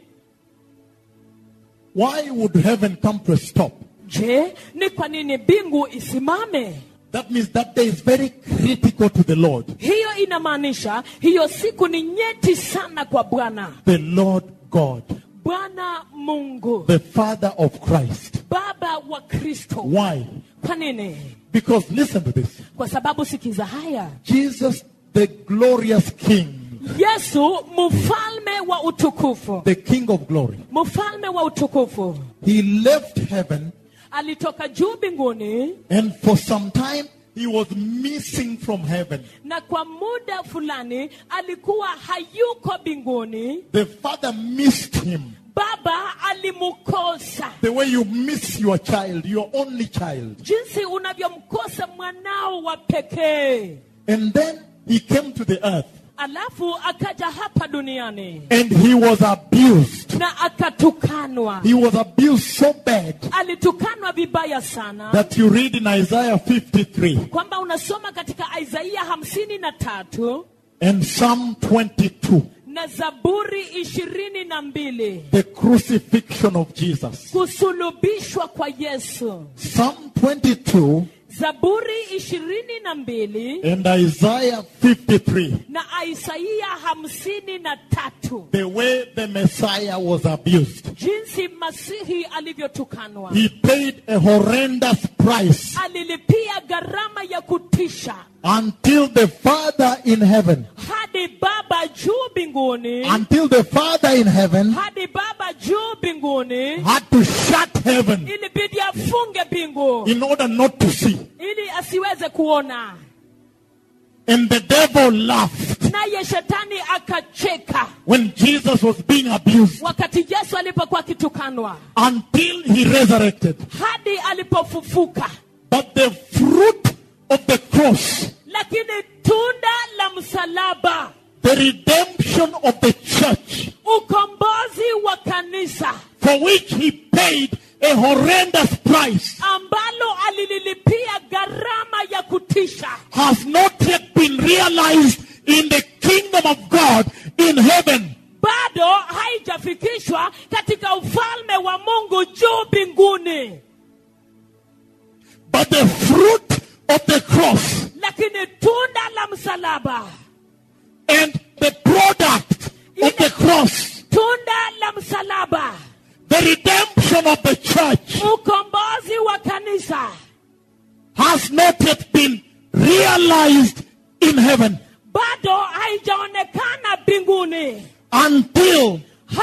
Why would heaven come to a stop? je ni kwa nini mbingu isimame That means that day is very critical to the Lord. hiyo inamaanisha hiyo siku ni nyeti sana kwa bwana The Lord God, bwana mungu the Father of Christ. baba wa kristo Why? kwa nini Because listen to this. kwa sababu sikiza haya Jesus, the glorious King, yesu mfalme wa utukufu the King of glory, mfalme wa utukufu he left heaven alitoka juu mbinguni and for some time he was missing from heaven. na kwa muda fulani alikuwa hayuko mbinguni The Father missed him baba alimukosa the way you miss your child, your only child. jinsi unavyomkosa mwanao wa pekee And then he came to the earth alafu akaja hapa duniani and he was abused. na akatukanwa He was abused so bad alitukanwa vibaya sana that you read in Isaiah 53 kwamba unasoma katika isaia hamsini na tatu and Psalm 22, na zaburi ishirini na mbili the crucifixion of Jesus. kusulubishwa kwa yesu Psalm 22 zaburi ishirini na mbili and Isaiah 53, na isaia hamsini na tatu the way the Messiah was abused. jinsi masihi alivyotukanwa He paid a horrendous price alilipia gharama ya kutisha until the Father in heaven, hadi baba juu mbinguni until the Father in heaven hadi baba juu mbinguni had to shut heaven ilibidi afunge mbingu in order not to see. ili asiweze kuona And the devil laughed naye shetani akacheka when Jesus was being abused wakati yesu alipokuwa akitukanwa until he resurrected. hadi alipofufuka But the fruit of the cross, lakini tunda la msalaba the redemption of the church, ukombozi wa kanisa for which he paid a horrendous price ambalo alililipia gharama ya kutisha has not yet been realized in the kingdom of God in heaven. bado haijafikishwa katika ufalme wa mungu juu mbinguni But the fruit of the cross lakini tunda la msalaba and the product of the cross, tunda la msalaba the redemption of the church, ukombozi wa kanisa has not yet been realized in heaven bado haijaonekana mbinguni until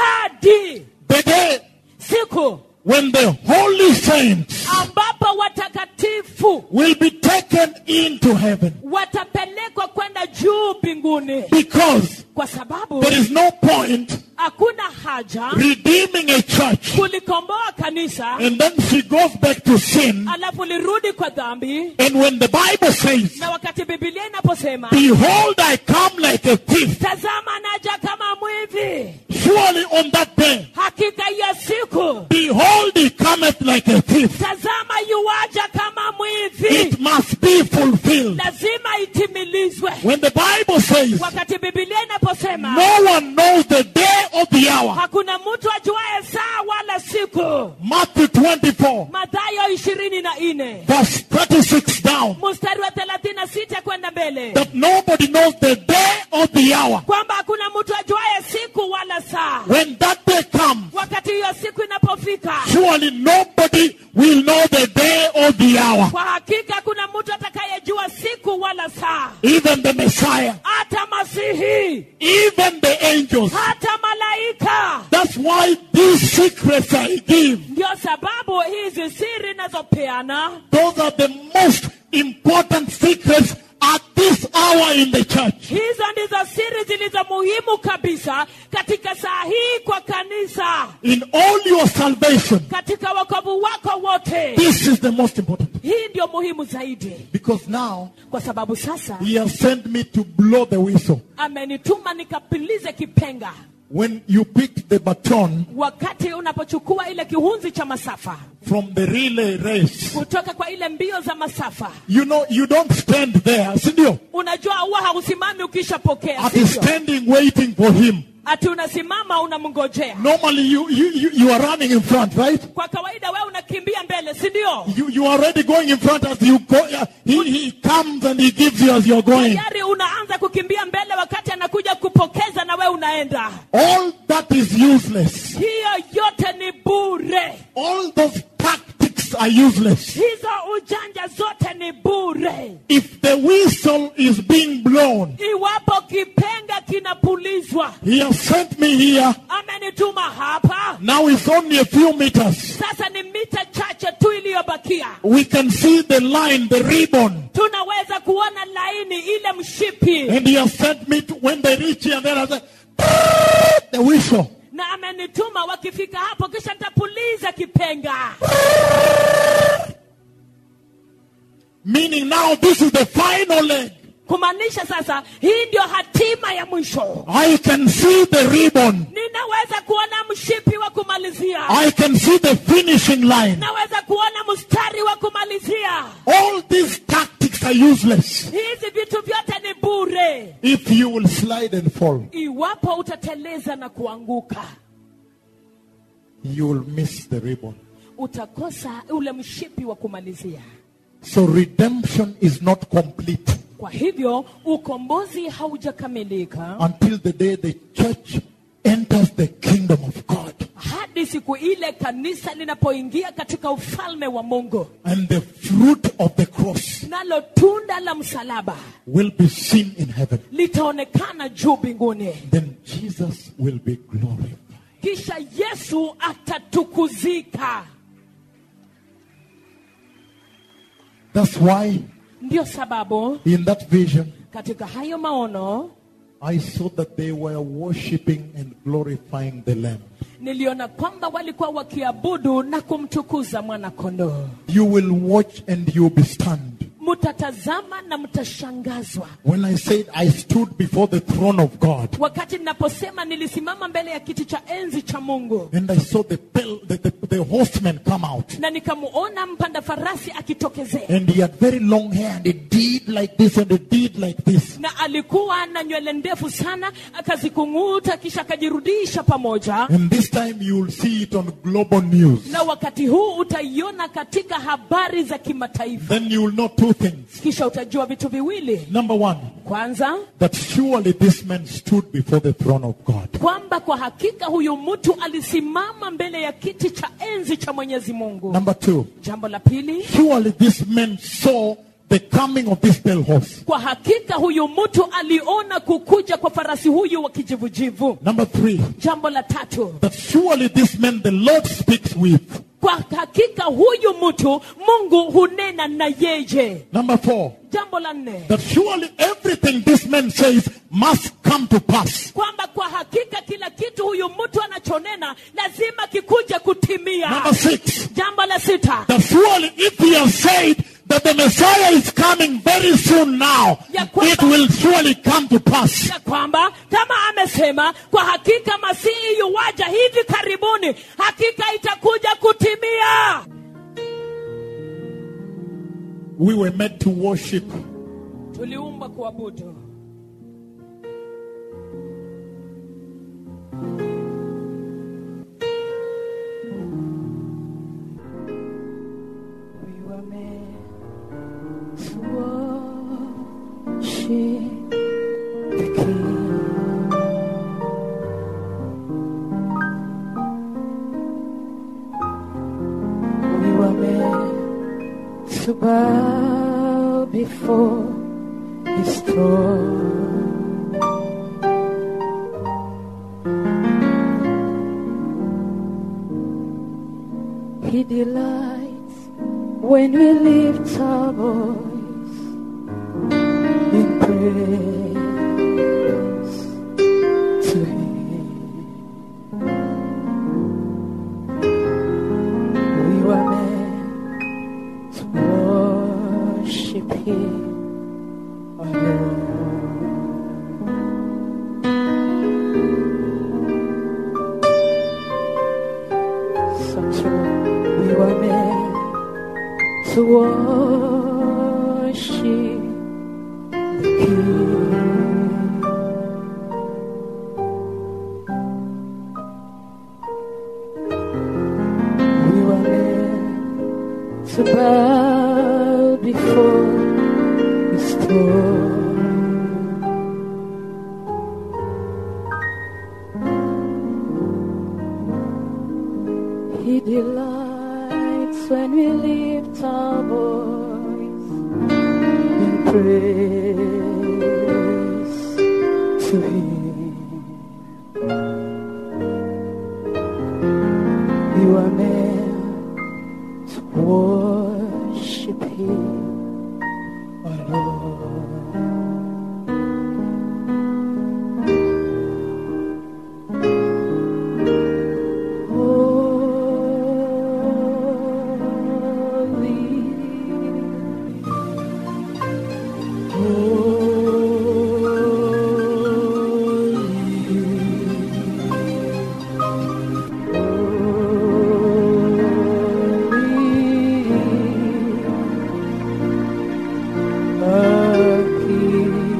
hadi the day siku when the holy saints ambapo watakatifu will be taken into heaven. watapelekwa kwenda juu mbinguni Because kwa sababu there is no point hakuna haja redeeming a church kulikomboa kanisa and then she goes back to sin. alafu lirudi kwa dhambi And when the Bible says, na wakati bibilia inaposema Behold, I come like a thief, tazama naja kama mwivi surely on that day, hakika hiyo siku behold, he cometh like a thief. tazama yuwaja kama mwivi It must be fulfilled. lazima itimilizwe When the Bible says, wakati bibilia inaposema No one knows the day or the hour, hakuna mtu ajuaye saa wala siku Matthew 24, mathayo ishirini na nne verse 36 down, mstari wa thelathini na sita kwenda mbele that nobody knows the day or the hour. kwamba hakuna mtu ajuaye siku wala saa When that day comes, wakati hiyo siku inapofika surely nobody will know the day or the hour, kwa hakika hakuna mtu atakayejua siku wala saa even the Messiah, hata masihi even the angels. hata malaika That's why these secrets I give, ndio sababu hizi siri nazopeana those are the most important secrets at this hour in the church. hizo ndizo siri zilizo muhimu kabisa katika saa hii kwa kanisa In all your salvation, katika wokovu wako wote this is the most important. hii ndio muhimu zaidi Because now kwa sababu sasa he has sent me to blow the whistle. amenituma nikapilize kipenga When you pick the baton wakati unapochukua ile kihunzi cha masafa from the relay race, kutoka kwa ile mbio za masafa you know, you don't stand there, sindio? unajua huwa hausimami ukishapokea At sivyo? standing waiting for him. ati unasimama unamngojea Normally you, you, you, you are running in front, right? kwa kawaida wewe unakimbia mbele si ndio You, you are already going in front as you go. uh, He, he comes and he gives you as you're going. tayari unaanza kukimbia mbele wakati anakuja kupokeza na wewe unaenda All that is useless. hiyo yote ni bure All those tactics are useless. hizo ujanja zote ni bure If the whistle is being blown, iwapo kipenga kinapulizwa he has sent me here. amenituma hapa Now it's only a few meters. sasa ni mita chache tu iliyobakia We can see the line, the ribbon. tunaweza kuona laini ile mshipi And he has sent me to, when they reach here, then I say, the whistle. na amenituma wakifika hapo kisha nitapuliza kipenga Meaning now this is the final leg. kumaanisha sasa hii ndio hatima ya mwisho I can see the ribbon. ninaweza kuona mshipi wa kumalizia I can see the finishing line. naweza kuona mstari wa kumalizia All these tactics are useless hizi vitu vyote ni bure if you will slide and fall. iwapo utateleza na kuanguka You will miss the ribbon. utakosa ule mshipi wa kumalizia So redemption is not complete kwa hivyo ukombozi haujakamilika until the day the church enters the kingdom of God. hadi siku ile kanisa linapoingia katika ufalme wa mungu And the fruit of the cross nalo tunda la msalaba will be seen in heaven. litaonekana juu mbinguni Then Jesus will be glorified. kisha yesu atatukuzika That's why ndio sababu in that vision, katika hayo maono I saw that they were worshiping and glorifying the Lamb. niliona kwamba walikuwa wakiabudu na kumtukuza mwana kondoo You will watch and you'll be stunned. mtatazama na mtashangazwa When I said I stood before the throne of God wakati ninaposema nilisimama mbele ya kiti cha enzi cha mungu and I saw the, pel- the, the, the horseman come out. na nikamuona mpanda farasi akitokezea And he had very long hair and he did like this and he did like this. na alikuwa na nywele ndefu sana akazikung'uta kisha akajirudisha pamoja And this time you will see it on global news. na wakati huu utaiona katika habari za kimataifa Then you will know two things. kisha utajua vitu viwili Number one, kwanza that surely this man stood before the throne of God. kwamba kwa hakika huyu mtu alisimama mbele ya kiti cha enzi cha mwenyezi mungu Number two, jambo la pili surely this man saw the coming of this pale horse. kwa hakika huyu mtu aliona kukuja kwa farasi huyu wa kijivujivu Number three, jambo la tatu that surely this man the Lord speaks with. kwa hakika huyu mtu mungu hunena na yeye Number four, jambo la nne that surely everything this man says must come to pass. kwamba kwa hakika kila kitu huyu mtu anachonena lazima kikuja kutimia Number six, jambo la sita that surely if he has said that the Messiah is coming very soon now, Ya kwamba- it will surely come to pass. ya kwamba kama amesema kwa hakika masihi yuwaja hivi karibuni hakika itakuja kutimia We were meant to worship. tuliumbwa kuabudu We were meant to worship the King. We were meant to bow before His throne. He delights when we lift our voice in praise to Him. We were meant to worship Him alone. So true. We were meant to worship the King. We were meant to bow before His throne. He delights when we lift our voice in praise to Him. You are meant to worship Him alone. Holy,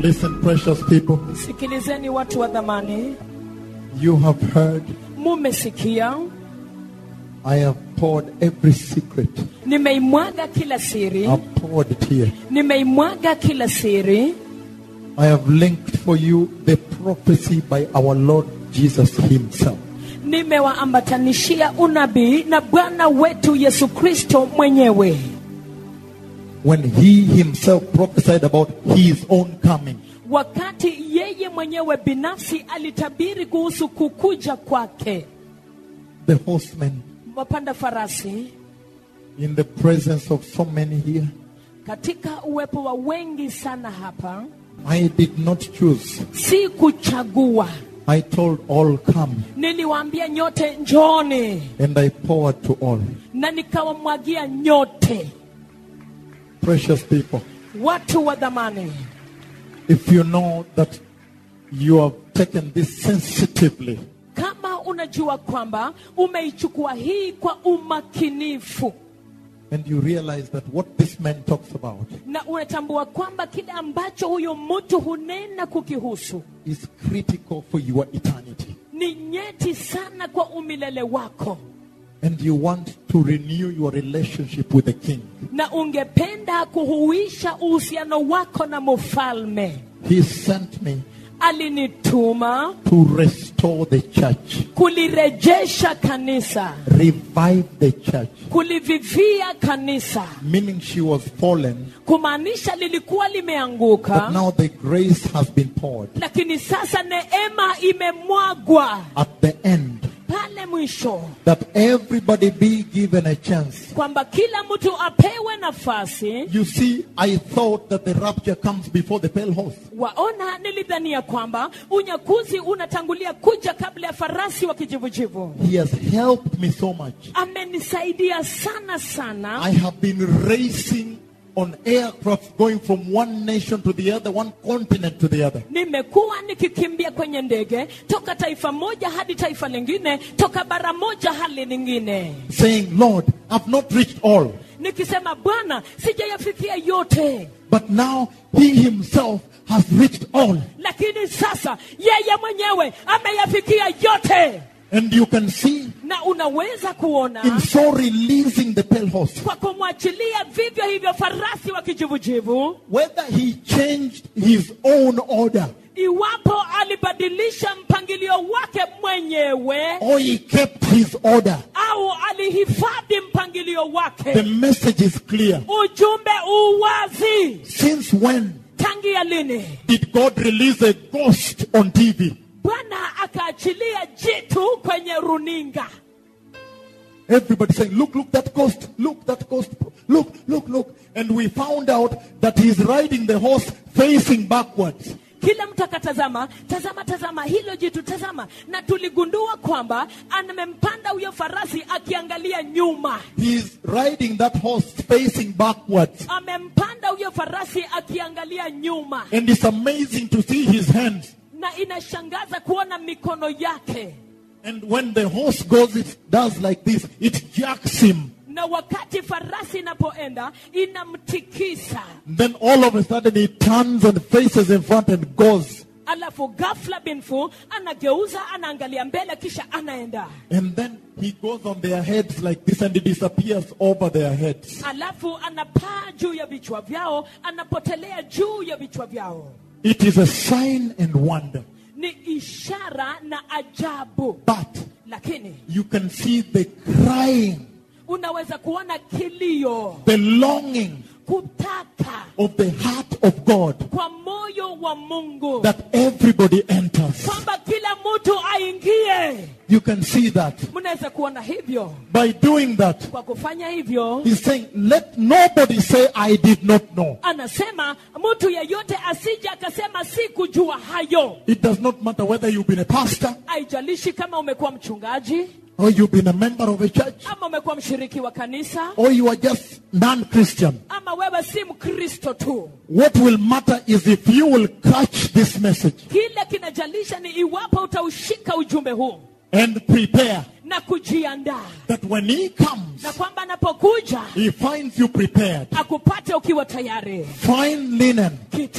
Listen, precious people, sikilizeni watu wa dhamani you have heard, mumesikia I have poured every secret. nimeimwaga kila siri I've poured it here. nimeimwaga kila siri I have linked for you the prophecy by our Lord Jesus Himself. nimewaambatanishia unabii na bwana wetu yesu kristo mwenyewe When He Himself prophesied about His own coming. wakati yeye mwenyewe binafsi alitabiri kuhusu kukuja kwake The horsemen wapanda farasi in the presence of so many here. katika uwepo wa wengi sana hapa I did not choose. si kuchagua I told all come niliwaambia nyote njoni and I poured to all. na nikawamwagia nyote Precious people, watu wa dhamani if you know that you have taken this sensitively, kama unajua kwamba umeichukua hii kwa umakinifu and you realize that what this man talks about na unatambua kwamba kile ambacho huyo mtu hunena kukihusu is critical for your eternity, ni nyeti sana kwa umilele wako and you want to renew your relationship with the King, na ungependa kuhuisha uhusiano wako na mfalme He sent me alinituma to restore the church, kulirejesha kanisa revive the church, kulivivia kanisa meaning she was fallen, kumaanisha lilikuwa but limeanguka now the grace has been poured. lakini sasa neema imemwagwa At the end, pale mwisho that everybody be given a chance. kwamba kila mtu apewe nafasi You see, I thought that the rapture comes before the pale horse. waona nilidhania kwamba unyakuzi unatangulia kuja kabla ya farasi wa kijivujivu He has helped me so much. amenisaidia sana sana I have been racing on aircraft going from one nation to the other, one continent to the other. nimekuwa nikikimbia kwenye ndege toka taifa moja hadi taifa lingine toka bara moja hadi lingine Saying, Lord, I've not reached all. nikisema bwana sijayafikia yote But now he himself has reached all. lakini sasa yeye mwenyewe ameyafikia yote And you can see na unaweza in kuona so releasing the pale horse, kwa kumwachilia vivyo hivyo farasi wa kijivujivu whether he changed his own order iwapo alibadilisha mpangilio wake mwenyewe or he kept his order. au alihifadhi mpangilio The wake message is clear. ujumbe uwazi Since when tangia lini did God release a ghost on TV? bwana akaachilia jitu kwenye runinga Everybody saying, look, look, that ghost, look, that ghost, look, look, look. And we found out that he's riding the horse facing backwards. kila mtu akatazama tazama tazama hilo jitu tazama na tuligundua kwamba amempanda huyo farasi akiangalia nyuma He's riding that horse facing backwards. amempanda huyo farasi akiangalia nyuma And it's amazing to see his hands. na inashangaza kuona mikono yake And when the horse goes, it does like this. It jacks him. na wakati farasi inapoenda inamtikisa Then all of a sudden he turns and faces in front and goes. alafu ghafla binfu anageuza anaangalia mbele kisha anaenda And then he goes on their heads like this and he disappears over their heads. alafu anapaa juu ya vichwa vyao anapotelea juu ya vichwa vyao It is a sign and wonder. ni ishara na ajabu But lakini you can see the crying, unaweza kuona kilio the longing kutaka of the heart of God kwa moyo wa mungu that everybody enters. kwamba kila mtu aingie You can see that. mnaweza kuona hivyo By doing that, kwa kufanya hivyo he's saying, let nobody say, I did not know. anasema mtu yeyote asije akasema si kujua hayo It does not matter whether you've been a pastor haijalishi kama umekuwa mchungaji or you've been a member of a church ama umekuwa mshiriki wa kanisa or you are just non-Christian. ama wewe si mkristo tu What will matter is if you will catch this message kile kinajalisha ni iwapo utaushika ujumbe huu and prepare na kujiandaa that when he comes, na kwamba anapokuja he finds you prepared. akupate ukiwa tayari Fine linen, kitani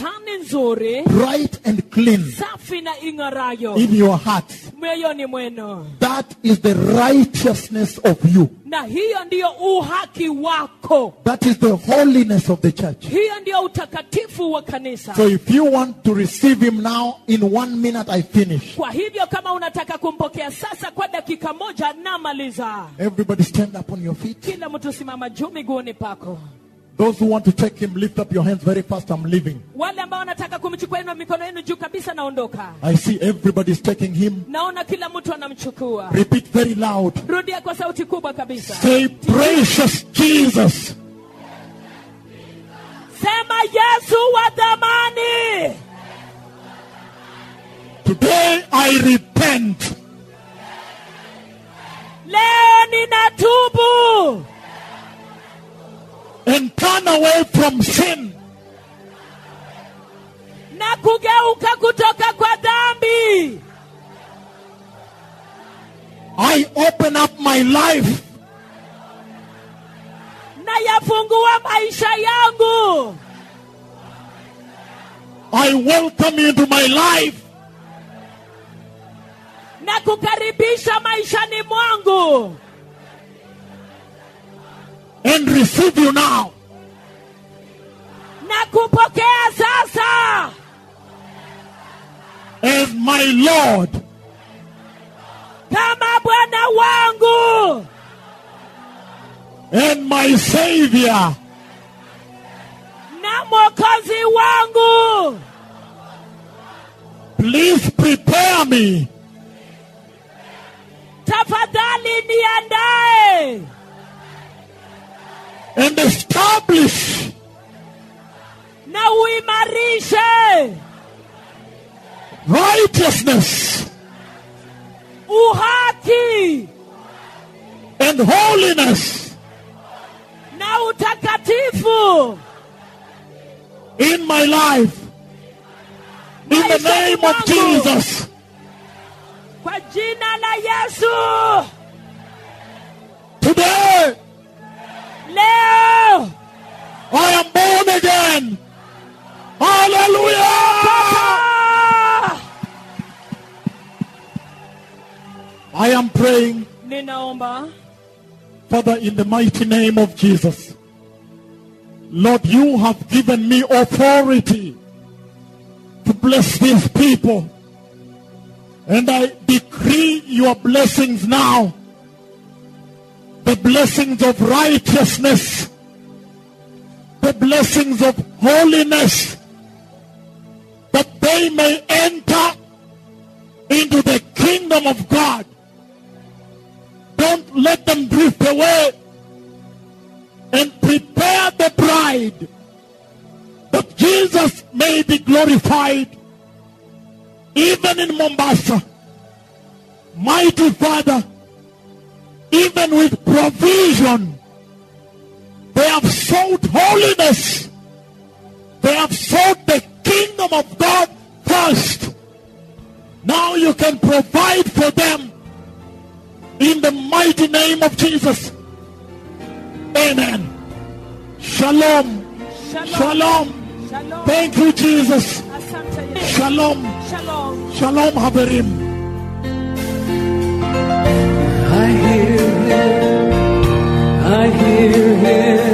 nzuri bright and clean safi na ing'arayo in your hearts. mioyoni mwenu That is the righteousness of you. na hiyo ndiyo uhaki wako That is the holiness of the church. hiyo ndiyo utakatifu wa kanisa So if you want to receive him now, in one minute I finish. kwa hivyo kama unataka kumpokea sasa kwa dakika moja namaliza Everybody stand up on your feet. kila mtu simama juu miguuni pako Those who want to take him, lift up your hands very fast. I'm leaving. wale ambao wanataka kumchukua inu mikono yenu juu kabisa naondoka I see everybody's taking him. naona kila mtu anamchukua Repeat very loud. rudia kwa sauti kubwa kabisa Say, precious Jesus. sema yesu wa dhamani Today I repent. leo ninatubu and turn away from sin. na kugeuka kutoka kwa dhambi I open up my life na yafungua maisha yangu I welcome you into my life na kukaribisha maishani mwangu and receive you now na kupokea sasa as my Lord kama bwana wangu and my Savior. na mwokozi wangu Please prepare me tafadhali niandae and establish na uimarishe righteousness uhaki and holiness na utakatifu in my life. In the name of Jesus. kwa jina la yesu Today leo I am born again. Hallelujah. Ah! I am praying, ninaomba Father, in the mighty name of Jesus. Lord, you have given me authority to bless these people. And I decree your blessings now. The blessings of righteousness. The blessings of holiness. That they may enter into the kingdom of God. Don't let them drift away. And prepare the bride that Jesus may be glorified even in Mombasa. Mighty Father, even with provision, they have sought holiness. They have sought the kingdom of God first. Now you can provide for them in the mighty name of Jesus. Amen. Shalom. shalom Shalom. shalom Thank you, Jesus. asante Yesu. Shalom. shalom Shalom, Haverim. I hear him, I hear him